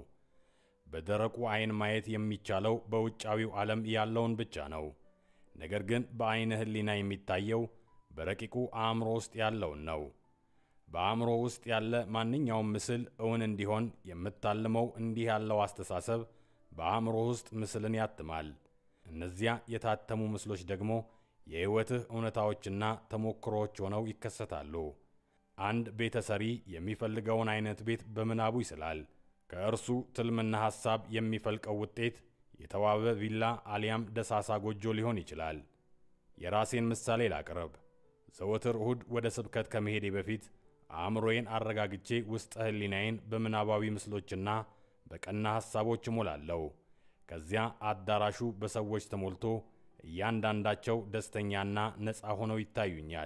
በደረቁ ዓይን ማየት የሚቻለው በውጫዊው ዓለም ያለውን ብቻ ነው። ነገር ግን በዓይነ ሕሊና የሚታየው በረቂቁ አእምሮ ውስጥ ያለውን ነው። በአእምሮ ውስጥ ያለ ማንኛውም ምስል እውን እንዲሆን የምታልመው እንዲህ ያለው አስተሳሰብ በአእምሮ ውስጥ ምስልን ያትማል። እነዚያ የታተሙ ምስሎች ደግሞ የሕይወትህ እውነታዎችና ተሞክሮዎች ሆነው ይከሰታሉ። አንድ ቤተ ሰሪ የሚፈልገውን አይነት ቤት በምናቡ ይስላል። ከእርሱ ትልምና ሐሳብ የሚፈልቀው ውጤት የተዋበ ቪላ አሊያም ደሳሳ ጎጆ ሊሆን ይችላል። የራሴን ምሳሌ ላቅርብ። ዘወትር እሁድ ወደ ስብከት ከመሄዴ በፊት አእምሮዬን አረጋግቼ ውስጠ ሕሊናዬን በምናባዊ ምስሎችና በቀና ሐሳቦች እሞላለሁ። ከዚያ አዳራሹ በሰዎች ተሞልቶ እያንዳንዳቸው ደስተኛና ነፃ ሆነው ይታዩኛል።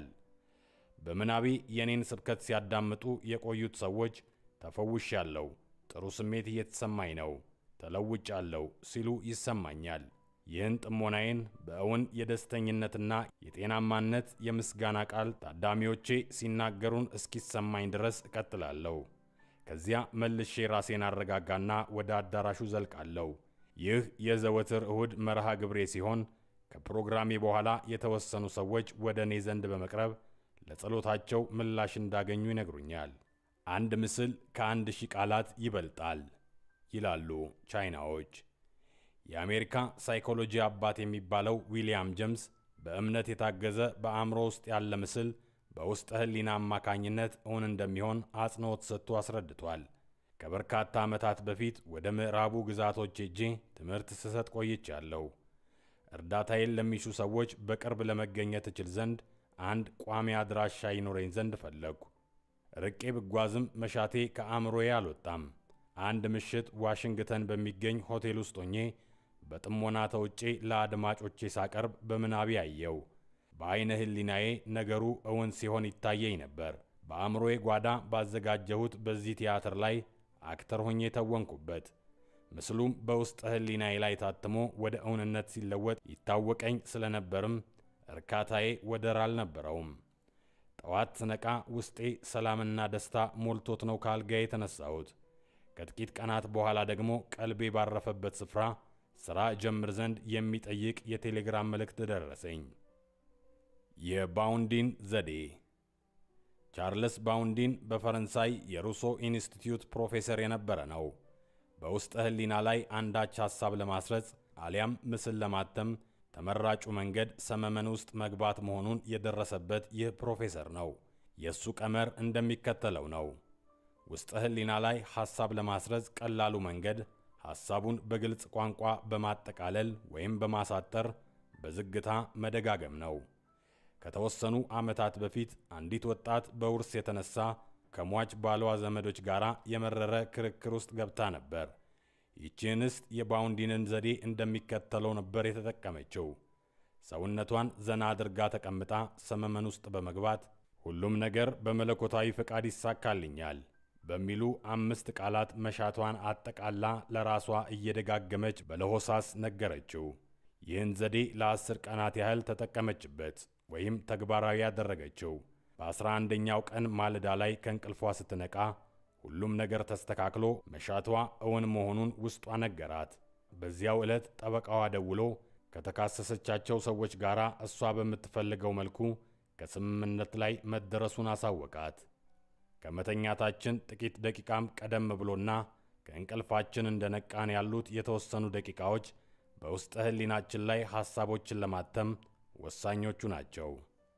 በምናቤ የኔን ስብከት ሲያዳምጡ የቆዩት ሰዎች ተፈውሻለሁ፣ ጥሩ ስሜት እየተሰማኝ ነው፣ ተለውጫለሁ ሲሉ ይሰማኛል። ይህን ጥሞናዬን በእውን የደስተኝነትና የጤናማነት የምስጋና ቃል ታዳሚዎቼ ሲናገሩን እስኪሰማኝ ድረስ እቀጥላለሁ። ከዚያ መልሼ ራሴን አረጋጋና ወደ አዳራሹ ዘልቃለሁ። ይህ የዘወትር እሁድ መርሃ ግብሬ ሲሆን ከፕሮግራሜ በኋላ የተወሰኑ ሰዎች ወደ እኔ ዘንድ በመቅረብ ለጸሎታቸው ምላሽ እንዳገኙ ይነግሩኛል። አንድ ምስል ከአንድ ሺህ ቃላት ይበልጣል ይላሉ ቻይናዎች። የአሜሪካ ሳይኮሎጂ አባት የሚባለው ዊሊያም ጄምስ በእምነት የታገዘ በአእምሮ ውስጥ ያለ ምስል በውስጠ ሕሊና አማካኝነት እውን እንደሚሆን አጽንዖት ሰጥቶ አስረድቷል። ከበርካታ ዓመታት በፊት ወደ ምዕራቡ ግዛቶች ሄጄ ትምህርት ስሰጥ ቆይቻለሁ። እርዳታዬን ለሚሹ ሰዎች በቅርብ ለመገኘት እችል ዘንድ አንድ ቋሚ አድራሻ ይኖረኝ ዘንድ ፈለግኩ። ርቄ ብጓዝም መሻቴ ከአእምሮዬ አልወጣም። አንድ ምሽት ዋሽንግተን በሚገኝ ሆቴል ውስጥ ሆኜ በጥሞና ተውጬ ለአድማጮቼ ሳቀርብ በምናቤ አየው። በዐይነ ሕሊናዬ ነገሩ እውን ሲሆን ይታየኝ ነበር። በአእምሮዬ ጓዳ ባዘጋጀሁት በዚህ ቲያትር ላይ አክተር ሆኜ ተወንኩበት። ምስሉም በውስጠ ሕሊናዬ ላይ ታትሞ ወደ እውንነት ሲለወጥ ይታወቀኝ ስለነበርም እርካታዬ ወደር አልነበረውም። ጠዋት ስነቃ ውስጤ ሰላምና ደስታ ሞልቶት ነው ከአልጋ የተነሳሁት። ከጥቂት ቀናት በኋላ ደግሞ ቀልቤ ባረፈበት ስፍራ ሥራ ጀምር ዘንድ የሚጠይቅ የቴሌግራም መልእክት ደረሰኝ። የባውንዲን ዘዴ ቻርልስ ባውንዲን በፈረንሳይ የሩሶ ኢንስቲትዩት ፕሮፌሰር የነበረ ነው። በውስጠ ሕሊና ላይ አንዳች ሐሳብ ለማስረጽ አሊያም ምስል ለማተም ተመራጩ መንገድ ሰመመን ውስጥ መግባት መሆኑን የደረሰበት ይህ ፕሮፌሰር ነው። የእሱ ቀመር እንደሚከተለው ነው። ውስጠ ሕሊና ላይ ሐሳብ ለማስረጽ ቀላሉ መንገድ ሐሳቡን በግልጽ ቋንቋ በማጠቃለል ወይም በማሳጠር በዝግታ መደጋገም ነው። ከተወሰኑ ዓመታት በፊት አንዲት ወጣት በውርስ የተነሳ ከሟች ባሏ ዘመዶች ጋር የመረረ ክርክር ውስጥ ገብታ ነበር። ይህች እንስት የባውንዲንን ዘዴ እንደሚከተለው ነበር የተጠቀመችው። ሰውነቷን ዘና አድርጋ ተቀምጣ ሰመመን ውስጥ በመግባት ሁሉም ነገር በመለኮታዊ ፈቃድ ይሳካልኛል በሚሉ አምስት ቃላት መሻቷን አጠቃላ ለራሷ እየደጋገመች በለሆሳስ ነገረችው። ይህን ዘዴ ለአስር ቀናት ያህል ተጠቀመችበት ወይም ተግባራዊ ያደረገችው። በአስራ አንደኛው ቀን ማለዳ ላይ ከእንቅልፏ ስትነቃ ሁሉም ነገር ተስተካክሎ መሻቷ እውን መሆኑን ውስጧ ነገራት። በዚያው ዕለት ጠበቃዋ ደውሎ ከተካሰሰቻቸው ሰዎች ጋር እሷ በምትፈልገው መልኩ ከስምምነት ላይ መደረሱን አሳወቃት። ከመተኛታችን ጥቂት ደቂቃም ቀደም ብሎና ከእንቅልፋችን እንደነቃን ያሉት የተወሰኑ ደቂቃዎች በውስጠ ሕሊናችን ላይ ሐሳቦችን ለማተም ወሳኞቹ ናቸው።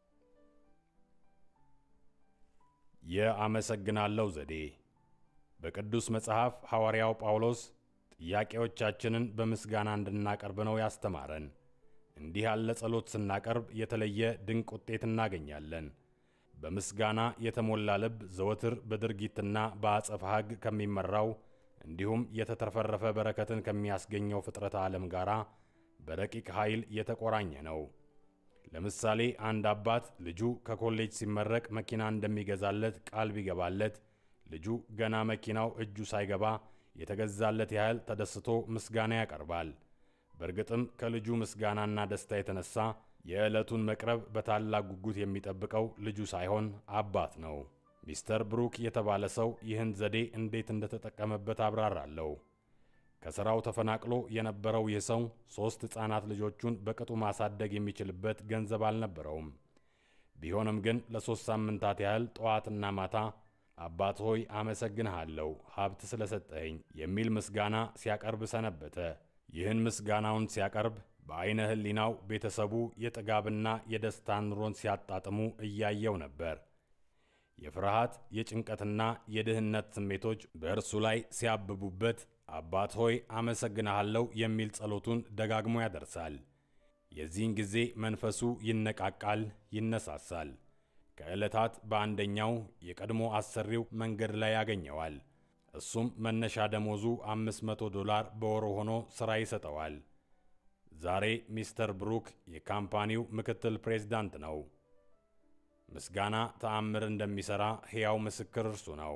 የአመሰግናለሁ ዘዴ በቅዱስ መጽሐፍ ሐዋርያው ጳውሎስ ጥያቄዎቻችንን በምስጋና እንድናቀርብ ነው ያስተማረን። እንዲህ ያለ ጸሎት ስናቀርብ የተለየ ድንቅ ውጤት እናገኛለን። በምስጋና የተሞላ ልብ ዘወትር በድርጊትና በአጸፋ ሕግ ከሚመራው እንዲሁም የተትረፈረፈ በረከትን ከሚያስገኘው ፍጥረተ ዓለም ጋር በረቂቅ ኃይል የተቆራኘ ነው። ለምሳሌ አንድ አባት ልጁ ከኮሌጅ ሲመረቅ መኪና እንደሚገዛለት ቃል ቢገባለት ልጁ ገና መኪናው እጁ ሳይገባ የተገዛለት ያህል ተደስቶ ምስጋና ያቀርባል። በእርግጥም ከልጁ ምስጋናና ደስታ የተነሳ የዕለቱን መቅረብ በታላቅ ጉጉት የሚጠብቀው ልጁ ሳይሆን አባት ነው። ሚስተር ብሩክ የተባለ ሰው ይህን ዘዴ እንዴት እንደተጠቀመበት አብራራለሁ። ከሥራው ተፈናቅሎ የነበረው ይህ ሰው ሦስት ሕፃናት ልጆቹን በቅጡ ማሳደግ የሚችልበት ገንዘብ አልነበረውም። ቢሆንም ግን ለሦስት ሳምንታት ያህል ጠዋትና ማታ አባት ሆይ አመሰግንሃለሁ ሀብት ስለሰጠኸኝ የሚል ምስጋና ሲያቀርብ ሰነበተ። ይህን ምስጋናውን ሲያቀርብ በዐይነ ሕሊናው ቤተሰቡ የጥጋብና የደስታ ኑሮን ሲያጣጥሙ እያየው ነበር። የፍርሃት የጭንቀትና የድህነት ስሜቶች በእርሱ ላይ ሲያብቡበት አባት ሆይ አመሰግንሃለሁ የሚል ጸሎቱን ደጋግሞ ያደርሳል። የዚህን ጊዜ መንፈሱ ይነቃቃል፣ ይነሳሳል። ከዕለታት በአንደኛው የቀድሞ አሰሪው መንገድ ላይ ያገኘዋል። እሱም መነሻ ደሞዙ 500 ዶላር በወሩ ሆኖ ሥራ ይሰጠዋል። ዛሬ ሚስተር ብሩክ የካምፓኒው ምክትል ፕሬዝዳንት ነው። ምስጋና ተአምር እንደሚሠራ ሕያው ምስክር እርሱ ነው።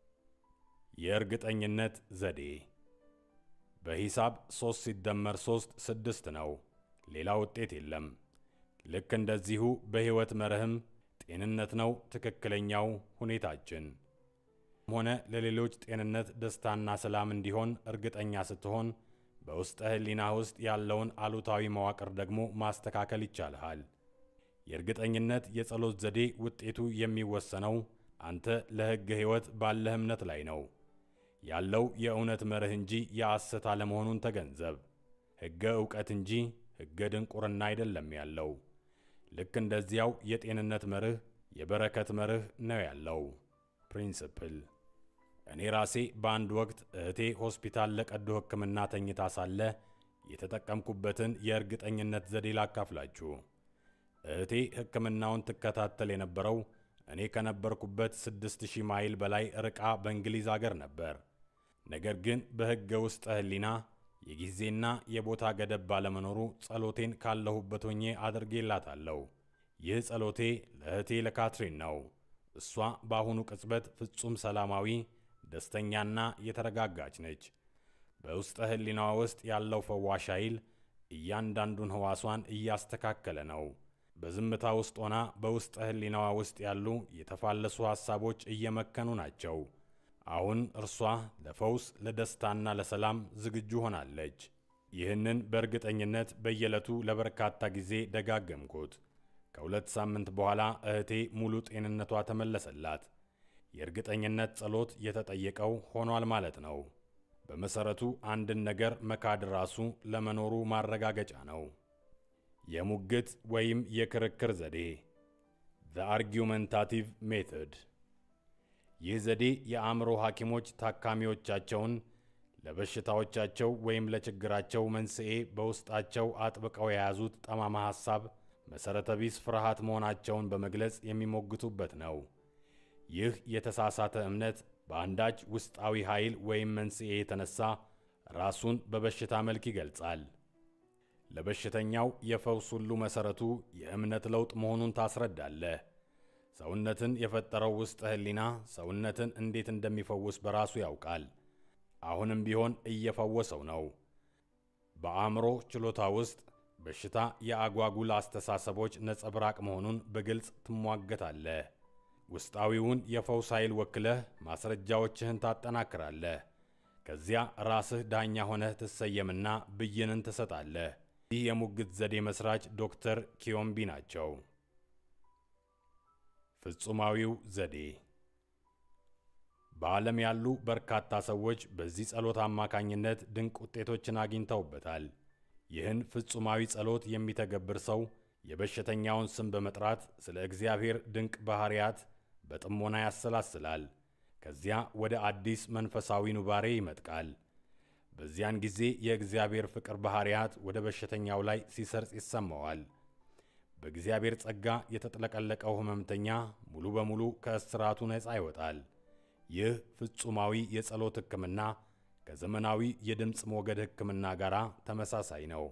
የእርግጠኝነት ዘዴ በሂሳብ 3 ሲደመር 3 ስድስት ነው። ሌላ ውጤት የለም። ልክ እንደዚሁ በሕይወት መርህም ጤንነት ነው ትክክለኛው ሁኔታችን ሆነ ለሌሎች ጤንነት፣ ደስታና ሰላም እንዲሆን እርግጠኛ ስትሆን በውስጠ ሕሊና ውስጥ ያለውን አሉታዊ መዋቅር ደግሞ ማስተካከል ይቻልሃል። የእርግጠኝነት የጸሎት ዘዴ ውጤቱ የሚወሰነው አንተ ለሕገ ሕይወት ባለህ እምነት ላይ ነው። ያለው የእውነት መርህ እንጂ የሐሰት አለመሆኑን ተገንዘብ። ሕገ ዕውቀት እንጂ ሕገ ድንቁርና አይደለም ያለው። ልክ እንደዚያው የጤንነት መርህ የበረከት መርህ ነው ያለው ፕሪንስፕል። እኔ ራሴ በአንድ ወቅት እህቴ ሆስፒታል ለቀዶ ሕክምና ተኝታ ሳለ የተጠቀምኩበትን የእርግጠኝነት ዘዴ ላካፍላችሁ። እህቴ ሕክምናውን ትከታተል የነበረው እኔ ከነበርኩበት 6000 ማይል በላይ ርቃ በእንግሊዝ አገር ነበር። ነገር ግን በሕገ ውስጠ ሕሊና የጊዜና የቦታ ገደብ ባለመኖሩ ጸሎቴን ካለሁበት ሆኜ አድርጌላታለሁ። ይህ ጸሎቴ ለእህቴ ለካትሪን ነው። እሷ በአሁኑ ቅጽበት ፍጹም ሰላማዊ፣ ደስተኛና የተረጋጋች ነች። በውስጠ ሕሊናዋ ውስጥ ያለው ፈዋሽ ኃይል እያንዳንዱን ሕዋሷን እያስተካከለ ነው። በዝምታ ውስጥ ሆና በውስጠ ሕሊናዋ ውስጥ ያሉ የተፋለሱ ሐሳቦች እየመከኑ ናቸው። አሁን እርሷ ለፈውስ ለደስታና ለሰላም ዝግጁ ሆናለች። ይህንን በእርግጠኝነት በየዕለቱ ለበርካታ ጊዜ ደጋገምኩት። ከሁለት ሳምንት በኋላ እህቴ ሙሉ ጤንነቷ ተመለሰላት። የእርግጠኝነት ጸሎት የተጠየቀው ሆኗል ማለት ነው። በመሠረቱ አንድን ነገር መካድ ራሱ ለመኖሩ ማረጋገጫ ነው። የሙግት ወይም የክርክር ዘዴ ዘ አርጊውመንታቲቭ ሜቶድ። ይህ ዘዴ የአእምሮ ሐኪሞች ታካሚዎቻቸውን ለበሽታዎቻቸው ወይም ለችግራቸው መንስኤ በውስጣቸው አጥብቀው የያዙት ጠማማ ሐሳብ መሠረተ ቢስ ፍርሃት መሆናቸውን በመግለጽ የሚሞግቱበት ነው። ይህ የተሳሳተ እምነት በአንዳች ውስጣዊ ኃይል ወይም መንስኤ የተነሳ ራሱን በበሽታ መልክ ይገልጻል። ለበሽተኛው የፈውስ ሁሉ መሠረቱ የእምነት ለውጥ መሆኑን ታስረዳለህ። ሰውነትን የፈጠረው ውስጠ ሕሊና ሰውነትን እንዴት እንደሚፈውስ በራሱ ያውቃል። አሁንም ቢሆን እየፈወሰው ነው። በአእምሮ ችሎታ ውስጥ በሽታ የአጓጉል አስተሳሰቦች ነጸብራቅ መሆኑን በግልጽ ትሟገታለህ። ውስጣዊውን የፈውስ ኃይል ወክለህ ማስረጃዎችህን ታጠናክራለህ። ከዚያ ራስህ ዳኛ ሆነህ ትሰየምና ብይንን ትሰጣለህ። ይህ የሙግት ዘዴ መስራች ዶክተር ኪዮምቢ ናቸው። ፍጹማዊው ዘዴ በዓለም ያሉ በርካታ ሰዎች በዚህ ጸሎት አማካኝነት ድንቅ ውጤቶችን አግኝተውበታል። ይህን ፍጹማዊ ጸሎት የሚተገብር ሰው የበሽተኛውን ስም በመጥራት ስለ እግዚአብሔር ድንቅ ባሕርያት በጥሞና ያሰላስላል። ከዚያ ወደ አዲስ መንፈሳዊ ኑባሬ ይመጥቃል። በዚያን ጊዜ የእግዚአብሔር ፍቅር ባሕርያት ወደ በሽተኛው ላይ ሲሰርጽ ይሰማዋል። በእግዚአብሔር ጸጋ የተጥለቀለቀው ሕመምተኛ ሙሉ በሙሉ ከእስራቱ ነፃ ይወጣል። ይህ ፍጹማዊ የጸሎት ሕክምና ከዘመናዊ የድምፅ ሞገድ ሕክምና ጋር ተመሳሳይ ነው።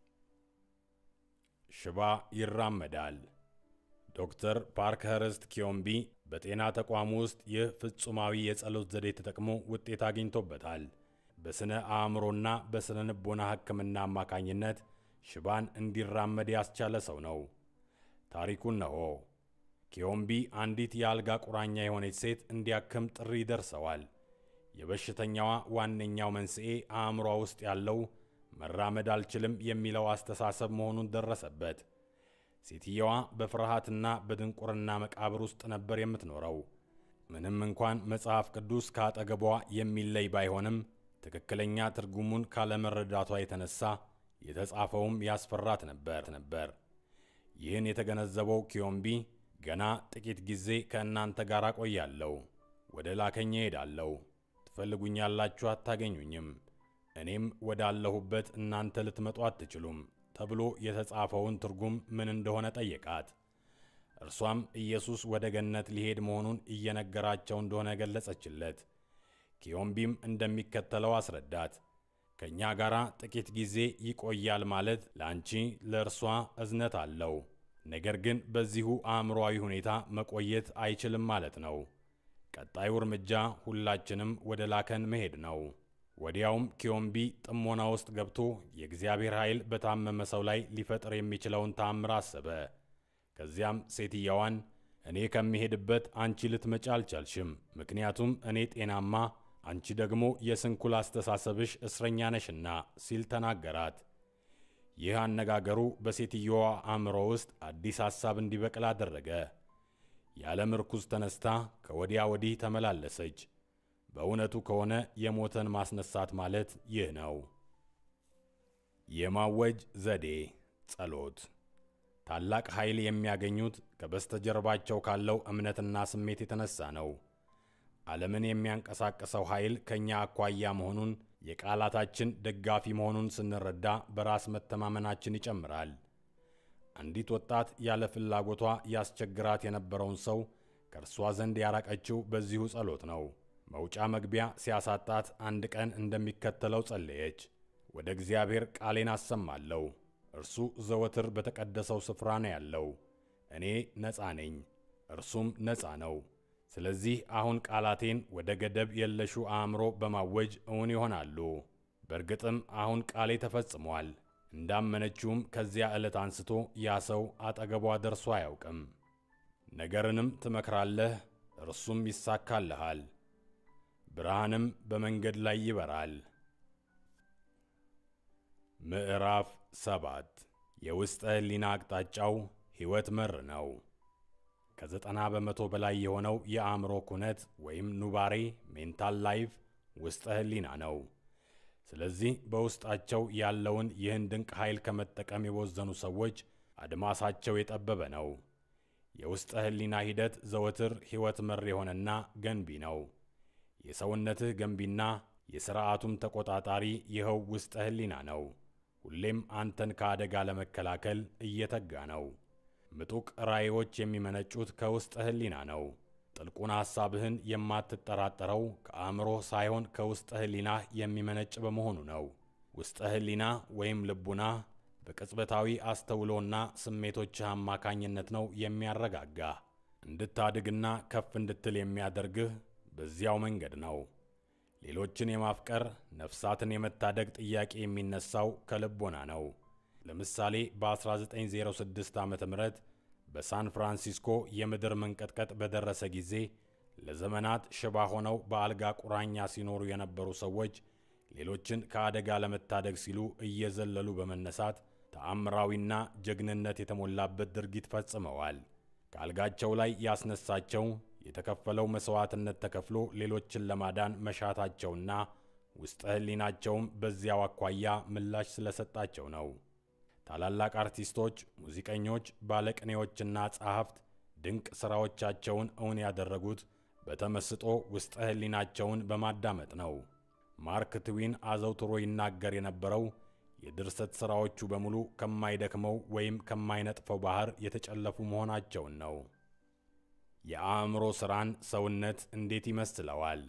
ሽባ ይራመዳል። ዶክተር ፓርክኸርስት ኪዮምቢ በጤና ተቋም ውስጥ ይህ ፍጹማዊ የጸሎት ዘዴ ተጠቅሞ ውጤት አግኝቶበታል። በሥነ አእምሮና በሥነ ልቦና ሕክምና አማካኝነት ሽባን እንዲራመድ ያስቻለ ሰው ነው። ታሪኩን ነሆ። ኪዮምቢ አንዲት የአልጋ ቁራኛ የሆነች ሴት እንዲያክም ጥሪ ደርሰዋል። የበሽተኛዋ ዋነኛው መንስኤ አእምሯ ውስጥ ያለው መራመድ አልችልም የሚለው አስተሳሰብ መሆኑን ደረሰበት። ሴትየዋ በፍርሃትና በድንቁርና መቃብር ውስጥ ነበር የምትኖረው። ምንም እንኳን መጽሐፍ ቅዱስ ከአጠገቧ የሚለይ ባይሆንም ትክክለኛ ትርጉሙን ካለመረዳቷ የተነሳ የተጻፈውም ያስፈራት ነበር ነበር። ይህን የተገነዘበው ኪዮምቢ ገና ጥቂት ጊዜ ከእናንተ ጋር ቆያለሁ፣ ወደ ላከኝ እሄዳለሁ፣ ትፈልጉኛላችሁ፣ አታገኙኝም፣ እኔም ወዳለሁበት እናንተ ልትመጡ አትችሉም ተብሎ የተጻፈውን ትርጉም ምን እንደሆነ ጠየቃት። እርሷም ኢየሱስ ወደ ገነት ሊሄድ መሆኑን እየነገራቸው እንደሆነ ገለጸችለት። ኪዮምቢም እንደሚከተለው አስረዳት። ከእኛ ጋር ጥቂት ጊዜ ይቆያል ማለት ለአንቺ ለእርሷ እዝነት አለው። ነገር ግን በዚሁ አእምሮአዊ ሁኔታ መቆየት አይችልም ማለት ነው። ቀጣዩ እርምጃ ሁላችንም ወደ ላከን መሄድ ነው። ወዲያውም ኪዮምቢ ጥሞና ውስጥ ገብቶ የእግዚአብሔር ኃይል በታመመ ሰው ላይ ሊፈጥር የሚችለውን ተአምር አሰበ። ከዚያም ሴትየዋን እኔ ከሚሄድበት አንቺ ልትመጪ አልቻልሽም፣ ምክንያቱም እኔ ጤናማ አንቺ ደግሞ የስንኩል አስተሳሰብሽ እስረኛ ነሽና ሲል ተናገራት። ይህ አነጋገሩ በሴትየዋ አእምሮ ውስጥ አዲስ ሐሳብ እንዲበቅል አደረገ። ያለ ምርኩዝ ተነስታ ከወዲያ ወዲህ ተመላለሰች። በእውነቱ ከሆነ የሞተን ማስነሳት ማለት ይህ ነው። የማወጅ ዘዴ ጸሎት ታላቅ ኃይል የሚያገኙት ከበስተጀርባቸው ካለው እምነትና ስሜት የተነሳ ነው። ዓለምን የሚያንቀሳቅሰው ኃይል ከእኛ አኳያ መሆኑን የቃላታችን ደጋፊ መሆኑን ስንረዳ በራስ መተማመናችን ይጨምራል። አንዲት ወጣት ያለ ፍላጎቷ ያስቸግራት የነበረውን ሰው ከእርሷ ዘንድ ያራቀችው በዚሁ ጸሎት ነው። መውጫ መግቢያ ሲያሳጣት አንድ ቀን እንደሚከተለው ጸለየች። ወደ እግዚአብሔር ቃሌን አሰማለሁ፣ እርሱ ዘወትር በተቀደሰው ስፍራ ነው ያለው። እኔ ነፃ ነኝ፣ እርሱም ነፃ ነው። ስለዚህ አሁን ቃላቴን ወደ ገደብ የለሹ አእምሮ በማወጅ እውን ይሆናሉ። በእርግጥም አሁን ቃሌ ተፈጽሟል። እንዳመነችውም ከዚያ ዕለት አንስቶ ያ ሰው አጠገቧ ደርሶ አያውቅም። ነገርንም ትመክራለህ፣ እርሱም ይሳካልሃል፣ ብርሃንም በመንገድ ላይ ይበራል። ምዕራፍ ሰባት የውስጠ ሕሊና አቅጣጫው ሕይወት መር ነው። ከዘጠና በመቶ በላይ የሆነው የአእምሮ ኩነት ወይም ኑባሬ ሜንታል ላይፍ ውስጠ ሕሊና ነው። ስለዚህ በውስጣቸው ያለውን ይህን ድንቅ ኃይል ከመጠቀም የቦዘኑ ሰዎች አድማሳቸው የጠበበ ነው። የውስጠ ሕሊና ሂደት ዘወትር ሕይወት መር የሆነና ገንቢ ነው። የሰውነትህ ገንቢና የሥርዓቱም ተቆጣጣሪ ይኸው ውስጠ ሕሊና ነው። ሁሌም አንተን ከአደጋ ለመከላከል እየተጋ ነው። ምጡቅ ራእዮች የሚመነጩት ከውስጠ ሕሊና ነው። ጥልቁን ሐሳብህን የማትጠራጠረው ከአእምሮህ ሳይሆን ከውስጠ ሕሊናህ የሚመነጭ በመሆኑ ነው። ውስጠ ሕሊና ወይም ልቡና በቅጽበታዊ አስተውሎና ስሜቶችህ አማካኝነት ነው የሚያረጋጋህ። እንድታድግና ከፍ እንድትል የሚያደርግህ በዚያው መንገድ ነው። ሌሎችን የማፍቀር ነፍሳትን የመታደግ ጥያቄ የሚነሳው ከልቦና ነው። ለምሳሌ በ1906 ዓ ም በሳን ፍራንሲስኮ የምድር መንቀጥቀጥ በደረሰ ጊዜ ለዘመናት ሽባ ሆነው በአልጋ ቁራኛ ሲኖሩ የነበሩ ሰዎች ሌሎችን ከአደጋ ለመታደግ ሲሉ እየዘለሉ በመነሳት ተአምራዊና ጀግንነት የተሞላበት ድርጊት ፈጽመዋል። ከአልጋቸው ላይ ያስነሳቸው የተከፈለው መሥዋዕትነት ተከፍሎ ሌሎችን ለማዳን መሻታቸውና ውስጠ ሕሊናቸውም በዚያው አኳያ ምላሽ ስለሰጣቸው ነው። ታላላቅ አርቲስቶች፣ ሙዚቀኞች፣ ባለቅኔዎችና ጸሐፍት ድንቅ ሥራዎቻቸውን እውን ያደረጉት በተመስጦ ውስጠ ሕሊናቸውን በማዳመጥ ነው። ማርክ ትዊን አዘውትሮ ይናገር የነበረው የድርሰት ሥራዎቹ በሙሉ ከማይደክመው ወይም ከማይነጥፈው ባሕር የተጨለፉ መሆናቸውን ነው። የአእምሮ ሥራን ሰውነት እንዴት ይመስለዋል?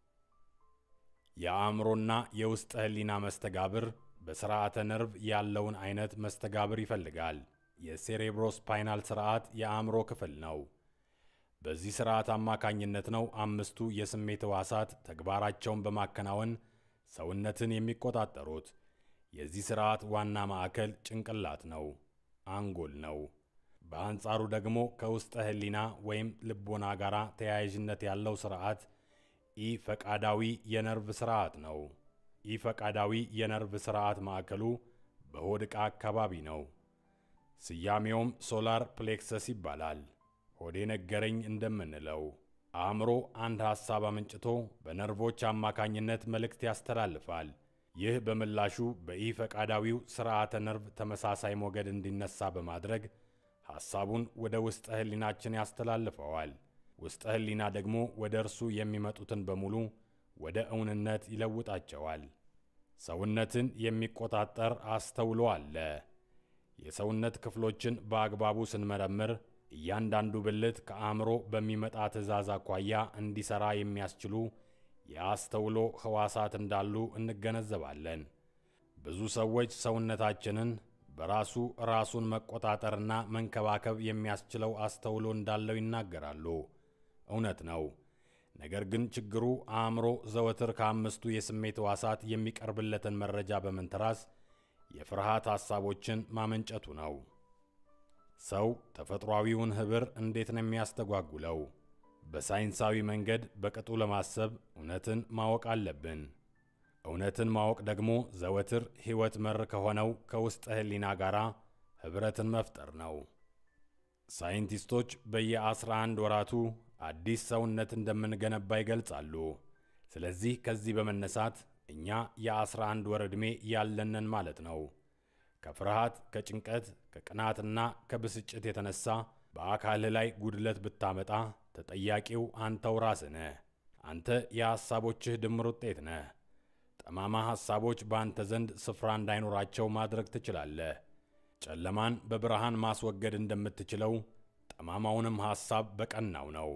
የአእምሮና የውስጠ ሕሊና መስተጋብር በሥርዓተ ነርቭ ያለውን አይነት መስተጋብር ይፈልጋል። የሴሬብሮስፓይናል ሥርዓት የአእምሮ ክፍል ነው። በዚህ ሥርዓት አማካኝነት ነው አምስቱ የስሜት ሕዋሳት ተግባራቸውን በማከናወን ሰውነትን የሚቆጣጠሩት። የዚህ ሥርዓት ዋና ማዕከል ጭንቅላት ነው፣ አንጎል ነው። በአንጻሩ ደግሞ ከውስጠ ሕሊና ወይም ልቦና ጋር ተያያዥነት ያለው ሥርዓት ኢ ፈቃዳዊ የነርቭ ሥርዓት ነው። ኢ ፈቃዳዊ የነርቭ ሥርዓት ማዕከሉ በሆድ ዕቃ አካባቢ ነው። ስያሜውም ሶላር ፕሌክሰስ ይባላል። ሆዴ ነገረኝ እንደምንለው አእምሮ አንድ ሐሳብ አመንጭቶ በነርቮች አማካኝነት መልእክት ያስተላልፋል። ይህ በምላሹ በኢ ፈቃዳዊው ሥርዓተ ነርቭ ተመሳሳይ ሞገድ እንዲነሳ በማድረግ ሐሳቡን ወደ ውስጠ ሕሊናችን ያስተላልፈዋል። ውስጠ ሕሊና ደግሞ ወደ እርሱ የሚመጡትን በሙሉ ወደ እውንነት ይለውጣቸዋል። ሰውነትን የሚቆጣጠር አስተውሎ አለ። የሰውነት ክፍሎችን በአግባቡ ስንመረምር እያንዳንዱ ብልት ከአእምሮ በሚመጣ ትዕዛዝ አኳያ እንዲሠራ የሚያስችሉ የአስተውሎ ሕዋሳት እንዳሉ እንገነዘባለን። ብዙ ሰዎች ሰውነታችንን በራሱ ራሱን መቆጣጠርና መንከባከብ የሚያስችለው አስተውሎ እንዳለው ይናገራሉ። እውነት ነው። ነገር ግን ችግሩ አእምሮ ዘወትር ከአምስቱ የስሜት ሕዋሳት የሚቀርብለትን መረጃ በመንተራስ የፍርሃት ሐሳቦችን ማመንጨቱ ነው። ሰው ተፈጥሯዊውን ኅብር እንዴት ነው የሚያስተጓጉለው? በሳይንሳዊ መንገድ በቅጡ ለማሰብ እውነትን ማወቅ አለብን። እውነትን ማወቅ ደግሞ ዘወትር ሕይወት መር ከሆነው ከውስጠ ሕሊና ጋር ኅብረትን መፍጠር ነው። ሳይንቲስቶች በየ11 ወራቱ አዲስ ሰውነት እንደምንገነባ ይገልጻሉ። ስለዚህ ከዚህ በመነሳት እኛ የ11 ወር ዕድሜ ያለንን ማለት ነው። ከፍርሃት፣ ከጭንቀት፣ ከቅናትና ከብስጭት የተነሳ በአካልህ ላይ ጉድለት ብታመጣ ተጠያቂው አንተው ራስህ ነህ። አንተ የሐሳቦችህ ድምር ውጤት ነህ። ጠማማ ሐሳቦች በአንተ ዘንድ ስፍራ እንዳይኖራቸው ማድረግ ትችላለህ። ጨለማን በብርሃን ማስወገድ እንደምትችለው ጠማማውንም ሐሳብ በቀናው ነው።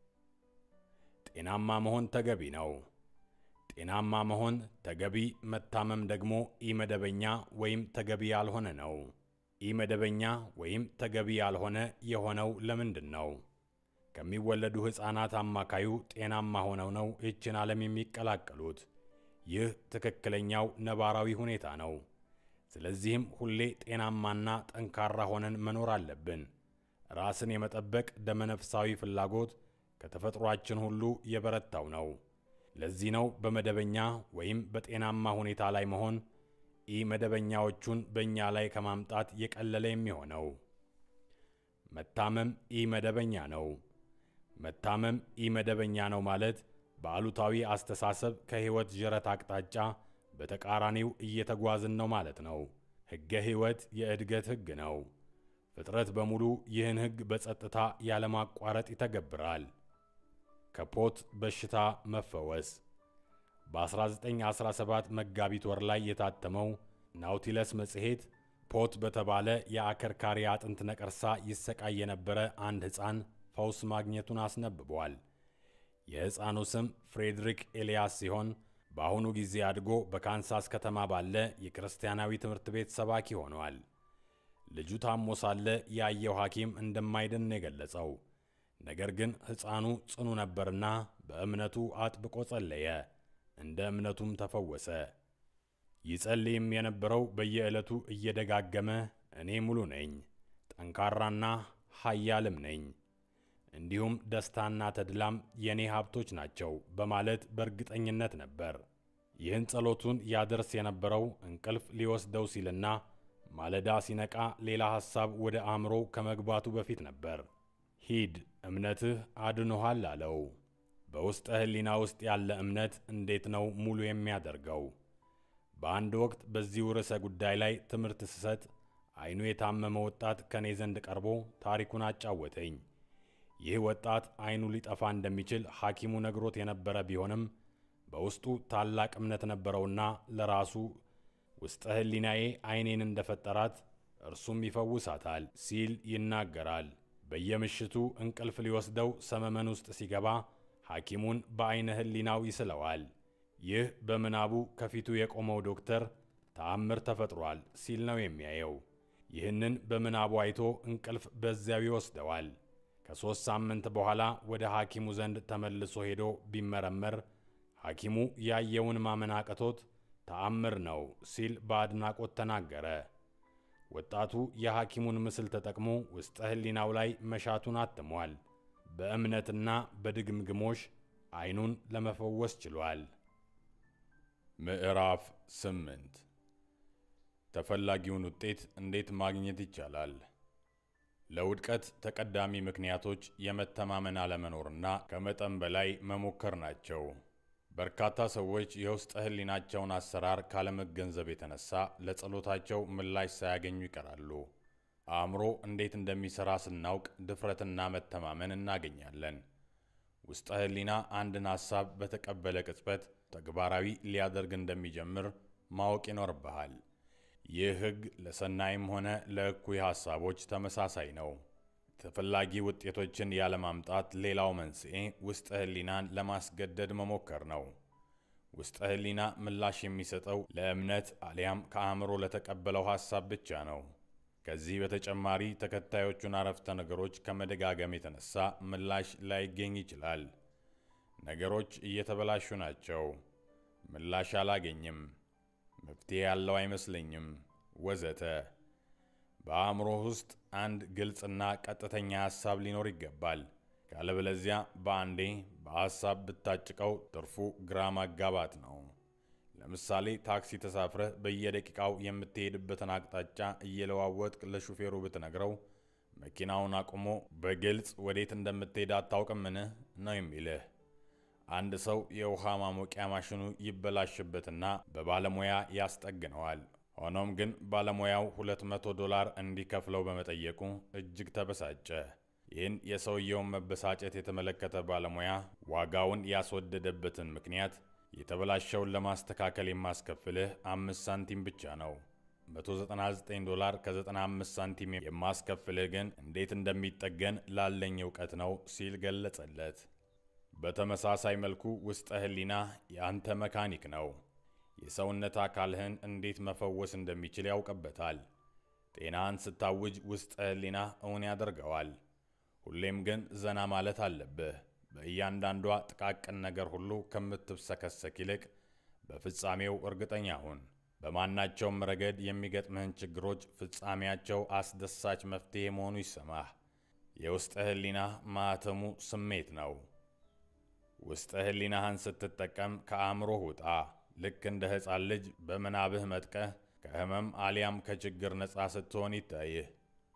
ጤናማ መሆን ተገቢ ነው። ጤናማ መሆን ተገቢ፣ መታመም ደግሞ ኢመደበኛ ወይም ተገቢ ያልሆነ ነው። ኢመደበኛ ወይም ተገቢ ያልሆነ የሆነው ለምንድን ነው? ከሚወለዱ ሕፃናት አማካዩ ጤናማ ሆነው ነው ይህችን ዓለም የሚቀላቀሉት። ይህ ትክክለኛው ነባራዊ ሁኔታ ነው። ስለዚህም ሁሌ ጤናማና ጠንካራ ሆነን መኖር አለብን። ራስን የመጠበቅ ደመነፍሳዊ ፍላጎት ከተፈጥሯችን ሁሉ የበረታው ነው። ለዚህ ነው በመደበኛ ወይም በጤናማ ሁኔታ ላይ መሆን ኢ መደበኛዎቹን በእኛ ላይ ከማምጣት የቀለለ የሚሆነው። መታመም ኢ መደበኛ ነው። መታመም ኢ መደበኛ ነው ማለት በአሉታዊ አስተሳሰብ ከሕይወት ዥረት አቅጣጫ በተቃራኒው እየተጓዝን ነው ማለት ነው። ሕገ ሕይወት የእድገት ሕግ ነው። ፍጥረት በሙሉ ይህን ሕግ በጸጥታ ያለማቋረጥ ይተገብራል። ከፖት በሽታ መፈወስ በ1917 መጋቢት ወር ላይ የታተመው ናውቲለስ መጽሔት ፖት በተባለ የአከርካሪ አጥንት ነቀርሳ ይሰቃይ የነበረ አንድ ሕፃን ፈውስ ማግኘቱን አስነብቧል። የሕፃኑ ስም ፍሬድሪክ ኤልያስ ሲሆን በአሁኑ ጊዜ አድጎ በካንሳስ ከተማ ባለ የክርስቲያናዊ ትምህርት ቤት ሰባኪ ሆኗል። ልጁ ታሞ ሳለ ያየው ሐኪም እንደማይድን የገለጸው ነገር ግን ሕፃኑ ጽኑ ነበርና በእምነቱ አጥብቆ ጸለየ፣ እንደ እምነቱም ተፈወሰ። ይጸልይም የነበረው በየዕለቱ እየደጋገመ እኔ ሙሉ ነኝ፣ ጠንካራና ኃያልም ነኝ፣ እንዲሁም ደስታና ተድላም የእኔ ሀብቶች ናቸው በማለት በእርግጠኝነት ነበር። ይህን ጸሎቱን ያደርስ የነበረው እንቅልፍ ሊወስደው ሲልና ማለዳ ሲነቃ ሌላ ሐሳብ ወደ አእምሮው ከመግባቱ በፊት ነበር። ሂድ እምነትህ አድኖሃል አለው። በውስጠ ሕሊና ውስጥ ያለ እምነት እንዴት ነው ሙሉ የሚያደርገው? በአንድ ወቅት በዚሁ ርዕሰ ጉዳይ ላይ ትምህርት ስሰጥ ዓይኑ የታመመ ወጣት ከኔ ዘንድ ቀርቦ ታሪኩን አጫወተኝ። ይህ ወጣት ዓይኑ ሊጠፋ እንደሚችል ሐኪሙ ነግሮት የነበረ ቢሆንም በውስጡ ታላቅ እምነት ነበረውና ለራሱ ውስጠ ሕሊናዬ ዓይኔን እንደፈጠራት እርሱም ይፈውሳታል ሲል ይናገራል። በየምሽቱ እንቅልፍ ሊወስደው ሰመመን ውስጥ ሲገባ ሐኪሙን በዐይነ ሕሊናው ይስለዋል። ይህ በምናቡ ከፊቱ የቆመው ዶክተር ተአምር ተፈጥሯል ሲል ነው የሚያየው። ይህንን በምናቡ አይቶ እንቅልፍ በዚያው ይወስደዋል። ከሦስት ሳምንት በኋላ ወደ ሐኪሙ ዘንድ ተመልሶ ሄዶ ቢመረመር ሐኪሙ ያየውን ማመን አቅቶት ተአምር ነው ሲል በአድናቆት ተናገረ። ወጣቱ የሐኪሙን ምስል ተጠቅሞ ውስጠ ሕሊናው ላይ መሻቱን አትሟል። በእምነትና በድግምግሞሽ ዓይኑን ለመፈወስ ችሏል። ምዕራፍ ስምንት ተፈላጊውን ውጤት እንዴት ማግኘት ይቻላል? ለውድቀት ተቀዳሚ ምክንያቶች የመተማመን አለመኖርና ከመጠን በላይ መሞከር ናቸው። በርካታ ሰዎች የውስጠ ሕሊናቸውን አሰራር ካለመገንዘብ የተነሳ ለጸሎታቸው ምላሽ ሳያገኙ ይቀራሉ። አእምሮ እንዴት እንደሚሠራ ስናውቅ ድፍረትና መተማመን እናገኛለን። ውስጠ ሕሊና አንድን ሐሳብ በተቀበለ ቅጽበት ተግባራዊ ሊያደርግ እንደሚጀምር ማወቅ ይኖርብሃል። ይህ ሕግ ለሰናይም ሆነ ለእኩይ ሐሳቦች ተመሳሳይ ነው። ተፈላጊ ውጤቶችን ያለማምጣት ሌላው መንስኤ ውስጠ ሕሊናን ለማስገደድ መሞከር ነው። ውስጠ ሕሊና ምላሽ የሚሰጠው ለእምነት አሊያም ከአእምሮ ለተቀበለው ሐሳብ ብቻ ነው። ከዚህ በተጨማሪ ተከታዮቹን አረፍተ ነገሮች ከመደጋገም የተነሳ ምላሽ ላይገኝ ይችላል። ነገሮች እየተበላሹ ናቸው፣ ምላሽ አላገኝም፣ መፍትሄ ያለው አይመስለኝም፣ ወዘተ። በአእምሮህ ውስጥ አንድ ግልጽና ቀጥተኛ ሐሳብ ሊኖር ይገባል። ካለበለዚያ በአንዴ በሐሳብ ብታጭቀው ትርፉ ግራ ማጋባት ነው። ለምሳሌ ታክሲ ተሳፍረህ በየደቂቃው የምትሄድበትን አቅጣጫ እየለዋወጥክ ለሹፌሩ ብትነግረው መኪናውን አቁሞ በግልጽ ወዴት እንደምትሄድ አታውቅምን ነው የሚልህ። አንድ ሰው የውሃ ማሞቂያ ማሽኑ ይበላሽበትና በባለሙያ ያስጠግነዋል። ሆኖም ግን ባለሙያው 200 ዶላር እንዲከፍለው በመጠየቁ እጅግ ተበሳጨ። ይህን የሰውየውን መበሳጨት የተመለከተ ባለሙያ ዋጋውን ያስወደደበትን ምክንያት የተበላሸውን ለማስተካከል የማስከፍልህ አምስት ሳንቲም ብቻ ነው፣ 199 ዶላር ከ95 ሳንቲም የማስከፍልህ ግን እንዴት እንደሚጠገን ላለኝ እውቀት ነው ሲል ገለጸለት። በተመሳሳይ መልኩ ውስጠ ሕሊና የአንተ መካኒክ ነው። የሰውነት አካልህን እንዴት መፈወስ እንደሚችል ያውቅበታል። ጤናህን ስታውጅ ውስጠ ሕሊና እውን ያደርገዋል። ሁሌም ግን ዘና ማለት አለብህ። በእያንዳንዷ ጥቃቅን ነገር ሁሉ ከምትብሰከሰክ ይልቅ በፍጻሜው እርግጠኛ ሁን። በማናቸውም ረገድ የሚገጥምህን ችግሮች ፍጻሜያቸው አስደሳች መፍትሔ መሆኑ ይሰማህ። የውስጠ ሕሊና ማኅተሙ ስሜት ነው። ውስጠ ሕሊናህን ስትጠቀም ከአእምሮህ ውጣ። ልክ እንደ ሕፃን ልጅ በምናብህ መጥቀህ ከሕመም አሊያም ከችግር ነፃ ስትሆን ይታይህ።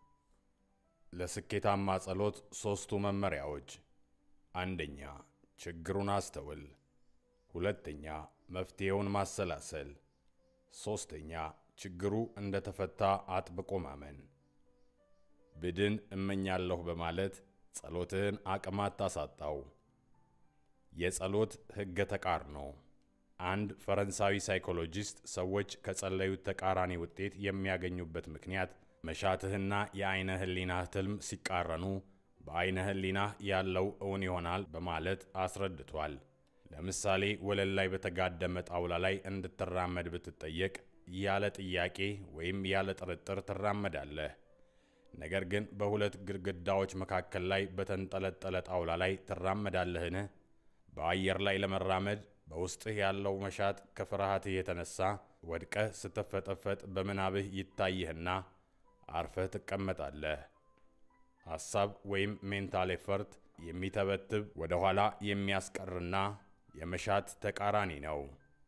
ለስኬታማ ጸሎት ሦስቱ መመሪያዎች፣ አንደኛ ችግሩን አስተውል፣ ሁለተኛ መፍትሔውን ማሰላሰል፣ ሦስተኛ ችግሩ እንደ ተፈታ አጥብቆ ማመን። ብድን እመኛለሁ በማለት ጸሎትህን አቅም አታሳጣው። የጸሎት ሕገ ተቃርኖ አንድ ፈረንሳዊ ሳይኮሎጂስት ሰዎች ከጸለዩት ተቃራኒ ውጤት የሚያገኙበት ምክንያት መሻትህና የዐይነ ሕሊናህ ትልም ሲቃረኑ በዐይነ ሕሊናህ ያለው እውን ይሆናል በማለት አስረድቷል። ለምሳሌ ወለል ላይ በተጋደመ ጣውላ ላይ እንድትራመድ ብትጠየቅ ያለ ጥያቄ ወይም ያለ ጥርጥር ትራመዳለህ። ነገር ግን በሁለት ግድግዳዎች መካከል ላይ በተንጠለጠለ ጣውላ ላይ ትራመዳለህን? በአየር ላይ ለመራመድ በውስጥህ ያለው መሻት ከፍርሃትህ የተነሳ ወድቀህ ስትፈጠፈጥ በምናብህ ይታይህና አርፈህ ትቀመጣለህ። ሐሳብ ወይም ሜንታል ኤፈርት የሚተበትብ ወደ ኋላ የሚያስቀርና የመሻት ተቃራኒ ነው።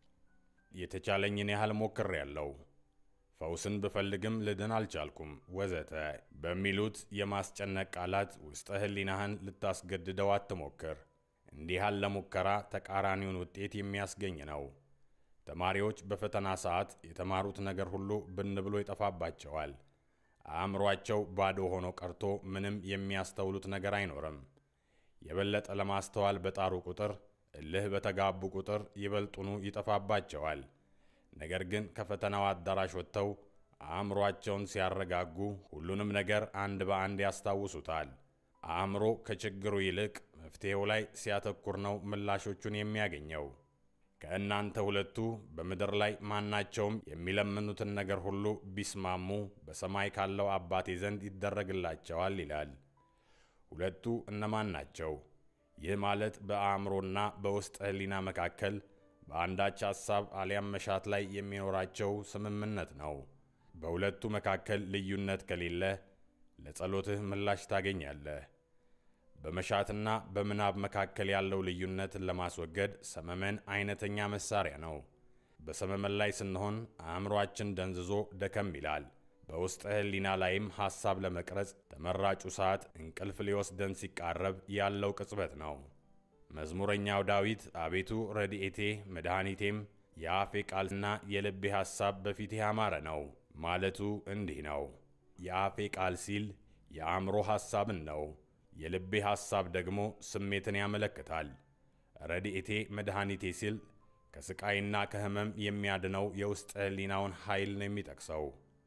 የተቻለኝን ያህል ሞክሬያለሁ፣ ፈውስን ብፈልግም ልድን አልቻልኩም፣ ወዘተ በሚሉት የማስጨነቅ ቃላት ውስጠ ሕሊናህን ልታስገድደው አትሞክር። እንዲህ ያለ ሙከራ ተቃራኒውን ውጤት የሚያስገኝ ነው። ተማሪዎች በፈተና ሰዓት የተማሩት ነገር ሁሉ ብን ብሎ ይጠፋባቸዋል። አእምሯቸው ባዶ ሆኖ ቀርቶ ምንም የሚያስተውሉት ነገር አይኖርም። የበለጠ ለማስተዋል በጣሩ ቁጥር እልህ በተጋቡ ቁጥር ይበልጡኑ ይጠፋባቸዋል። ነገር ግን ከፈተናው አዳራሽ ወጥተው አእምሯቸውን ሲያረጋጉ ሁሉንም ነገር አንድ በአንድ ያስታውሱታል። አእምሮ ከችግሩ ይልቅ መፍትሔው ላይ ሲያተኩር ነው ምላሾቹን የሚያገኘው። ከእናንተ ሁለቱ በምድር ላይ ማናቸውም የሚለምኑትን ነገር ሁሉ ቢስማሙ በሰማይ ካለው አባቴ ዘንድ ይደረግላቸዋል ይላል። ሁለቱ እነማን ናቸው? ይህ ማለት በአእምሮና በውስጥ ሕሊና መካከል በአንዳች ሐሳብ አሊያም መሻት ላይ የሚኖራቸው ስምምነት ነው። በሁለቱ መካከል ልዩነት ከሌለ ለጸሎትህ ምላሽ ታገኛለህ። በመሻትና በምናብ መካከል ያለው ልዩነትን ለማስወገድ ሰመመን አይነተኛ መሳሪያ ነው። በሰመመን ላይ ስንሆን አእምሮአችን ደንዝዞ ደከም ይላል። በውስጥ ሕሊና ላይም ሐሳብ ለመቅረጽ ተመራጩ ሰዓት እንቅልፍ ሊወስደን ሲቃረብ ያለው ቅጽበት ነው። መዝሙረኛው ዳዊት አቤቱ ረድኤቴ መድኃኒቴም የአፌ ቃልና የልቤ ሐሳብ በፊቴ ያማረ ነው ማለቱ እንዲህ ነው። የአፌ ቃል ሲል የአእምሮ ሐሳብን ነው። የልቤ ሐሳብ ደግሞ ስሜትን ያመለክታል። ረድኤቴ መድኃኒቴ ሲል ከስቃይና ከሕመም የሚያድነው የውስጥ ሕሊናውን ኃይል ነው የሚጠቅሰው።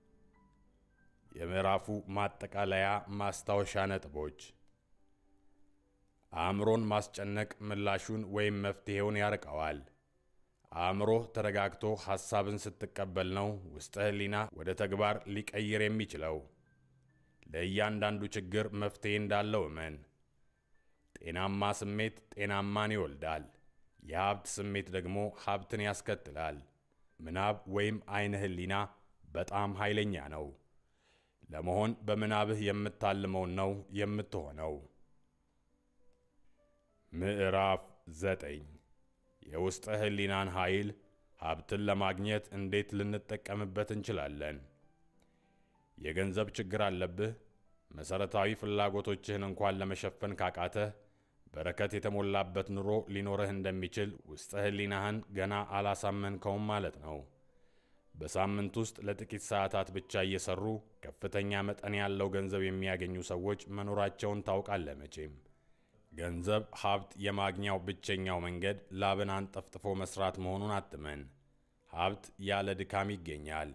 የምዕራፉ ማጠቃለያ ማስታወሻ ነጥቦች አእምሮን ማስጨነቅ ምላሹን ወይም መፍትሔውን ያርቀዋል። አእምሮህ ተረጋግቶ ሐሳብን ስትቀበል ነው ውስጥ ሕሊና ወደ ተግባር ሊቀይር የሚችለው። ለእያንዳንዱ ችግር መፍትሔ እንዳለው እመን። ጤናማ ስሜት ጤናማን ይወልዳል። የሀብት ስሜት ደግሞ ሀብትን ያስከትላል። ምናብ ወይም አይነ ሕሊና በጣም ኃይለኛ ነው። ለመሆን በምናብህ የምታልመውን ነው የምትሆነው። ምዕራፍ ዘጠኝ የውስጥ ሕሊናን ኃይል ሀብትን ለማግኘት እንዴት ልንጠቀምበት እንችላለን? የገንዘብ ችግር አለብህ? መሠረታዊ ፍላጎቶችህን እንኳን ለመሸፈን ካቃተህ በረከት የተሞላበት ኑሮ ሊኖርህ እንደሚችል ውስጥ ሕሊናህን ገና አላሳመንከውም ማለት ነው። በሳምንት ውስጥ ለጥቂት ሰዓታት ብቻ እየሰሩ ከፍተኛ መጠን ያለው ገንዘብ የሚያገኙ ሰዎች መኖራቸውን ታውቃለህ መቼም። ገንዘብ ሀብት የማግኛው ብቸኛው መንገድ ላብን አንጠፍጥፎ መስራት መሆኑን አትመን። ሀብት ያለ ድካም ይገኛል።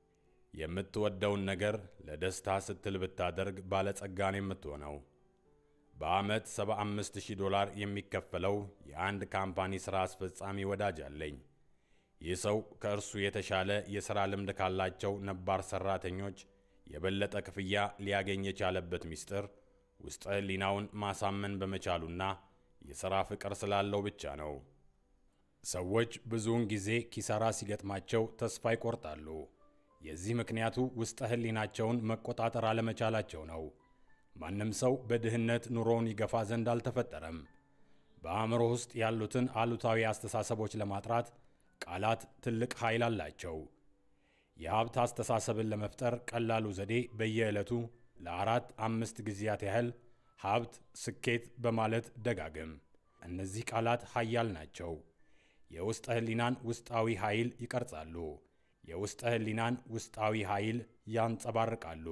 የምትወደውን ነገር ለደስታ ስትል ብታደርግ ባለጸጋን የምትሆነው። በዓመት 75000 ዶላር የሚከፈለው የአንድ ካምፓኒ ሥራ አስፈጻሚ ወዳጅ አለኝ። ይህ ሰው ከእርሱ የተሻለ የሥራ ልምድ ካላቸው ነባር ሠራተኞች የበለጠ ክፍያ ሊያገኝ የቻለበት ምስጢር ውስጥ ሕሊናውን ማሳመን በመቻሉና የሥራ ፍቅር ስላለው ብቻ ነው። ሰዎች ብዙውን ጊዜ ኪሳራ ሲገጥማቸው ተስፋ ይቆርጣሉ። የዚህ ምክንያቱ ውስጥ ሕሊናቸውን መቆጣጠር አለመቻላቸው ነው። ማንም ሰው በድህነት ኑሮውን ይገፋ ዘንድ አልተፈጠረም። በአእምሮ ውስጥ ያሉትን አሉታዊ አስተሳሰቦች ለማጥራት ቃላት ትልቅ ኃይል አላቸው። የሀብት አስተሳሰብን ለመፍጠር ቀላሉ ዘዴ በየዕለቱ ለአራት አምስት ጊዜያት ያህል ሀብት፣ ስኬት በማለት ደጋግም። እነዚህ ቃላት ኃያል ናቸው። የውስጠ ሕሊናን ውስጣዊ ኃይል ይቀርጻሉ። የውስጠ ሕሊናን ውስጣዊ ኃይል ያንጸባርቃሉ።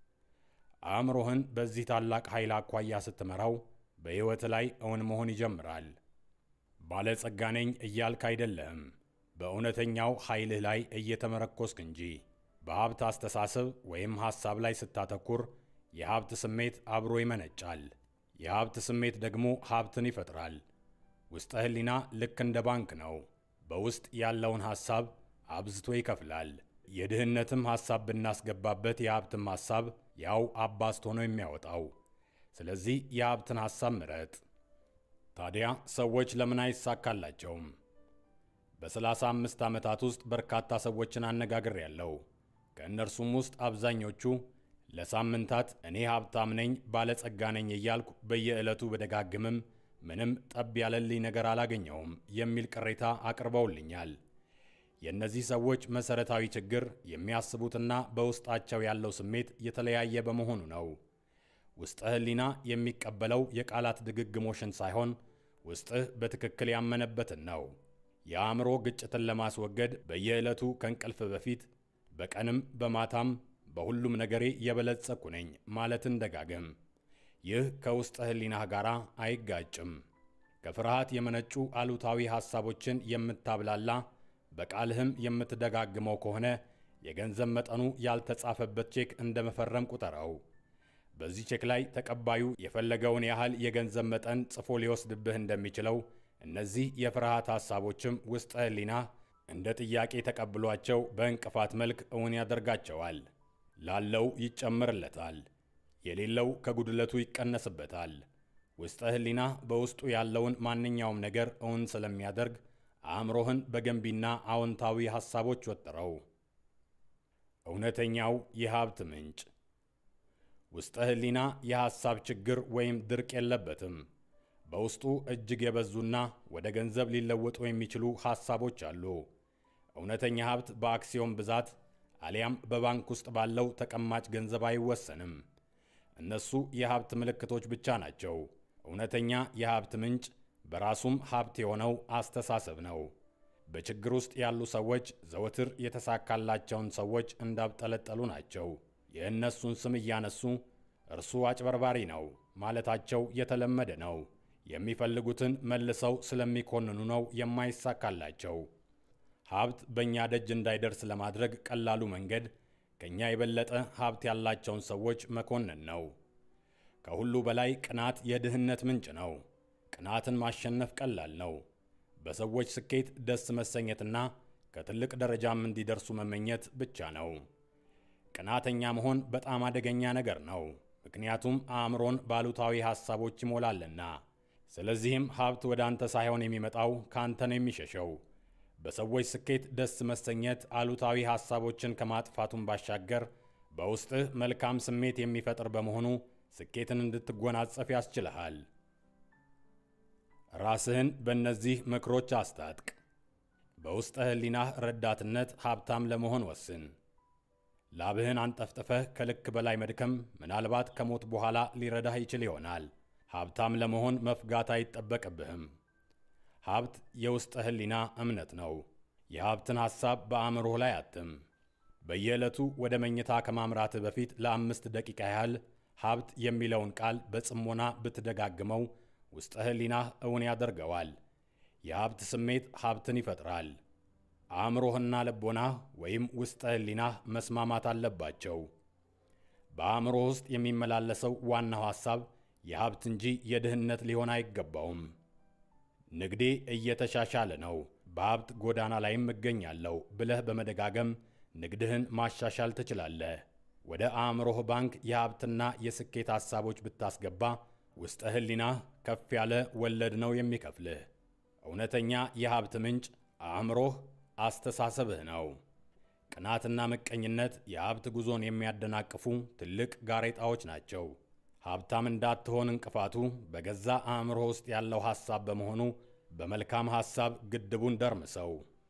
አእምሮህን በዚህ ታላቅ ኃይል አኳያ ስትመራው በሕይወት ላይ እውን መሆን ይጀምራል። ባለጸጋ ነኝ እያልክ አይደለህም፣ በእውነተኛው ኃይልህ ላይ እየተመረኮስክ እንጂ። በሀብት አስተሳሰብ ወይም ሐሳብ ላይ ስታተኩር የሀብት ስሜት አብሮ ይመነጫል። የሀብት ስሜት ደግሞ ሀብትን ይፈጥራል። ውስጠ ሕሊና ልክ እንደ ባንክ ነው። በውስጥ ያለውን ሐሳብ አብዝቶ ይከፍላል። የድህነትም ሐሳብ ብናስገባበት የሀብትም ሐሳብ ያው አባስቶ ነው የሚያወጣው። ስለዚህ የሀብትን ሐሳብ ምረጥ። ታዲያ ሰዎች ለምን አይሳካላቸውም? በሰላሳ አምስት ዓመታት ውስጥ በርካታ ሰዎችን አነጋግሬያለሁ። ከእነርሱም ውስጥ አብዛኞቹ ለሳምንታት እኔ ሀብታም ነኝ፣ ባለጸጋ ነኝ እያልኩ በየዕለቱ በደጋግምም ምንም ጠብ ያለልኝ ነገር አላገኘውም የሚል ቅሬታ አቅርበውልኛል። የእነዚህ ሰዎች መሠረታዊ ችግር የሚያስቡትና በውስጣቸው ያለው ስሜት የተለያየ በመሆኑ ነው። ውስጠ ሕሊና የሚቀበለው የቃላት ድግግሞሽን ሳይሆን ውስጥህ በትክክል ያመነበትን ነው። የአእምሮ ግጭትን ለማስወገድ በየዕለቱ ከእንቅልፍ በፊት በቀንም በማታም በሁሉም ነገሬ የበለጸኩ ነኝ ማለትን ደጋገም። ይህ ከውስጠ ሕሊናህ ጋር አይጋጭም። ከፍርሃት የመነጩ አሉታዊ ሐሳቦችን የምታብላላ በቃልህም የምትደጋግመው ከሆነ የገንዘብ መጠኑ ያልተጻፈበት ቼክ እንደ መፈረም ቁጠረው። በዚህ ቼክ ላይ ተቀባዩ የፈለገውን ያህል የገንዘብ መጠን ጽፎ ሊወስድብህ እንደሚችለው እነዚህ የፍርሃት ሐሳቦችም ውስጠ ሕሊናህ እንደ ጥያቄ ተቀብሏቸው በእንቅፋት መልክ እውን ያደርጋቸዋል። ላለው ይጨምርለታል፣ የሌለው ከጉድለቱ ይቀነስበታል። ውስጠ ሕሊናህ በውስጡ ያለውን ማንኛውም ነገር እውን ስለሚያደርግ አእምሮህን በገንቢና አዎንታዊ ሐሳቦች ወጥረው። እውነተኛው የሀብት ምንጭ ውስጠ ሕሊና የሐሳብ ችግር ወይም ድርቅ የለበትም። በውስጡ እጅግ የበዙና ወደ ገንዘብ ሊለወጡ የሚችሉ ሐሳቦች አሉ። እውነተኛ ሀብት በአክሲዮን ብዛት አሊያም በባንክ ውስጥ ባለው ተቀማጭ ገንዘብ አይወሰንም። እነሱ የሀብት ምልክቶች ብቻ ናቸው። እውነተኛ የሀብት ምንጭ በራሱም ሀብት የሆነው አስተሳሰብ ነው። በችግር ውስጥ ያሉ ሰዎች ዘወትር የተሳካላቸውን ሰዎች እንዳብጠለጠሉ ናቸው። የእነሱን ስም እያነሱ እርሱ አጭበርባሪ ነው ማለታቸው የተለመደ ነው። የሚፈልጉትን መልሰው ስለሚኮንኑ ነው የማይሳካላቸው። ሀብት በእኛ ደጅ እንዳይደርስ ለማድረግ ቀላሉ መንገድ ከእኛ የበለጠ ሀብት ያላቸውን ሰዎች መኮንን ነው። ከሁሉ በላይ ቅናት የድህነት ምንጭ ነው። ቅናትን ማሸነፍ ቀላል ነው። በሰዎች ስኬት ደስ መሰኘትና ከትልቅ ደረጃም እንዲደርሱ መመኘት ብቻ ነው። ቅናተኛ መሆን በጣም አደገኛ ነገር ነው፣ ምክንያቱም አእምሮን ባሉታዊ ሐሳቦች ይሞላልና። ስለዚህም ሀብት ወደ አንተ ሳይሆን የሚመጣው ከአንተ ነው የሚሸሸው። በሰዎች ስኬት ደስ መሰኘት አሉታዊ ሐሳቦችን ከማጥፋቱን ባሻገር በውስጥህ መልካም ስሜት የሚፈጥር በመሆኑ ስኬትን እንድትጎናጸፍ ያስችልሃል። ራስህን በእነዚህ ምክሮች አስታጥቅ። በውስጠ ሕሊናህ ረዳትነት ሀብታም ለመሆን ወስን። ላብህን አንጠፍጥፈህ ከልክ በላይ መድከም ምናልባት ከሞት በኋላ ሊረዳህ ይችል ይሆናል። ሀብታም ለመሆን መፍጋት አይጠበቅብህም። ሀብት የውስጠ ሕሊና እምነት ነው። የሀብትን ሐሳብ በአእምሮህ ላይ አትም። በየዕለቱ ወደ መኝታ ከማምራትህ በፊት ለአምስት ደቂቃ ያህል ሀብት የሚለውን ቃል በጽሞና ብትደጋግመው ውስጠ ሕሊናህ እውን ያደርገዋል። የሀብት ስሜት ሀብትን ይፈጥራል። አእምሮህና ልቦናህ ወይም ውስጠ ሕሊናህ መስማማት አለባቸው። በአእምሮህ ውስጥ የሚመላለሰው ዋናው ሐሳብ የሀብት እንጂ የድህነት ሊሆን አይገባውም። ንግዴ እየተሻሻለ ነው፣ በሀብት ጎዳና ላይም እገኛለሁ ብለህ በመደጋገም ንግድህን ማሻሻል ትችላለህ። ወደ አእምሮህ ባንክ የሀብትና የስኬት ሐሳቦች ብታስገባ ውስጠ ሕሊናህ ከፍ ያለ ወለድ ነው የሚከፍልህ። እውነተኛ የሀብት ምንጭ አእምሮህ፣ አስተሳሰብህ ነው። ቅናትና ምቀኝነት የሀብት ጉዞን የሚያደናቅፉ ትልቅ ጋሬጣዎች ናቸው። ሀብታም እንዳትሆን እንቅፋቱ በገዛ አእምሮ ውስጥ ያለው ሐሳብ በመሆኑ በመልካም ሐሳብ ግድቡን ደርምሰው።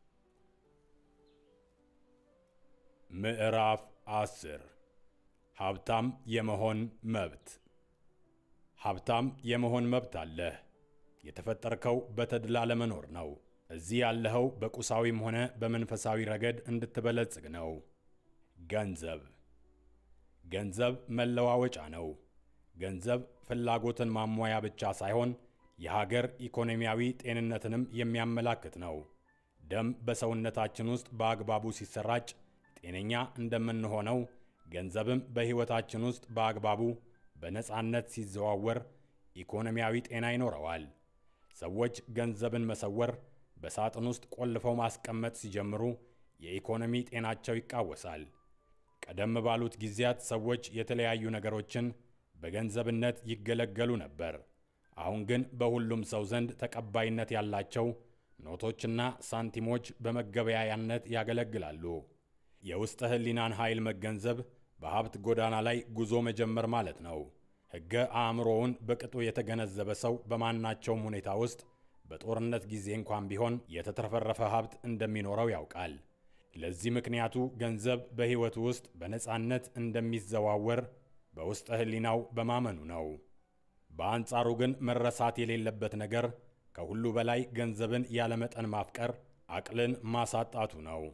ምዕራፍ አስር ሀብታም የመሆን መብት። ሀብታም የመሆን መብት አለህ። የተፈጠርከው በተድላ ለመኖር ነው። እዚህ ያለኸው በቁሳዊም ሆነ በመንፈሳዊ ረገድ እንድትበለጽግ ነው። ገንዘብ ገንዘብ መለዋወጫ ነው። ገንዘብ ፍላጎትን ማሟያ ብቻ ሳይሆን የሀገር ኢኮኖሚያዊ ጤንነትንም የሚያመላክት ነው። ደም በሰውነታችን ውስጥ በአግባቡ ሲሰራጭ ጤነኛ እንደምንሆነው ገንዘብም በሕይወታችን ውስጥ በአግባቡ በነፃነት ሲዘዋወር ኢኮኖሚያዊ ጤና ይኖረዋል። ሰዎች ገንዘብን መሰወር፣ በሳጥን ውስጥ ቆልፈው ማስቀመጥ ሲጀምሩ የኢኮኖሚ ጤናቸው ይቃወሳል። ቀደም ባሉት ጊዜያት ሰዎች የተለያዩ ነገሮችን በገንዘብነት ይገለገሉ ነበር። አሁን ግን በሁሉም ሰው ዘንድ ተቀባይነት ያላቸው ኖቶችና ሳንቲሞች በመገበያያነት ያገለግላሉ። የውስጠ ሕሊናን ኃይል መገንዘብ በሀብት ጎዳና ላይ ጉዞ መጀመር ማለት ነው። ሕገ አእምሮውን በቅጡ የተገነዘበ ሰው በማናቸውም ሁኔታ ውስጥ በጦርነት ጊዜ እንኳን ቢሆን የተትረፈረፈ ሀብት እንደሚኖረው ያውቃል። ለዚህ ምክንያቱ ገንዘብ በሕይወቱ ውስጥ በነፃነት እንደሚዘዋወር በውስጠ ሕሊናው በማመኑ ነው። በአንጻሩ ግን መረሳት የሌለበት ነገር ከሁሉ በላይ ገንዘብን ያለመጠን ማፍቀር አቅልን ማሳጣቱ ነው።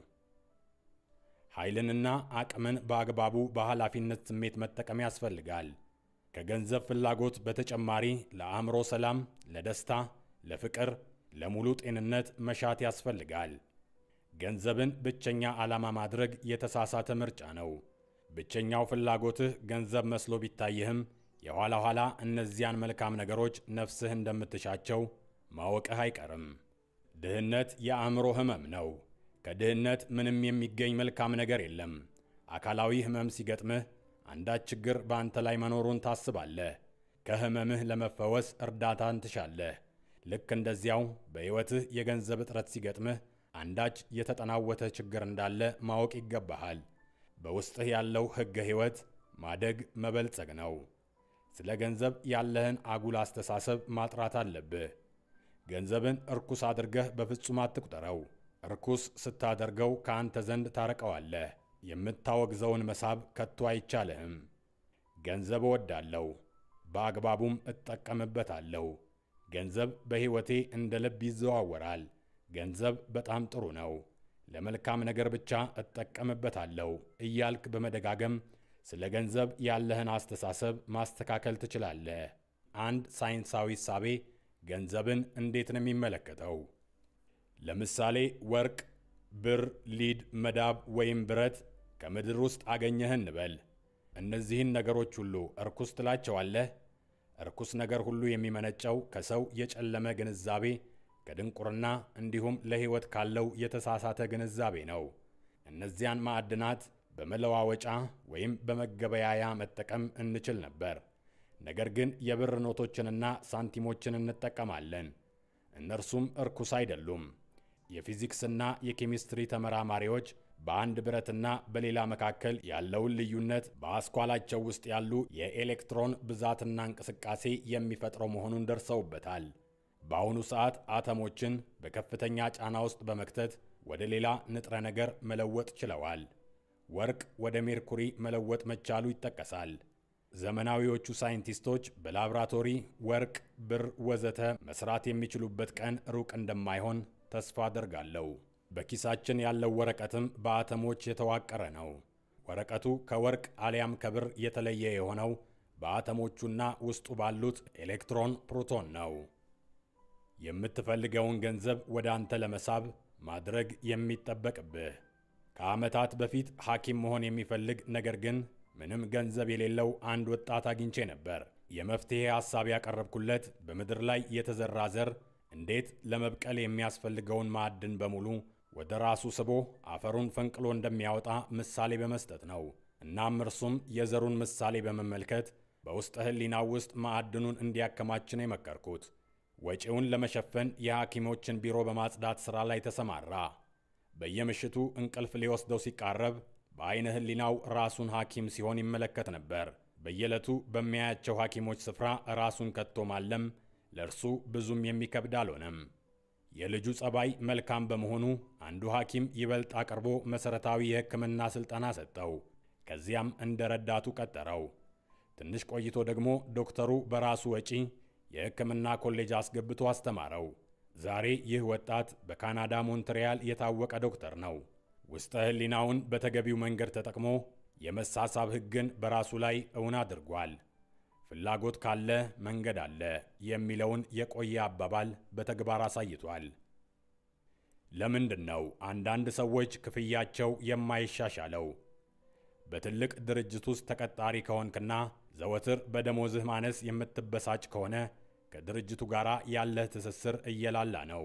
ኃይልንና አቅምን በአግባቡ በኃላፊነት ስሜት መጠቀም ያስፈልጋል። ከገንዘብ ፍላጎት በተጨማሪ ለአእምሮ ሰላም፣ ለደስታ፣ ለፍቅር፣ ለሙሉ ጤንነት መሻት ያስፈልጋል። ገንዘብን ብቸኛ ዓላማ ማድረግ የተሳሳተ ምርጫ ነው። ብቸኛው ፍላጎትህ ገንዘብ መስሎ ቢታይህም የኋላ ኋላ እነዚያን መልካም ነገሮች ነፍስህ እንደምትሻቸው ማወቅህ አይቀርም። ድህነት የአእምሮ ሕመም ነው። ከድህነት ምንም የሚገኝ መልካም ነገር የለም። አካላዊ ሕመም ሲገጥምህ አንዳች ችግር በአንተ ላይ መኖሩን ታስባለህ። ከሕመምህ ለመፈወስ እርዳታን ትሻለህ። ልክ እንደዚያው በሕይወትህ የገንዘብ እጥረት ሲገጥምህ አንዳች የተጠናወተ ችግር እንዳለ ማወቅ ይገባሃል። በውስጥህ ያለው ሕገ ሕይወት ማደግ መበልጸግ ነው። ስለ ገንዘብ ያለህን አጉል አስተሳሰብ ማጥራት አለብህ። ገንዘብን እርኩስ አድርገህ በፍጹም አትቁጠረው። እርኩስ ስታደርገው ከአንተ ዘንድ ታረቀዋለህ። የምታወግዘውን መሳብ ከቶ አይቻልህም። ገንዘብ እወዳለሁ፣ በአግባቡም እጠቀምበታለሁ። ገንዘብ በሕይወቴ እንደ ልብ ይዘዋወራል። ገንዘብ በጣም ጥሩ ነው፣ ለመልካም ነገር ብቻ እጠቀምበታለሁ እያልክ በመደጋገም ስለ ገንዘብ ያለህን አስተሳሰብ ማስተካከል ትችላለህ። አንድ ሳይንሳዊ እሳቤ ገንዘብን እንዴት ነው የሚመለከተው? ለምሳሌ ወርቅ፣ ብር፣ ሊድ፣ መዳብ ወይም ብረት ከምድር ውስጥ አገኘህ እንበል። እነዚህን ነገሮች ሁሉ እርኩስ ትላቸዋለህ? እርኩስ ነገር ሁሉ የሚመነጨው ከሰው የጨለመ ግንዛቤ፣ ከድንቁርና እንዲሁም ለሕይወት ካለው የተሳሳተ ግንዛቤ ነው። እነዚያን ማዕድናት በመለዋወጫ ወይም በመገበያያ መጠቀም እንችል ነበር። ነገር ግን የብር ኖቶችንና ሳንቲሞችን እንጠቀማለን። እነርሱም እርኩስ አይደሉም። የፊዚክስና የኬሚስትሪ ተመራማሪዎች በአንድ ብረትና በሌላ መካከል ያለውን ልዩነት በአስኳላቸው ውስጥ ያሉ የኤሌክትሮን ብዛትና እንቅስቃሴ የሚፈጥረው መሆኑን ደርሰውበታል። በአሁኑ ሰዓት አተሞችን በከፍተኛ ጫና ውስጥ በመክተት ወደ ሌላ ንጥረ ነገር መለወጥ ችለዋል። ወርቅ ወደ ሜርኩሪ መለወጥ መቻሉ ይጠቀሳል። ዘመናዊዎቹ ሳይንቲስቶች በላብራቶሪ ወርቅ፣ ብር ወዘተ መስራት የሚችሉበት ቀን ሩቅ እንደማይሆን ተስፋ አደርጋለሁ። በኪሳችን ያለው ወረቀትም በአተሞች የተዋቀረ ነው። ወረቀቱ ከወርቅ አሊያም ከብር የተለየ የሆነው በአተሞቹና ውስጡ ባሉት ኤሌክትሮን፣ ፕሮቶን ነው። የምትፈልገውን ገንዘብ ወደ አንተ ለመሳብ ማድረግ የሚጠበቅብህ ከዓመታት በፊት ሐኪም መሆን የሚፈልግ ነገር ግን ምንም ገንዘብ የሌለው አንድ ወጣት አግኝቼ ነበር። የመፍትሔ ሐሳብ ያቀረብኩለት በምድር ላይ የተዘራ ዘር እንዴት ለመብቀል የሚያስፈልገውን ማዕድን በሙሉ ወደ ራሱ ስቦ አፈሩን ፈንቅሎ እንደሚያወጣ ምሳሌ በመስጠት ነው። እናም እርሱም የዘሩን ምሳሌ በመመልከት በውስጠ ሕሊናው ውስጥ ማዕድኑን እንዲያከማች ነው የመከርኩት። ወጪውን ለመሸፈን የሐኪሞችን ቢሮ በማጽዳት ሥራ ላይ ተሰማራ። በየምሽቱ እንቅልፍ ሊወስደው ሲቃረብ በዐይነ ሕሊናው ራሱን ሐኪም ሲሆን ይመለከት ነበር። በየዕለቱ በሚያያቸው ሐኪሞች ስፍራ ራሱን ከቶ ማለም ለእርሱ ብዙም የሚከብድ አልሆነም። የልጁ ጸባይ መልካም በመሆኑ አንዱ ሐኪም ይበልጥ አቅርቦ መሠረታዊ የሕክምና ሥልጠና ሰጠው። ከዚያም እንደ ረዳቱ ቀጠረው። ትንሽ ቆይቶ ደግሞ ዶክተሩ በራሱ ወጪ የሕክምና ኮሌጅ አስገብቶ አስተማረው። ዛሬ ይህ ወጣት በካናዳ ሞንትሪያል የታወቀ ዶክተር ነው። ውስጠ ሕሊናውን በተገቢው መንገድ ተጠቅሞ የመሳሳብ ሕግን በራሱ ላይ እውን አድርጓል። ፍላጎት ካለ መንገድ አለ የሚለውን የቆየ አባባል በተግባር አሳይቷል። ለምንድን ነው አንዳንድ ሰዎች ክፍያቸው የማይሻሻለው? በትልቅ ድርጅት ውስጥ ተቀጣሪ ከሆንክና ዘወትር በደሞዝህ ማነስ የምትበሳጭ ከሆነ ከድርጅቱ ጋር ያለህ ትስስር እየላላ ነው።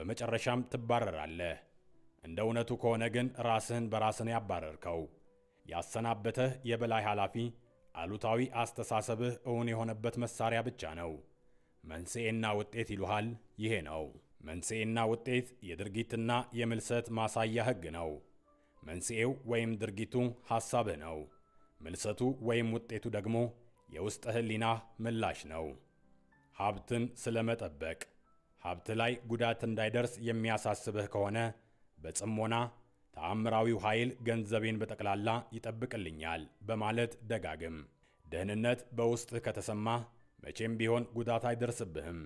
በመጨረሻም ትባረራለህ። እንደ እውነቱ ከሆነ ግን ራስህን በራስን ያባረርከው። ያሰናበተህ የበላይ ኃላፊ አሉታዊ አስተሳሰብህ እውን የሆነበት መሳሪያ ብቻ ነው። መንስኤና ውጤት ይሉሃል። ይሄ ነው መንስኤና ውጤት የድርጊትና የምልሰት ማሳያ ሕግ ነው። መንስኤው ወይም ድርጊቱ ሐሳብህ ነው። ምልሰቱ ወይም ውጤቱ ደግሞ የውስጥ ሕሊናህ ምላሽ ነው። ሀብትን ስለመጠበቅ ሀብት ላይ ጉዳት እንዳይደርስ የሚያሳስብህ ከሆነ በጽሞና ተአምራዊው ኃይል ገንዘቤን በጠቅላላ ይጠብቅልኛል በማለት ደጋግም። ደህንነት በውስጥህ ከተሰማህ መቼም ቢሆን ጉዳት አይደርስብህም።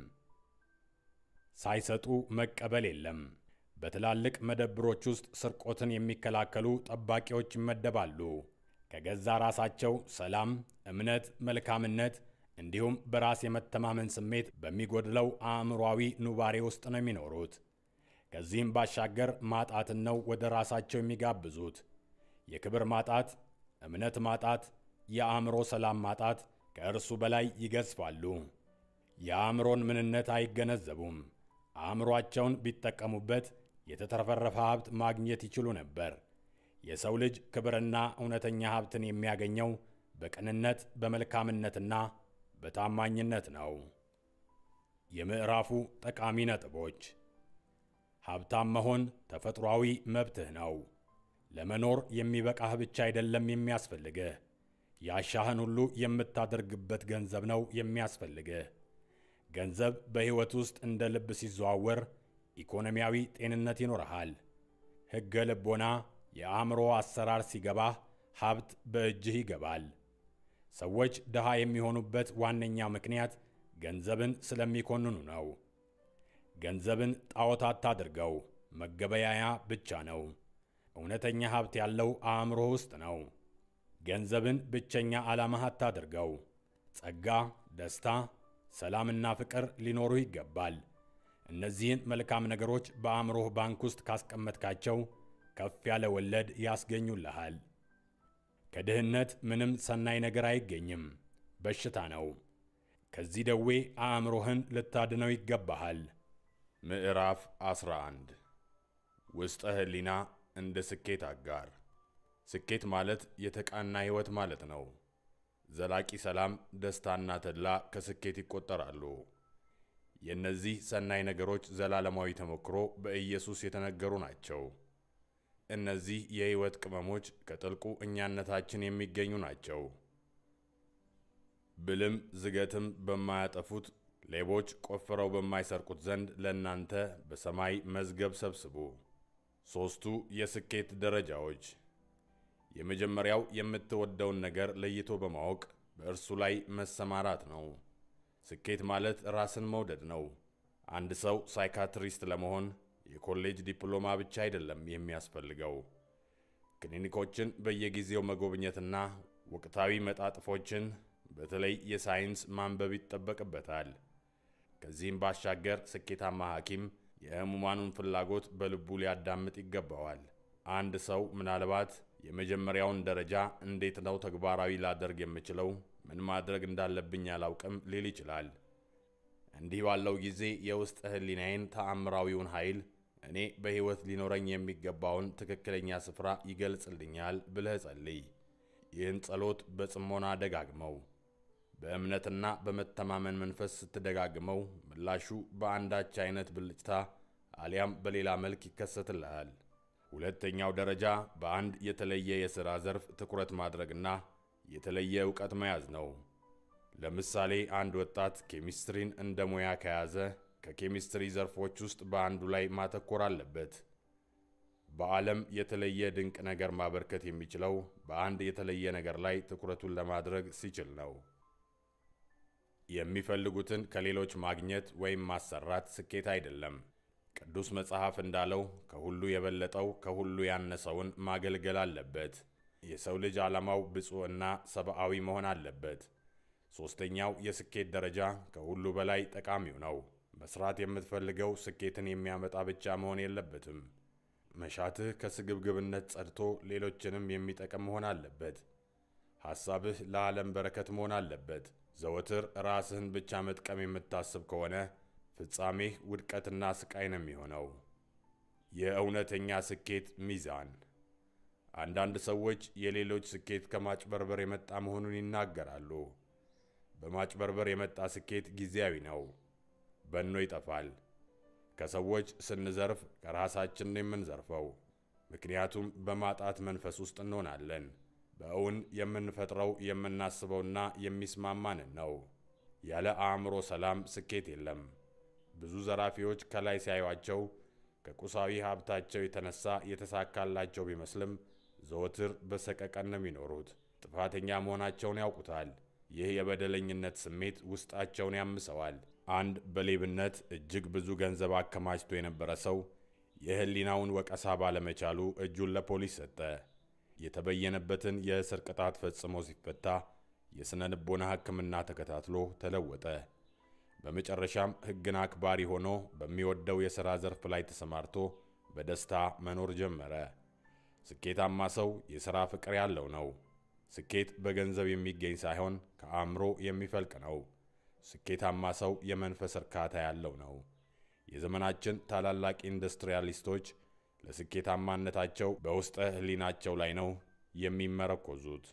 ሳይሰጡ መቀበል የለም። በትላልቅ መደብሮች ውስጥ ስርቆትን የሚከላከሉ ጠባቂዎች ይመደባሉ። ከገዛ ራሳቸው ሰላም፣ እምነት፣ መልካምነት እንዲሁም በራስ የመተማመን ስሜት በሚጎድለው አእምሯዊ ኑባሬ ውስጥ ነው የሚኖሩት። ከዚህም ባሻገር ማጣትን ነው ወደ ራሳቸው የሚጋብዙት። የክብር ማጣት፣ እምነት ማጣት፣ የአእምሮ ሰላም ማጣት ከእርሱ በላይ ይገዝፋሉ። የአእምሮን ምንነት አይገነዘቡም። አእምሯቸውን ቢጠቀሙበት የተትረፈረፈ ሀብት ማግኘት ይችሉ ነበር። የሰው ልጅ ክብርና እውነተኛ ሀብትን የሚያገኘው በቅንነት በመልካምነትና በታማኝነት ነው። የምዕራፉ ጠቃሚ ነጥቦች ሀብታም መሆን ተፈጥሯዊ መብትህ ነው። ለመኖር የሚበቃህ ብቻ አይደለም የሚያስፈልግህ፣ ያሻህን ሁሉ የምታደርግበት ገንዘብ ነው የሚያስፈልግህ። ገንዘብ በሕይወት ውስጥ እንደ ልብ ሲዘዋወር ኢኮኖሚያዊ ጤንነት ይኖርሃል። ሕገ ልቦና የአእምሮ አሰራር ሲገባህ ሀብት በእጅህ ይገባል። ሰዎች ድሃ የሚሆኑበት ዋነኛ ምክንያት ገንዘብን ስለሚኮንኑ ነው። ገንዘብን ጣዖት አታድርገው፣ መገበያያ ብቻ ነው። እውነተኛ ሀብት ያለው አእምሮ ውስጥ ነው። ገንዘብን ብቸኛ ዓላማህ አታድርገው። ጸጋ፣ ደስታ፣ ሰላምና ፍቅር ሊኖሩ ይገባል። እነዚህን መልካም ነገሮች በአእምሮህ ባንክ ውስጥ ካስቀመጥካቸው ከፍ ያለ ወለድ ያስገኙልሃል። ከድህነት ምንም ሰናይ ነገር አይገኝም፣ በሽታ ነው። ከዚህ ደዌ አእምሮህን ልታድነው ይገባሃል። ምዕራፍ 11 ውስጠ ሕሊና እንደ ስኬት አጋር። ስኬት ማለት የተቃና ሕይወት ማለት ነው። ዘላቂ ሰላም፣ ደስታና ተድላ ከስኬት ይቆጠራሉ። የእነዚህ ሰናይ ነገሮች ዘላለማዊ ተሞክሮ በኢየሱስ የተነገሩ ናቸው። እነዚህ የሕይወት ቅመሞች ከጥልቁ እኛነታችን የሚገኙ ናቸው። ብልም ዝገትም በማያጠፉት ሌቦች ቆፍረው በማይሰርቁት ዘንድ ለእናንተ በሰማይ መዝገብ ሰብስቡ። ሦስቱ የስኬት ደረጃዎች። የመጀመሪያው የምትወደውን ነገር ለይቶ በማወቅ በእርሱ ላይ መሰማራት ነው። ስኬት ማለት ራስን መውደድ ነው። አንድ ሰው ሳይካትሪስት ለመሆን የኮሌጅ ዲፕሎማ ብቻ አይደለም የሚያስፈልገው። ክሊኒኮችን በየጊዜው መጎብኘትና ወቅታዊ መጣጥፎችን በተለይ የሳይንስ ማንበብ ይጠበቅበታል። ከዚህም ባሻገር ስኬታማ ሐኪም የሕሙማኑን ፍላጎት በልቡ ሊያዳምጥ ይገባዋል። አንድ ሰው ምናልባት የመጀመሪያውን ደረጃ እንዴት ነው ተግባራዊ ላደርግ የምችለው፣ ምን ማድረግ እንዳለብኝ አላውቅም ሊል ይችላል። እንዲህ ባለው ጊዜ የውስጥ ሕሊናዬን ተአምራዊውን ኃይል እኔ በሕይወት ሊኖረኝ የሚገባውን ትክክለኛ ስፍራ ይገልጽልኛል ብለህ ጸልይ። ይህን ጸሎት በጽሞና ደጋግመው። በእምነትና በመተማመን መንፈስ ስትደጋግመው ምላሹ በአንዳች አይነት ብልጭታ አሊያም በሌላ መልክ ይከሰትልሃል። ሁለተኛው ደረጃ በአንድ የተለየ የሥራ ዘርፍ ትኩረት ማድረግና የተለየ ዕውቀት መያዝ ነው። ለምሳሌ አንድ ወጣት ኬሚስትሪን እንደ ሙያ ከያዘ ከኬሚስትሪ ዘርፎች ውስጥ በአንዱ ላይ ማተኮር አለበት። በዓለም የተለየ ድንቅ ነገር ማበርከት የሚችለው በአንድ የተለየ ነገር ላይ ትኩረቱን ለማድረግ ሲችል ነው። የሚፈልጉትን ከሌሎች ማግኘት ወይም ማሰራት ስኬት አይደለም። ቅዱስ መጽሐፍ እንዳለው ከሁሉ የበለጠው ከሁሉ ያነሰውን ማገልገል አለበት። የሰው ልጅ ዓላማው ብፁዕና ሰብአዊ መሆን አለበት። ሦስተኛው የስኬት ደረጃ ከሁሉ በላይ ጠቃሚው ነው። መስራት የምትፈልገው ስኬትን የሚያመጣ ብቻ መሆን የለበትም። መሻትህ ከስግብግብነት ጸድቶ ሌሎችንም የሚጠቅም መሆን አለበት። ሐሳብህ ለዓለም በረከት መሆን አለበት። ዘወትር ራስህን ብቻ መጥቀም የምታስብ ከሆነ ፍጻሜህ ውድቀትና ስቃይ ነው የሚሆነው። የእውነተኛ ስኬት ሚዛን አንዳንድ ሰዎች የሌሎች ስኬት ከማጭበርበር የመጣ መሆኑን ይናገራሉ። በማጭበርበር የመጣ ስኬት ጊዜያዊ ነው፣ በኖ ይጠፋል። ከሰዎች ስንዘርፍ ከራሳችን ነው የምንዘርፈው፣ ምክንያቱም በማጣት መንፈስ ውስጥ እንሆናለን። በእውን የምንፈጥረው የምናስበውና የሚስማማንን ነው። ያለ አእምሮ ሰላም ስኬት የለም። ብዙ ዘራፊዎች ከላይ ሲያዩአቸው ከቁሳዊ ሀብታቸው የተነሳ የተሳካላቸው ቢመስልም ዘወትር በሰቀቀን ነው የሚኖሩት። ጥፋተኛ መሆናቸውን ያውቁታል። ይህ የበደለኝነት ስሜት ውስጣቸውን ያምሰዋል። አንድ በሌብነት እጅግ ብዙ ገንዘብ አከማችቶ የነበረ ሰው የሕሊናውን ወቀሳ ባለመቻሉ እጁን ለፖሊስ ሰጠ። የተበየነበትን የእስር ቅጣት ፈጽሞ ሲፈታ የሥነ ልቦና ሕክምና ተከታትሎ ተለወጠ። በመጨረሻም ሕግን አክባሪ ሆኖ በሚወደው የሥራ ዘርፍ ላይ ተሰማርቶ በደስታ መኖር ጀመረ። ስኬታማ ሰው የሥራ ፍቅር ያለው ነው። ስኬት በገንዘብ የሚገኝ ሳይሆን ከአእምሮ የሚፈልቅ ነው። ስኬታማ ሰው የመንፈስ እርካታ ያለው ነው። የዘመናችን ታላላቅ ኢንዱስትሪያሊስቶች ለስኬታማነታቸው በውስጠ ሕሊናቸው ላይ ነው የሚመረኮዙት።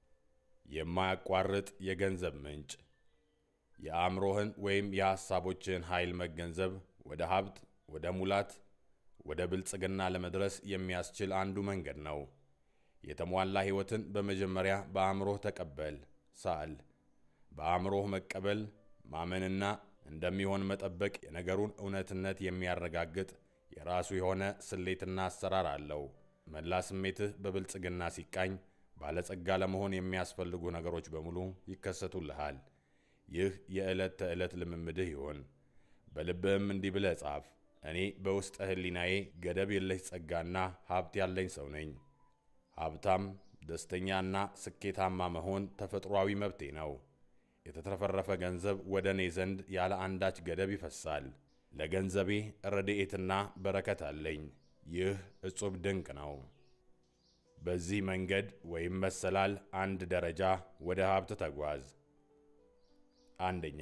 የማያቋርጥ የገንዘብ ምንጭ የአእምሮህን ወይም የሐሳቦችህን ኃይል መገንዘብ ወደ ሀብት፣ ወደ ሙላት፣ ወደ ብልጽግና ለመድረስ የሚያስችል አንዱ መንገድ ነው። የተሟላ ሕይወትን በመጀመሪያ በአእምሮህ ተቀበል፣ ሳል። በአእምሮህ መቀበል ማመንና እንደሚሆን መጠበቅ የነገሩን እውነትነት የሚያረጋግጥ የራሱ የሆነ ስሌትና አሰራር አለው። መላ ስሜትህ በብልጽግና ሲቃኝ ባለጸጋ ለመሆን የሚያስፈልጉ ነገሮች በሙሉ ይከሰቱልሃል። ይህ የዕለት ተዕለት ልምምድህ ይሁን። በልብህም እንዲህ ብለህ ጻፍ። እኔ በውስጠ ሕሊናዬ ገደብ የለሽ ጸጋና ሀብት ያለኝ ሰው ነኝ። ሀብታም፣ ደስተኛና ስኬታማ መሆን ተፈጥሯዊ መብቴ ነው። የተትረፈረፈ ገንዘብ ወደ እኔ ዘንድ ያለ አንዳች ገደብ ይፈሳል። ለገንዘቤ ረድኤትና በረከት አለኝ። ይህ እጹብ ድንቅ ነው። በዚህ መንገድ ወይም መሰላል አንድ ደረጃ ወደ ሀብት ተጓዝ። አንደኛ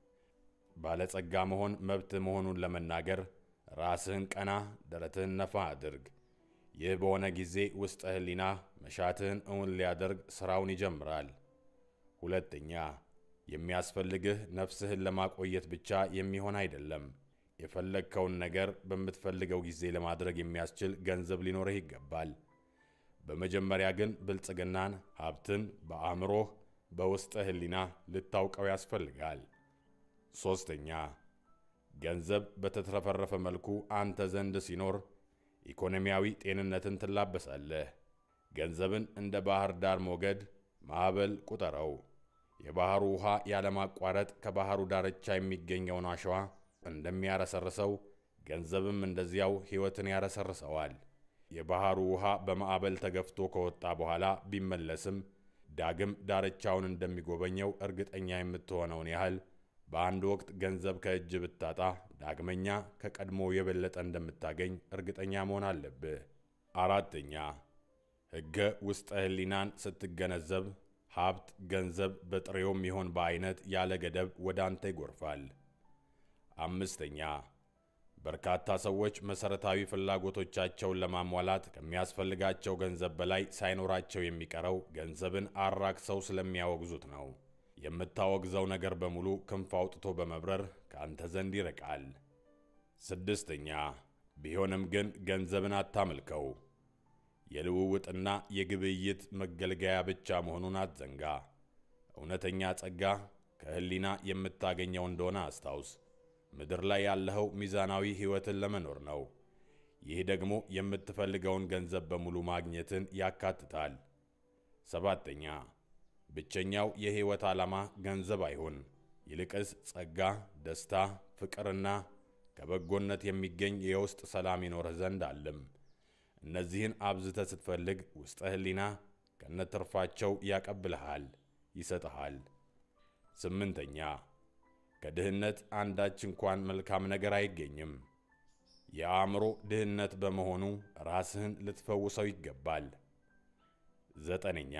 ባለጸጋ መሆን መብት መሆኑን ለመናገር ራስህን ቀና፣ ደረትህን ነፋ አድርግ። ይህ በሆነ ጊዜ ውስጠ ሕሊና መሻትህን እውን ሊያደርግ ሥራውን ይጀምራል። ሁለተኛ የሚያስፈልግህ ነፍስህን ለማቆየት ብቻ የሚሆን አይደለም። የፈለግከውን ነገር በምትፈልገው ጊዜ ለማድረግ የሚያስችል ገንዘብ ሊኖርህ ይገባል። በመጀመሪያ ግን ብልጽግናን፣ ሀብትን በአእምሮህ በውስጠ ሕሊና ልታውቀው ያስፈልጋል። ሦስተኛ ገንዘብ በተትረፈረፈ መልኩ አንተ ዘንድ ሲኖር ኢኮኖሚያዊ ጤንነትን ትላበሳለህ። ገንዘብን እንደ ባህር ዳር ሞገድ ማዕበል ቁጠረው። የባሕሩ ውኃ ያለማቋረጥ ከባሕሩ ዳርቻ የሚገኘውን አሸዋ እንደሚያረሰርሰው ገንዘብም እንደዚያው ሕይወትን ያረሰርሰዋል። የባሕሩ ውኃ በማዕበል ተገፍቶ ከወጣ በኋላ ቢመለስም ዳግም ዳርቻውን እንደሚጎበኘው እርግጠኛ የምትሆነውን ያህል በአንድ ወቅት ገንዘብ ከእጅ ብታጣ ዳግመኛ ከቀድሞ የበለጠ እንደምታገኝ እርግጠኛ መሆን አለብህ። አራተኛ ሕገ ውስጠ ሕሊናን ስትገነዘብ ሀብት፣ ገንዘብ በጥሬውም ይሆን በአይነት ያለ ገደብ ወደ አንተ ይጎርፋል። አምስተኛ በርካታ ሰዎች መሠረታዊ ፍላጎቶቻቸውን ለማሟላት ከሚያስፈልጋቸው ገንዘብ በላይ ሳይኖራቸው የሚቀረው ገንዘብን አራክሰው ስለሚያወግዙት ነው። የምታወግዘው ነገር በሙሉ ክንፍ አውጥቶ በመብረር ከአንተ ዘንድ ይርቃል። ስድስተኛ ቢሆንም ግን ገንዘብን አታምልከው። የልውውጥና የግብይት መገልገያ ብቻ መሆኑን አትዘንጋ። እውነተኛ ጸጋ ከሕሊና የምታገኘው እንደሆነ አስታውስ። ምድር ላይ ያለኸው ሚዛናዊ ሕይወትን ለመኖር ነው። ይህ ደግሞ የምትፈልገውን ገንዘብ በሙሉ ማግኘትን ያካትታል። ሰባተኛ ብቸኛው የሕይወት ዓላማ ገንዘብ አይሁን። ይልቅስ ጸጋ፣ ደስታ፣ ፍቅርና ከበጎነት የሚገኝ የውስጥ ሰላም ይኖርህ ዘንድ አለም። እነዚህን አብዝተህ ስትፈልግ ውስጠ ሕሊና ከነትርፋቸው ያቀብልሃል፣ ይሰጥሃል። ስምንተኛ ከድህነት አንዳች እንኳን መልካም ነገር አይገኝም። የአእምሮ ድህነት በመሆኑ ራስህን ልትፈውሰው ይገባል። ዘጠነኛ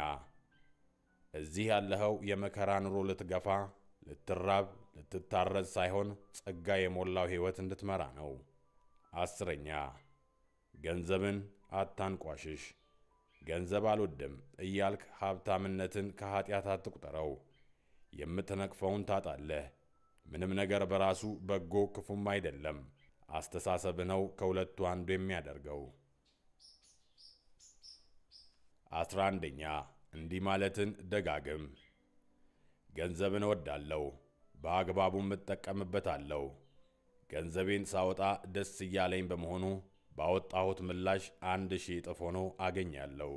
እዚህ ያለኸው የመከራ ኑሮ ልትገፋ፣ ልትራብ፣ ልትታረዝ ሳይሆን ጸጋ የሞላው ሕይወት እንድትመራ ነው። አስረኛ ገንዘብን አታንቋሽሽ። ገንዘብ አልወድም እያልክ ሀብታምነትን ከኀጢአት አትቁጠረው። የምትነቅፈውን ታጣለህ። ምንም ነገር በራሱ በጎ ክፉም አይደለም። አስተሳሰብህ ነው ከሁለቱ አንዱ የሚያደርገው። አስራ አንደኛ እንዲህ ማለትን ደጋግም። ገንዘብን እወዳለሁ፣ በአግባቡም እጠቀምበታለሁ። ገንዘቤን ሳወጣ ደስ እያለኝ በመሆኑ ባወጣሁት ምላሽ አንድ ሺህ እጥፍ ሆኖ አገኛለሁ።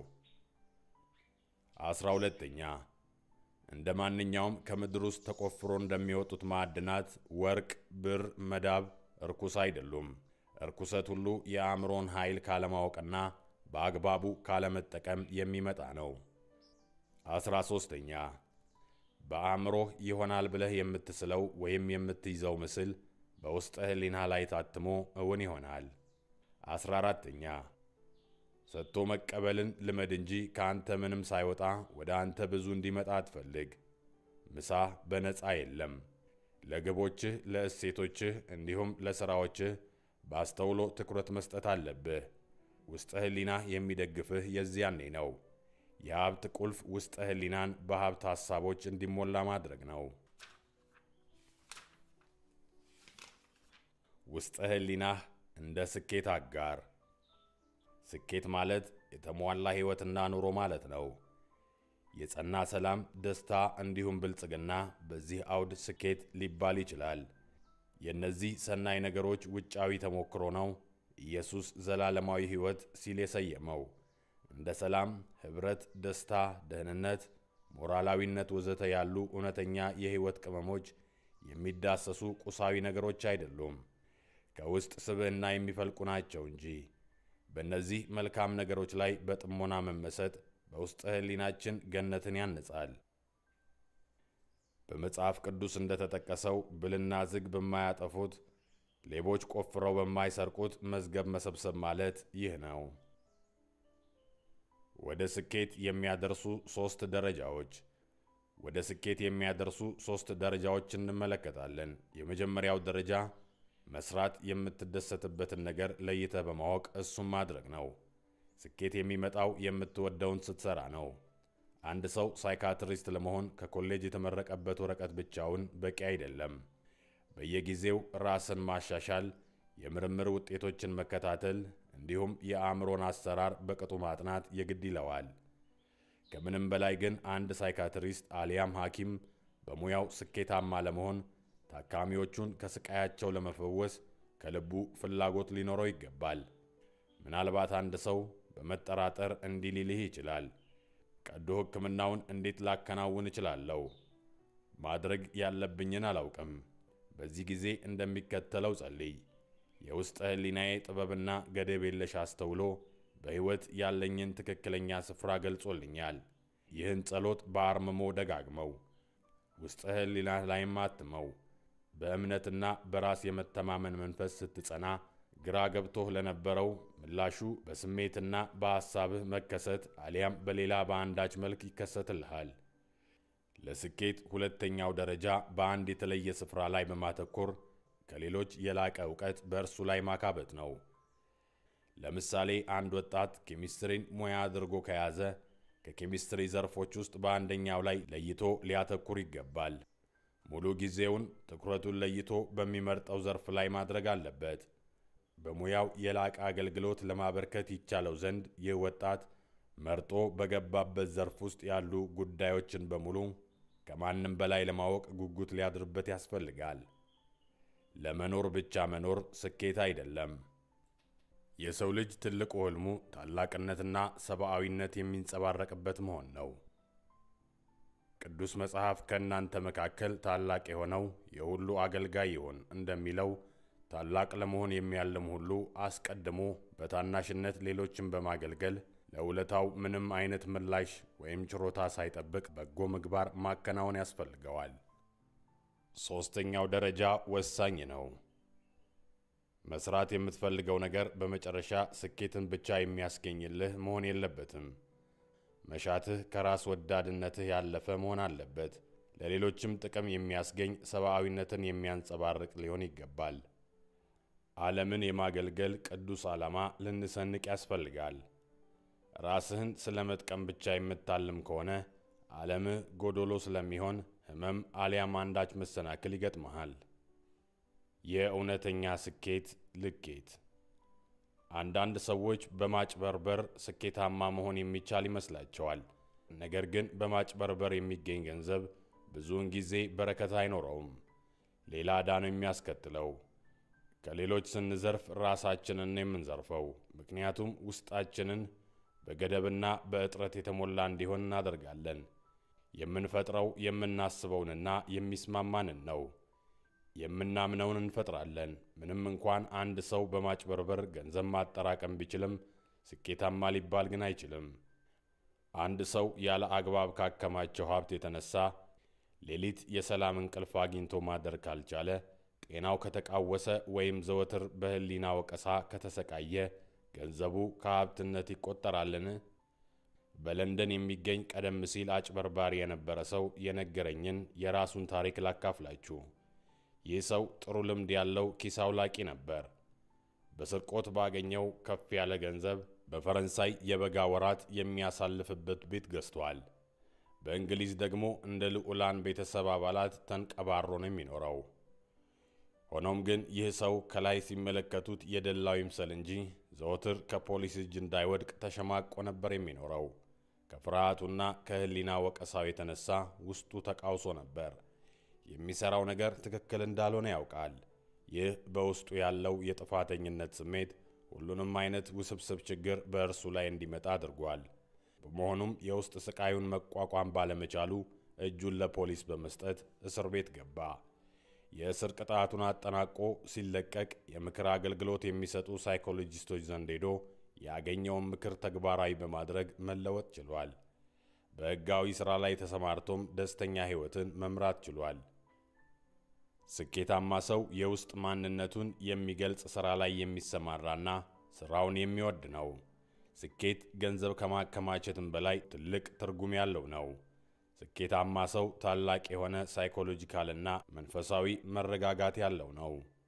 አስራ ሁለተኛ እንደ ማንኛውም ከምድር ውስጥ ተቆፍሮ እንደሚወጡት ማዕድናት ወርቅ፣ ብር፣ መዳብ እርኩስ አይደሉም። እርኩሰት ሁሉ የአእምሮን ኃይል ካለማወቅና በአግባቡ ካለመጠቀም የሚመጣ ነው። አስራ ሦስተኛ በአእምሮህ ይሆናል ብለህ የምትስለው ወይም የምትይዘው ምስል በውስጠ ሕሊና ላይ ታትሞ እውን ይሆናል። አስራ አራተኛ ሰጥቶ መቀበልን ልመድ እንጂ ከአንተ ምንም ሳይወጣ ወደ አንተ ብዙ እንዲመጣ አትፈልግ። ምሳ በነፃ የለም። ለግቦችህ፣ ለእሴቶችህ እንዲሁም ለሥራዎችህ በአስተውሎ ትኩረት መስጠት አለብህ። ውስጠ ሕሊናህ የሚደግፍህ የዚያኔ ነው። የሀብት ቁልፍ ውስጠ ሕሊናን በሀብት ሐሳቦች እንዲሞላ ማድረግ ነው። ውስጠ ሕሊናህ እንደ ስኬት አጋር። ስኬት ማለት የተሟላ ሕይወትና ኑሮ ማለት ነው። የጸና ሰላም፣ ደስታ እንዲሁም ብልጽግና በዚህ አውድ ስኬት ሊባል ይችላል። የእነዚህ ሰናይ ነገሮች ውጫዊ ተሞክሮ ነው ኢየሱስ ዘላለማዊ ሕይወት ሲል የሰየመው። እንደ ሰላም፣ ኅብረት፣ ደስታ፣ ደህንነት፣ ሞራላዊነት ወዘተ ያሉ እውነተኛ የሕይወት ቅመሞች የሚዳሰሱ ቁሳዊ ነገሮች አይደሉም፣ ከውስጥ ስብዕና የሚፈልቁ ናቸው እንጂ። በእነዚህ መልካም ነገሮች ላይ በጥሞና መመሰጥ በውስጠ ሕሊናችን ገነትን ያንጻል። በመጽሐፍ ቅዱስ እንደተጠቀሰው ብልና ዝግ በማያጠፉት ሌቦች ቆፍረው በማይሰርቁት መዝገብ መሰብሰብ ማለት ይህ ነው። ወደ ስኬት የሚያደርሱ ሦስት ደረጃዎች ወደ ስኬት የሚያደርሱ ሦስት ደረጃዎች እንመለከታለን። የመጀመሪያው ደረጃ መስራት የምትደሰትበትን ነገር ለይተህ በማወቅ እሱም ማድረግ ነው። ስኬት የሚመጣው የምትወደውን ስትሰራ ነው። አንድ ሰው ሳይካትሪስት ለመሆን ከኮሌጅ የተመረቀበት ወረቀት ብቻውን በቂ አይደለም። በየጊዜው ራስን ማሻሻል፣ የምርምር ውጤቶችን መከታተል እንዲሁም የአእምሮን አሰራር በቅጡ ማጥናት የግድ ይለዋል። ከምንም በላይ ግን አንድ ሳይካትሪስት አሊያም ሐኪም በሙያው ስኬታማ ለመሆን ታካሚዎቹን ከስቃያቸው ለመፈወስ ከልቡ ፍላጎት ሊኖረው ይገባል። ምናልባት አንድ ሰው በመጠራጠር እንዲህ ሊልህ ይችላል፣ ቀዶ ሕክምናውን እንዴት ላከናውን እችላለሁ? ማድረግ ያለብኝን አላውቅም። በዚህ ጊዜ እንደሚከተለው ጸልይ። የውስጠ ሕሊናዬ ጥበብና ገደብ የለሽ አስተውሎ በሕይወት ያለኝን ትክክለኛ ስፍራ ገልጾልኛል። ይህን ጸሎት በአርምሞ ደጋግመው፣ ውስጠ ሕሊና ላይም አትመው። በእምነትና በራስ የመተማመን መንፈስ ስትጸና ግራ ገብቶህ ለነበረው ምላሹ በስሜትና በሐሳብህ መከሰት አሊያም በሌላ በአንዳች መልክ ይከሰትልሃል። ለስኬት ሁለተኛው ደረጃ በአንድ የተለየ ስፍራ ላይ በማተኮር ከሌሎች የላቀ እውቀት በእርሱ ላይ ማካበት ነው። ለምሳሌ አንድ ወጣት ኬሚስትሪን ሙያ አድርጎ ከያዘ ከኬሚስትሪ ዘርፎች ውስጥ በአንደኛው ላይ ለይቶ ሊያተኩር ይገባል። ሙሉ ጊዜውን ትኩረቱን ለይቶ በሚመርጠው ዘርፍ ላይ ማድረግ አለበት። በሙያው የላቀ አገልግሎት ለማበርከት ይቻለው ዘንድ ይህ ወጣት መርጦ በገባበት ዘርፍ ውስጥ ያሉ ጉዳዮችን በሙሉ ከማንም በላይ ለማወቅ ጉጉት ሊያድርበት ያስፈልጋል። ለመኖር ብቻ መኖር ስኬት አይደለም። የሰው ልጅ ትልቁ ሕልሙ ታላቅነትና ሰብአዊነት የሚንጸባረቅበት መሆን ነው። ቅዱስ መጽሐፍ ከእናንተ መካከል ታላቅ የሆነው የሁሉ አገልጋይ ይሁን እንደሚለው ታላቅ ለመሆን የሚያልም ሁሉ አስቀድሞ በታናሽነት ሌሎችን በማገልገል ለውለታው ምንም አይነት ምላሽ ወይም ችሮታ ሳይጠብቅ በጎ ምግባር ማከናወን ያስፈልገዋል። ሦስተኛው ደረጃ ወሳኝ ነው። መስራት የምትፈልገው ነገር በመጨረሻ ስኬትን ብቻ የሚያስገኝልህ መሆን የለበትም። መሻትህ ከራስ ወዳድነትህ ያለፈ መሆን አለበት። ለሌሎችም ጥቅም የሚያስገኝ ሰብአዊነትን የሚያንጸባርቅ ሊሆን ይገባል። ዓለምን የማገልገል ቅዱስ ዓላማ ልንሰንቅ ያስፈልጋል። ራስህን ስለ መጥቀም ብቻ የምታልም ከሆነ ዓለምህ ጎዶሎ ስለሚሆን ሕመም አሊያም አንዳች መሰናክል ይገጥመሃል። የእውነተኛ ስኬት ልኬት አንዳንድ ሰዎች በማጭበርበር ስኬታማ መሆን የሚቻል ይመስላቸዋል። ነገር ግን በማጭበርበር የሚገኝ ገንዘብ ብዙውን ጊዜ በረከት አይኖረውም፣ ሌላ ዕዳ ነው የሚያስከትለው። ከሌሎች ስንዘርፍ ራሳችንን የምንዘርፈው፣ ምክንያቱም ውስጣችንን በገደብና በእጥረት የተሞላ እንዲሆን እናደርጋለን። የምንፈጥረው የምናስበውንና የሚስማማንን ነው። የምናምነውን እንፈጥራለን። ምንም እንኳን አንድ ሰው በማጭበርበር ገንዘብ ማጠራቀም ቢችልም ስኬታማ ሊባል ግን አይችልም። አንድ ሰው ያለ አግባብ ካከማቸው ሀብት የተነሳ ሌሊት የሰላም እንቅልፍ አግኝቶ ማደር ካልቻለ፣ ጤናው ከተቃወሰ ወይም ዘወትር በሕሊና ወቀሳ ከተሰቃየ ገንዘቡ ከሀብትነት ይቆጠራልን? በለንደን የሚገኝ ቀደም ሲል አጭበርባሪ የነበረ ሰው የነገረኝን የራሱን ታሪክ ላካፍላችሁ። ይህ ሰው ጥሩ ልምድ ያለው ኪስ አውላቂ ነበር። በስርቆት ባገኘው ከፍ ያለ ገንዘብ በፈረንሳይ የበጋ ወራት የሚያሳልፍበት ቤት ገዝቷል። በእንግሊዝ ደግሞ እንደ ልዑላን ቤተሰብ አባላት ተንቀባሮ ነው የሚኖረው። ሆኖም ግን ይህ ሰው ከላይ ሲመለከቱት የደላው ይምሰል እንጂ ዘወትር ከፖሊስ እጅ እንዳይወድቅ ተሸማቆ ነበር የሚኖረው። ከፍርሃቱና ከሕሊና ወቀሳው የተነሳ ውስጡ ተቃውሶ ነበር። የሚሠራው ነገር ትክክል እንዳልሆነ ያውቃል። ይህ በውስጡ ያለው የጥፋተኝነት ስሜት ሁሉንም አይነት ውስብስብ ችግር በእርሱ ላይ እንዲመጣ አድርጓል። በመሆኑም የውስጥ ስቃዩን መቋቋም ባለመቻሉ እጁን ለፖሊስ በመስጠት እስር ቤት ገባ። የእስር ቅጣቱን አጠናቆ ሲለቀቅ የምክር አገልግሎት የሚሰጡ ሳይኮሎጂስቶች ዘንድ ሄዶ ያገኘውን ምክር ተግባራዊ በማድረግ መለወጥ ችሏል። በሕጋዊ ሥራ ላይ ተሰማርቶም ደስተኛ ሕይወትን መምራት ችሏል። ስኬታማ ሰው የውስጥ ማንነቱን የሚገልጽ ሥራ ላይ የሚሰማራና ሥራውን የሚወድ ነው። ስኬት ገንዘብ ከማከማቸትም በላይ ትልቅ ትርጉም ያለው ነው። ስኬታማ ሰው ታላቅ የሆነ ሳይኮሎጂካልና መንፈሳዊ መረጋጋት ያለው ነው።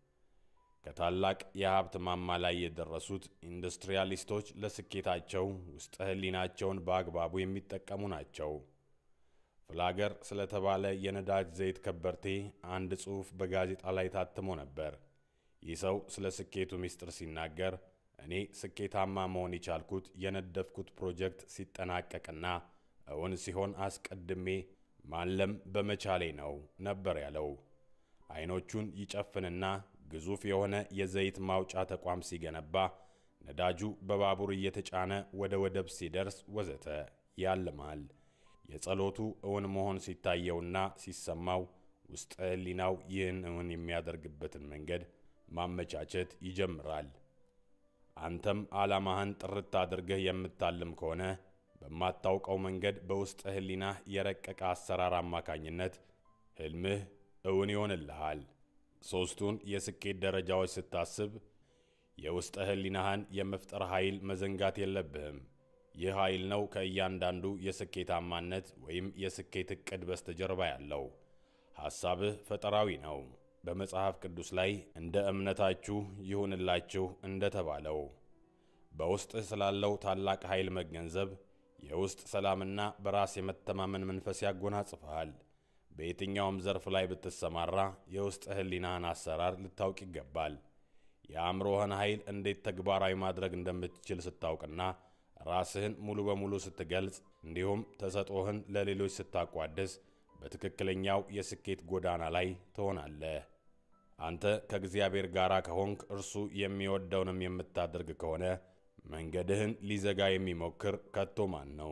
ከታላቅ የሀብት ማማ ላይ የደረሱት ኢንዱስትሪያሊስቶች ለስኬታቸው ውስጠ ሕሊናቸውን በአግባቡ የሚጠቀሙ ናቸው። ፍላገር ስለተባለ የነዳጅ ዘይት ከበርቴ አንድ ጽሑፍ በጋዜጣ ላይ ታትሞ ነበር። ይህ ሰው ስለ ስኬቱ ምስጢር ሲናገር እኔ ስኬታማ መሆን የቻልኩት የነደፍኩት ፕሮጀክት ሲጠናቀቅና እውን ሲሆን አስቀድሜ ማለም በመቻሌ ነው ነበር ያለው። አይኖቹን ይጨፍንና ግዙፍ የሆነ የዘይት ማውጫ ተቋም ሲገነባ፣ ነዳጁ በባቡር እየተጫነ ወደ ወደብ ሲደርስ ወዘተ ያልማል። የጸሎቱ እውን መሆን ሲታየውና ሲሰማው ውስጠ ሕሊናው ይህን እውን የሚያደርግበትን መንገድ ማመቻቸት ይጀምራል። አንተም ዓላማህን ጥርት አድርገህ የምታልም ከሆነ በማታውቀው መንገድ በውስጠ ሕሊናህ የረቀቀ አሰራር አማካኝነት ሕልምህ እውን ይሆንልሃል። ሦስቱን የስኬት ደረጃዎች ስታስብ የውስጠ ሕሊናህን የመፍጠር ኃይል መዘንጋት የለብህም። ይህ ኃይል ነው ከእያንዳንዱ የስኬታማነት ወይም የስኬት ዕቅድ በስተጀርባ ያለው። ሐሳብህ ፈጠራዊ ነው። በመጽሐፍ ቅዱስ ላይ እንደ እምነታችሁ ይሁንላችሁ እንደተባለው በውስጥህ ስላለው ታላቅ ኃይል መገንዘብ የውስጥ ሰላምና በራስ የመተማመን መንፈስ ያጎናጽፈሃል። በየትኛውም ዘርፍ ላይ ብትሰማራ የውስጥ ሕሊናህን አሰራር ልታውቅ ይገባል። የአእምሮህን ኃይል እንዴት ተግባራዊ ማድረግ እንደምትችል ስታውቅና ራስህን ሙሉ በሙሉ ስትገልጽ እንዲሁም ተሰጦህን ለሌሎች ስታቋድስ በትክክለኛው የስኬት ጎዳና ላይ ትሆናለህ። አንተ ከእግዚአብሔር ጋር ከሆንክ እርሱ የሚወደውንም የምታደርግ ከሆነ መንገድህን ሊዘጋ የሚሞክር ከቶ ማን ነው?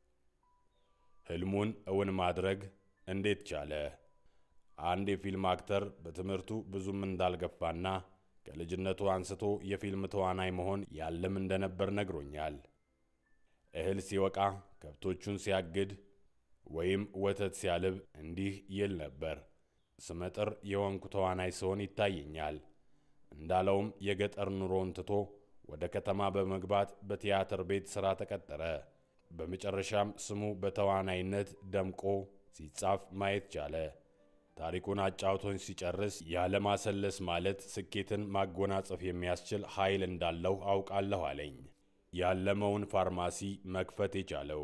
ሕልሙን እውን ማድረግ እንዴት ቻለ? አንድ የፊልም አክተር በትምህርቱ ብዙም እንዳልገፋና ከልጅነቱ አንስቶ የፊልም ተዋናይ መሆን ያለም እንደነበር ነግሮኛል። እህል ሲወቃ፣ ከብቶቹን ሲያግድ ወይም ወተት ሲያልብ እንዲህ ይል ነበር። ስመጥር የወንኩ ተዋናይ ስሆን ይታየኛል። እንዳለውም የገጠር ኑሮውን ትቶ ወደ ከተማ በመግባት በቲያትር ቤት ሥራ ተቀጠረ። በመጨረሻም ስሙ በተዋናይነት ደምቆ ሲጻፍ ማየት ቻለ። ታሪኩን አጫውቶኝ ሲጨርስ ያለማሰለስ ማለት ስኬትን ማጎናጸፍ የሚያስችል ኃይል እንዳለው አውቃለሁ አለኝ። ያለመውን ፋርማሲ መክፈት የቻለው?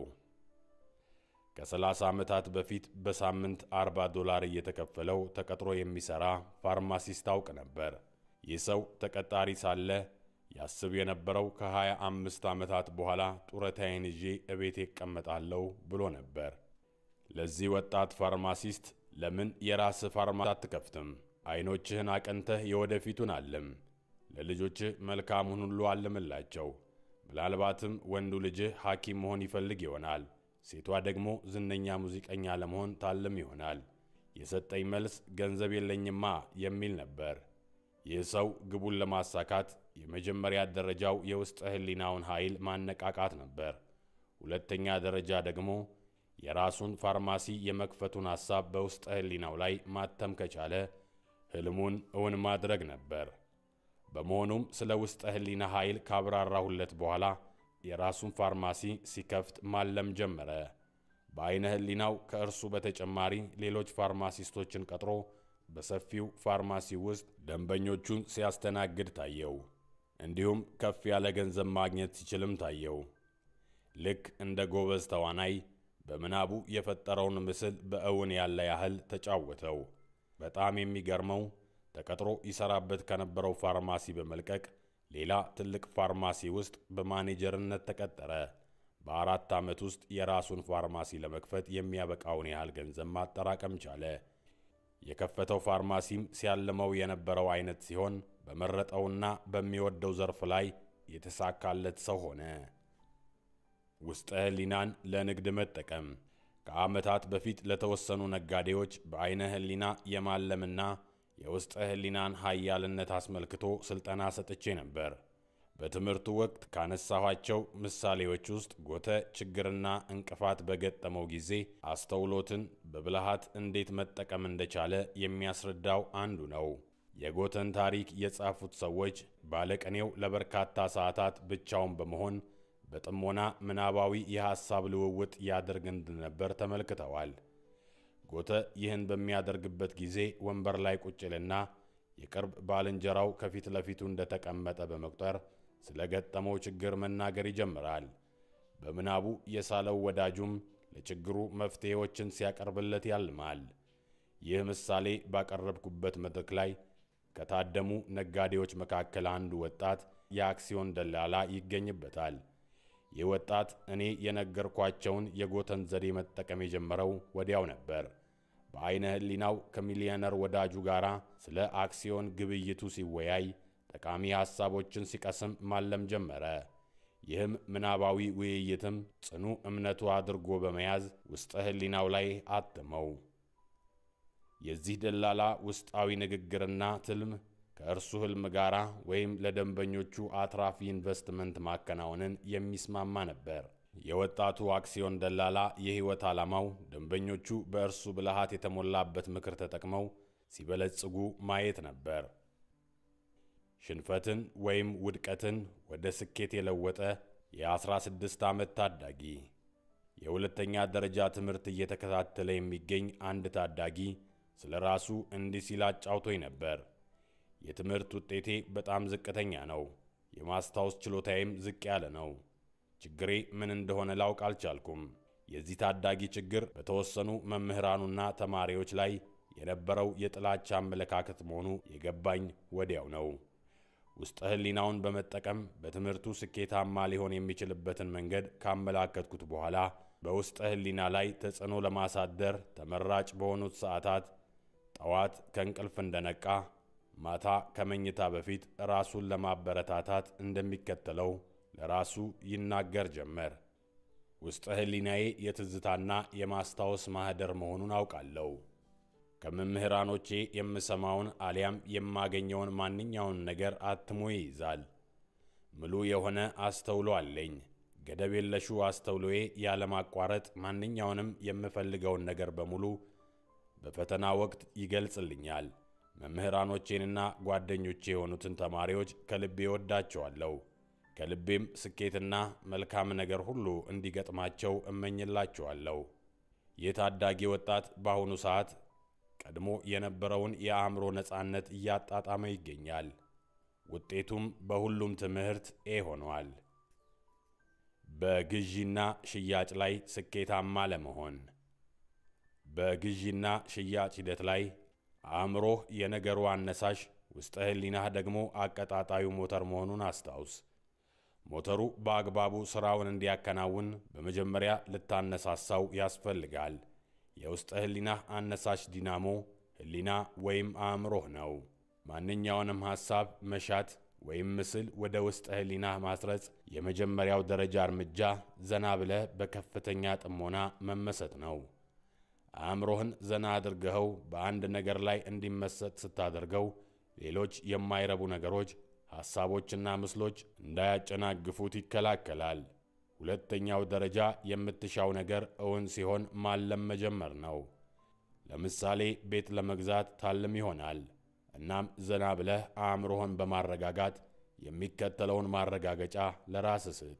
ከ30 ዓመታት በፊት በሳምንት 40 ዶላር እየተከፈለው ተቀጥሮ የሚሠራ ፋርማሲስት አውቅ ነበር። ይህ ሰው ተቀጣሪ ሳለ ያስብ የነበረው ከ25 ዓመታት በኋላ ጡረታዬን ይዤ እቤቴ እቀመጣለሁ ብሎ ነበር። ለዚህ ወጣት ፋርማሲስት ለምን የራስህ ፋርማሲ አትከፍትም? ዐይኖችህን አቀንተህ የወደፊቱን አልም። ለልጆችህ መልካሙን ሁሉ አልምላቸው። ምናልባትም ወንዱ ልጅህ ሐኪም መሆን ይፈልግ ይሆናል። ሴቷ ደግሞ ዝነኛ ሙዚቀኛ ለመሆን ታልም ይሆናል። የሰጠኝ መልስ ገንዘብ የለኝማ የሚል ነበር። ይህ ሰው ግቡን ለማሳካት የመጀመሪያ ደረጃው የውስጥ ሕሊናውን ኃይል ማነቃቃት ነበር። ሁለተኛ ደረጃ ደግሞ የራሱን ፋርማሲ የመክፈቱን ሐሳብ በውስጥ ሕሊናው ላይ ማተም ከቻለ ሕልሙን እውን ማድረግ ነበር። በመሆኑም ስለ ውስጥ ሕሊና ኃይል ካብራራሁለት በኋላ የራሱን ፋርማሲ ሲከፍት ማለም ጀመረ። በዐይነ ሕሊናው ከእርሱ በተጨማሪ ሌሎች ፋርማሲስቶችን ቀጥሮ በሰፊው ፋርማሲ ውስጥ ደንበኞቹን ሲያስተናግድ ታየው። እንዲሁም ከፍ ያለ ገንዘብ ማግኘት ሲችልም ታየው። ልክ እንደ ጎበዝ ተዋናይ በምናቡ የፈጠረውን ምስል በእውን ያለ ያህል ተጫወተው። በጣም የሚገርመው ተቀጥሮ ይሰራበት ከነበረው ፋርማሲ በመልቀቅ ሌላ ትልቅ ፋርማሲ ውስጥ በማኔጀርነት ተቀጠረ። በአራት ዓመት ውስጥ የራሱን ፋርማሲ ለመክፈት የሚያበቃውን ያህል ገንዘብ ማጠራቀም ቻለ። የከፈተው ፋርማሲም ሲያልመው የነበረው አይነት ሲሆን በመረጠውና በሚወደው ዘርፍ ላይ የተሳካለት ሰው ሆነ። ውስጠ ሕሊናን ለንግድ መጠቀም ከዓመታት በፊት ለተወሰኑ ነጋዴዎች በዐይነ ሕሊና የማለምና የውስጠ ሕሊናን ኃያልነት አስመልክቶ ሥልጠና ሰጥቼ ነበር። በትምህርቱ ወቅት ካነሳኋቸው ምሳሌዎች ውስጥ ጎተ ችግርና እንቅፋት በገጠመው ጊዜ አስተውሎትን በብልሃት እንዴት መጠቀም እንደቻለ የሚያስረዳው አንዱ ነው። የጎተን ታሪክ የጻፉት ሰዎች ባለቅኔው ለበርካታ ሰዓታት ብቻውን በመሆን በጥሞና ምናባዊ የሐሳብ ልውውጥ ያደርግ እንደነበር ተመልክተዋል። ጎተ ይህን በሚያደርግበት ጊዜ ወንበር ላይ ቁጭልና የቅርብ ባልንጀራው ከፊት ለፊቱ እንደተቀመጠ በመቁጠር ስለ ገጠመው ችግር መናገር ይጀምራል። በምናቡ የሳለው ወዳጁም ለችግሩ መፍትሔዎችን ሲያቀርብለት ያልማል። ይህ ምሳሌ ባቀረብኩበት መድረክ ላይ ከታደሙ ነጋዴዎች መካከል አንዱ ወጣት የአክሲዮን ደላላ ይገኝበታል። ይህ ወጣት እኔ የነገርኳቸውን የጎተን ዘዴ መጠቀም የጀመረው ወዲያው ነበር። በዐይነ ሕሊናው ከሚሊዮነር ወዳጁ ጋር ስለ አክሲዮን ግብይቱ ሲወያይ ጠቃሚ ሐሳቦችን ሲቀስም ማለም ጀመረ። ይህም ምናባዊ ውይይትም ጽኑ እምነቱ አድርጎ በመያዝ ውስጠ ሕሊናው ላይ አትመው። የዚህ ደላላ ውስጣዊ ንግግርና ትልም ከእርሱ ሕልም ጋር ወይም ለደንበኞቹ አትራፊ ኢንቨስትመንት ማከናወንን የሚስማማ ነበር። የወጣቱ አክሲዮን ደላላ የሕይወት ዓላማው ደንበኞቹ በእርሱ ብልሃት የተሞላበት ምክር ተጠቅመው ሲበለጽጉ ማየት ነበር። ሽንፈትን ወይም ውድቀትን ወደ ስኬት የለወጠ የ16 ዓመት ታዳጊ። የሁለተኛ ደረጃ ትምህርት እየተከታተለ የሚገኝ አንድ ታዳጊ ስለ ራሱ እንዲህ ሲል አጫውቶኝ ነበር። የትምህርት ውጤቴ በጣም ዝቅተኛ ነው። የማስታወስ ችሎታዬም ዝቅ ያለ ነው። ችግሬ ምን እንደሆነ ላውቅ አልቻልኩም። የዚህ ታዳጊ ችግር በተወሰኑ መምህራኑና ተማሪዎች ላይ የነበረው የጥላቻ አመለካከት መሆኑ የገባኝ ወዲያው ነው። ውስጠ ሕሊናውን በመጠቀም በትምህርቱ ስኬታማ ሊሆን የሚችልበትን መንገድ ካመላከትኩት በኋላ በውስጠ ሕሊና ላይ ተጽዕኖ ለማሳደር ተመራጭ በሆኑት ሰዓታት ጠዋት ከእንቅልፍ እንደነቃ ማታ ከመኝታ በፊት ራሱን ለማበረታታት እንደሚከተለው ለራሱ ይናገር ጀመር። ውስጠ ሕሊናዬ የትዝታና የማስታወስ ማኅደር መሆኑን አውቃለሁ። ከመምህራኖቼ የምሰማውን አሊያም የማገኘውን ማንኛውን ነገር አትሞ ይይዛል። ምሉ የሆነ አስተውሎ አለኝ። ገደብ የለሹ አስተውሎዬ ያለማቋረጥ ማንኛውንም የምፈልገውን ነገር በሙሉ በፈተና ወቅት ይገልጽልኛል። መምህራኖቼንና ጓደኞቼ የሆኑትን ተማሪዎች ከልቤ ወዳቸዋለሁ። ከልቤም ስኬትና መልካም ነገር ሁሉ እንዲገጥማቸው እመኝላቸዋለሁ። ይህ ታዳጊ ወጣት በአሁኑ ሰዓት ቀድሞ የነበረውን የአእምሮ ነፃነት እያጣጣመ ይገኛል። ውጤቱም በሁሉም ትምህርት ኤ ሆኗል። በግዢና ሽያጭ ላይ ስኬታማ ለመሆን በግዢና ሽያጭ ሂደት ላይ አእምሮህ የነገሩ አነሳሽ፣ ውስጠ ህሊናህ ደግሞ አቀጣጣዩ ሞተር መሆኑን አስታውስ። ሞተሩ በአግባቡ ሥራውን እንዲያከናውን በመጀመሪያ ልታነሳሳው ያስፈልጋል። የውስጠ ህሊናህ አነሳሽ ዲናሞ ህሊና ወይም አእምሮህ ነው። ማንኛውንም ሐሳብ፣ መሻት ወይም ምስል ወደ ውስጠ ህሊናህ ማስረጽ የመጀመሪያው ደረጃ እርምጃ ዘና ብለህ በከፍተኛ ጥሞና መመሰጥ ነው። አእምሮህን ዘና አድርገኸው በአንድ ነገር ላይ እንዲመሰጥ ስታደርገው ሌሎች የማይረቡ ነገሮች፣ ሐሳቦችና ምስሎች እንዳያጨናግፉት ይከላከላል። ሁለተኛው ደረጃ የምትሻው ነገር እውን ሲሆን ማለም መጀመር ነው። ለምሳሌ ቤት ለመግዛት ታልም ይሆናል። እናም ዘና ብለህ አእምሮህን በማረጋጋት የሚከተለውን ማረጋገጫ ለራስ ስጥ።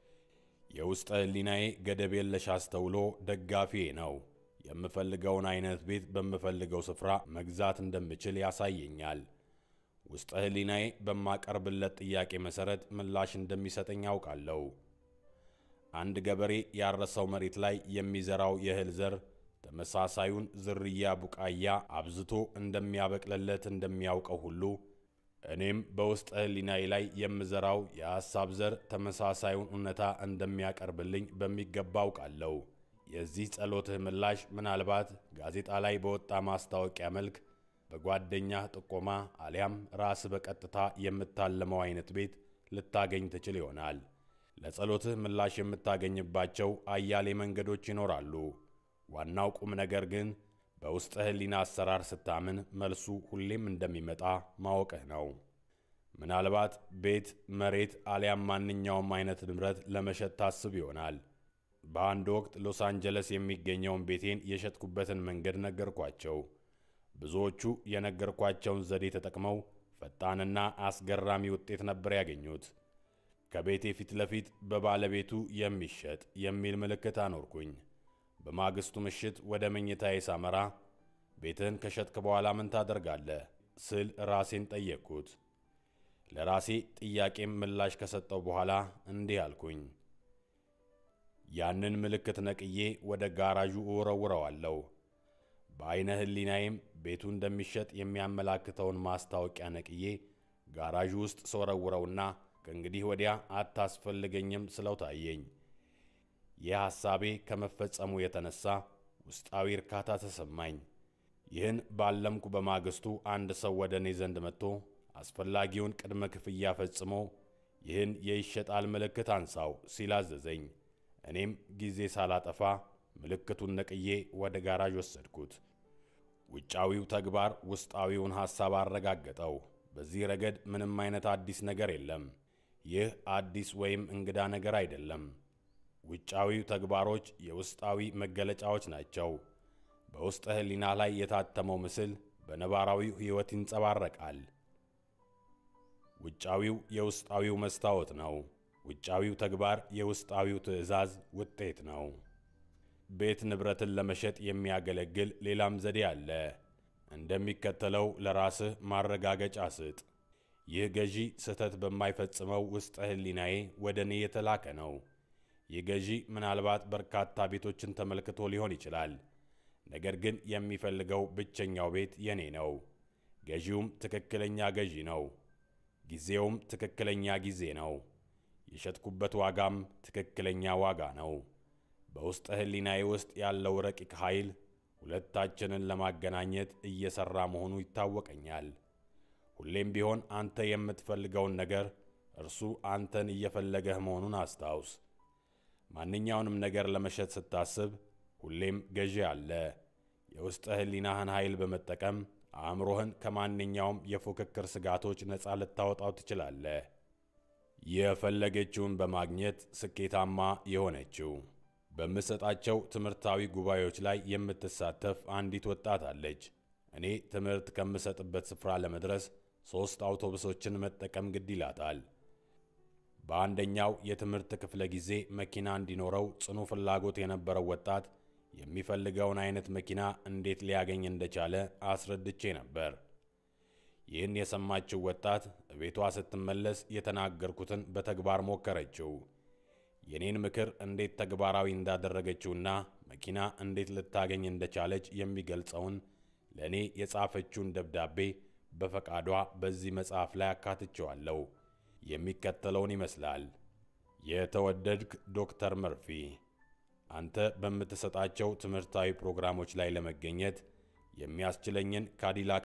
የውስጠ ህሊናዬ ገደብ የለሽ አስተውሎ ደጋፊዬ ነው። የምፈልገውን አይነት ቤት በምፈልገው ስፍራ መግዛት እንደምችል ያሳየኛል። ውስጠ ህሊናዬ በማቀርብለት ጥያቄ መሠረት ምላሽ እንደሚሰጠኝ ያውቃለሁ። አንድ ገበሬ ያረሰው መሬት ላይ የሚዘራው የእህል ዘር ተመሳሳዩን ዝርያ ቡቃያ አብዝቶ እንደሚያበቅልለት እንደሚያውቀው ሁሉ እኔም በውስጠ ህሊናዬ ላይ የምዘራው የሐሳብ ዘር ተመሳሳዩን እውነታ እንደሚያቀርብልኝ በሚገባ አውቃለሁ። የዚህ ጸሎትህ ምላሽ ምናልባት ጋዜጣ ላይ በወጣ ማስታወቂያ መልክ በጓደኛህ ጥቆማ አሊያም ራስ በቀጥታ የምታለመው አይነት ቤት ልታገኝ ትችል ይሆናል። ለጸሎትህ ምላሽ የምታገኝባቸው አያሌ መንገዶች ይኖራሉ። ዋናው ቁም ነገር ግን በውስጠ ህሊና አሰራር ስታምን መልሱ ሁሌም እንደሚመጣ ማወቅህ ነው። ምናልባት ቤት፣ መሬት አሊያም ማንኛውም አይነት ንብረት ለመሸጥ ታስብ ይሆናል። በአንድ ወቅት ሎስ አንጀለስ የሚገኘውን ቤቴን የሸጥኩበትን መንገድ ነገርኳቸው። ብዙዎቹ የነገርኳቸውን ዘዴ ተጠቅመው ፈጣንና አስገራሚ ውጤት ነበር ያገኙት። ከቤቴ ፊት ለፊት በባለቤቱ የሚሸጥ የሚል ምልክት አኖርኩኝ። በማግስቱ ምሽት ወደ መኝታዬ ሳመራ ቤትህን ከሸጥክ በኋላ ምን ታደርጋለህ ስል ራሴን ጠየቅኩት። ለራሴ ጥያቄም ምላሽ ከሰጠው በኋላ እንዲህ አልኩኝ። ያንን ምልክት ነቅዬ ወደ ጋራዡ እወረውረዋለሁ። በዐይነ ህሊናዬም ቤቱ እንደሚሸጥ የሚያመላክተውን ማስታወቂያ ነቅዬ ጋራዡ ውስጥ ስወረውረውና ከእንግዲህ ወዲያ አታስፈልገኝም ስለው ታየኝ። ይህ ሐሳቤ ከመፈጸሙ የተነሳ ውስጣዊ እርካታ ተሰማኝ። ይህን ባለምኩ በማግስቱ አንድ ሰው ወደ እኔ ዘንድ መጥቶ አስፈላጊውን ቅድመ ክፍያ ፈጽሞ ይህን የይሸጣል ምልክት አንሳው ሲል አዘዘኝ። እኔም ጊዜ ሳላጠፋ ምልክቱን ነቅዬ ወደ ጋራዥ ወሰድኩት። ውጫዊው ተግባር ውስጣዊውን ሐሳብ አረጋገጠው። በዚህ ረገድ ምንም አይነት አዲስ ነገር የለም። ይህ አዲስ ወይም እንግዳ ነገር አይደለም። ውጫዊው ተግባሮች የውስጣዊ መገለጫዎች ናቸው። በውስጠ ህሊና ላይ የታተመው ምስል በነባራዊው ሕይወት ይንጸባረቃል። ውጫዊው የውስጣዊው መስታወት ነው። ውጫዊው ተግባር የውስጣዊው ትዕዛዝ ውጤት ነው። ቤት ንብረትን ለመሸጥ የሚያገለግል ሌላም ዘዴ አለ። እንደሚከተለው ለራስህ ማረጋገጫ ስጥ። ይህ ገዢ ስህተት በማይፈጽመው ውስጠ ህሊናዬ ወደ እኔ የተላከ ነው። ይህ ገዢ ምናልባት በርካታ ቤቶችን ተመልክቶ ሊሆን ይችላል። ነገር ግን የሚፈልገው ብቸኛው ቤት የኔ ነው። ገዢውም ትክክለኛ ገዢ ነው። ጊዜውም ትክክለኛ ጊዜ ነው። የሸጥኩበት ዋጋም ትክክለኛ ዋጋ ነው። በውስጠ ህሊናዬ ውስጥ ያለው ረቂቅ ኃይል ሁለታችንን ለማገናኘት እየሠራ መሆኑ ይታወቀኛል። ሁሌም ቢሆን አንተ የምትፈልገውን ነገር እርሱ አንተን እየፈለገህ መሆኑን አስታውስ። ማንኛውንም ነገር ለመሸጥ ስታስብ ሁሌም ገዢ አለ። የውስጠ ህሊናህን ኃይል በመጠቀም አእምሮህን ከማንኛውም የፉክክር ስጋቶች ነፃ ልታወጣው ትችላለህ። የፈለገችውን በማግኘት ስኬታማ የሆነችው በምሰጣቸው ትምህርታዊ ጉባኤዎች ላይ የምትሳተፍ አንዲት ወጣት አለች። እኔ ትምህርት ከምሰጥበት ስፍራ ለመድረስ ሦስት አውቶቡሶችን መጠቀም ግድ ይላታል። በአንደኛው የትምህርት ክፍለ ጊዜ መኪና እንዲኖረው ጽኑ ፍላጎት የነበረው ወጣት የሚፈልገውን አይነት መኪና እንዴት ሊያገኝ እንደቻለ አስረድቼ ነበር። ይህን የሰማችው ወጣት ቤቷ ስትመለስ የተናገርኩትን በተግባር ሞከረችው። የኔን ምክር እንዴት ተግባራዊ እንዳደረገችውና መኪና እንዴት ልታገኝ እንደቻለች የሚገልጸውን ለእኔ የጻፈችውን ደብዳቤ በፈቃዷ በዚህ መጽሐፍ ላይ አካትቼዋለሁ። የሚከተለውን ይመስላል። የተወደድክ ዶክተር መርፊ፣ አንተ በምትሰጣቸው ትምህርታዊ ፕሮግራሞች ላይ ለመገኘት የሚያስችለኝን ካዲላክ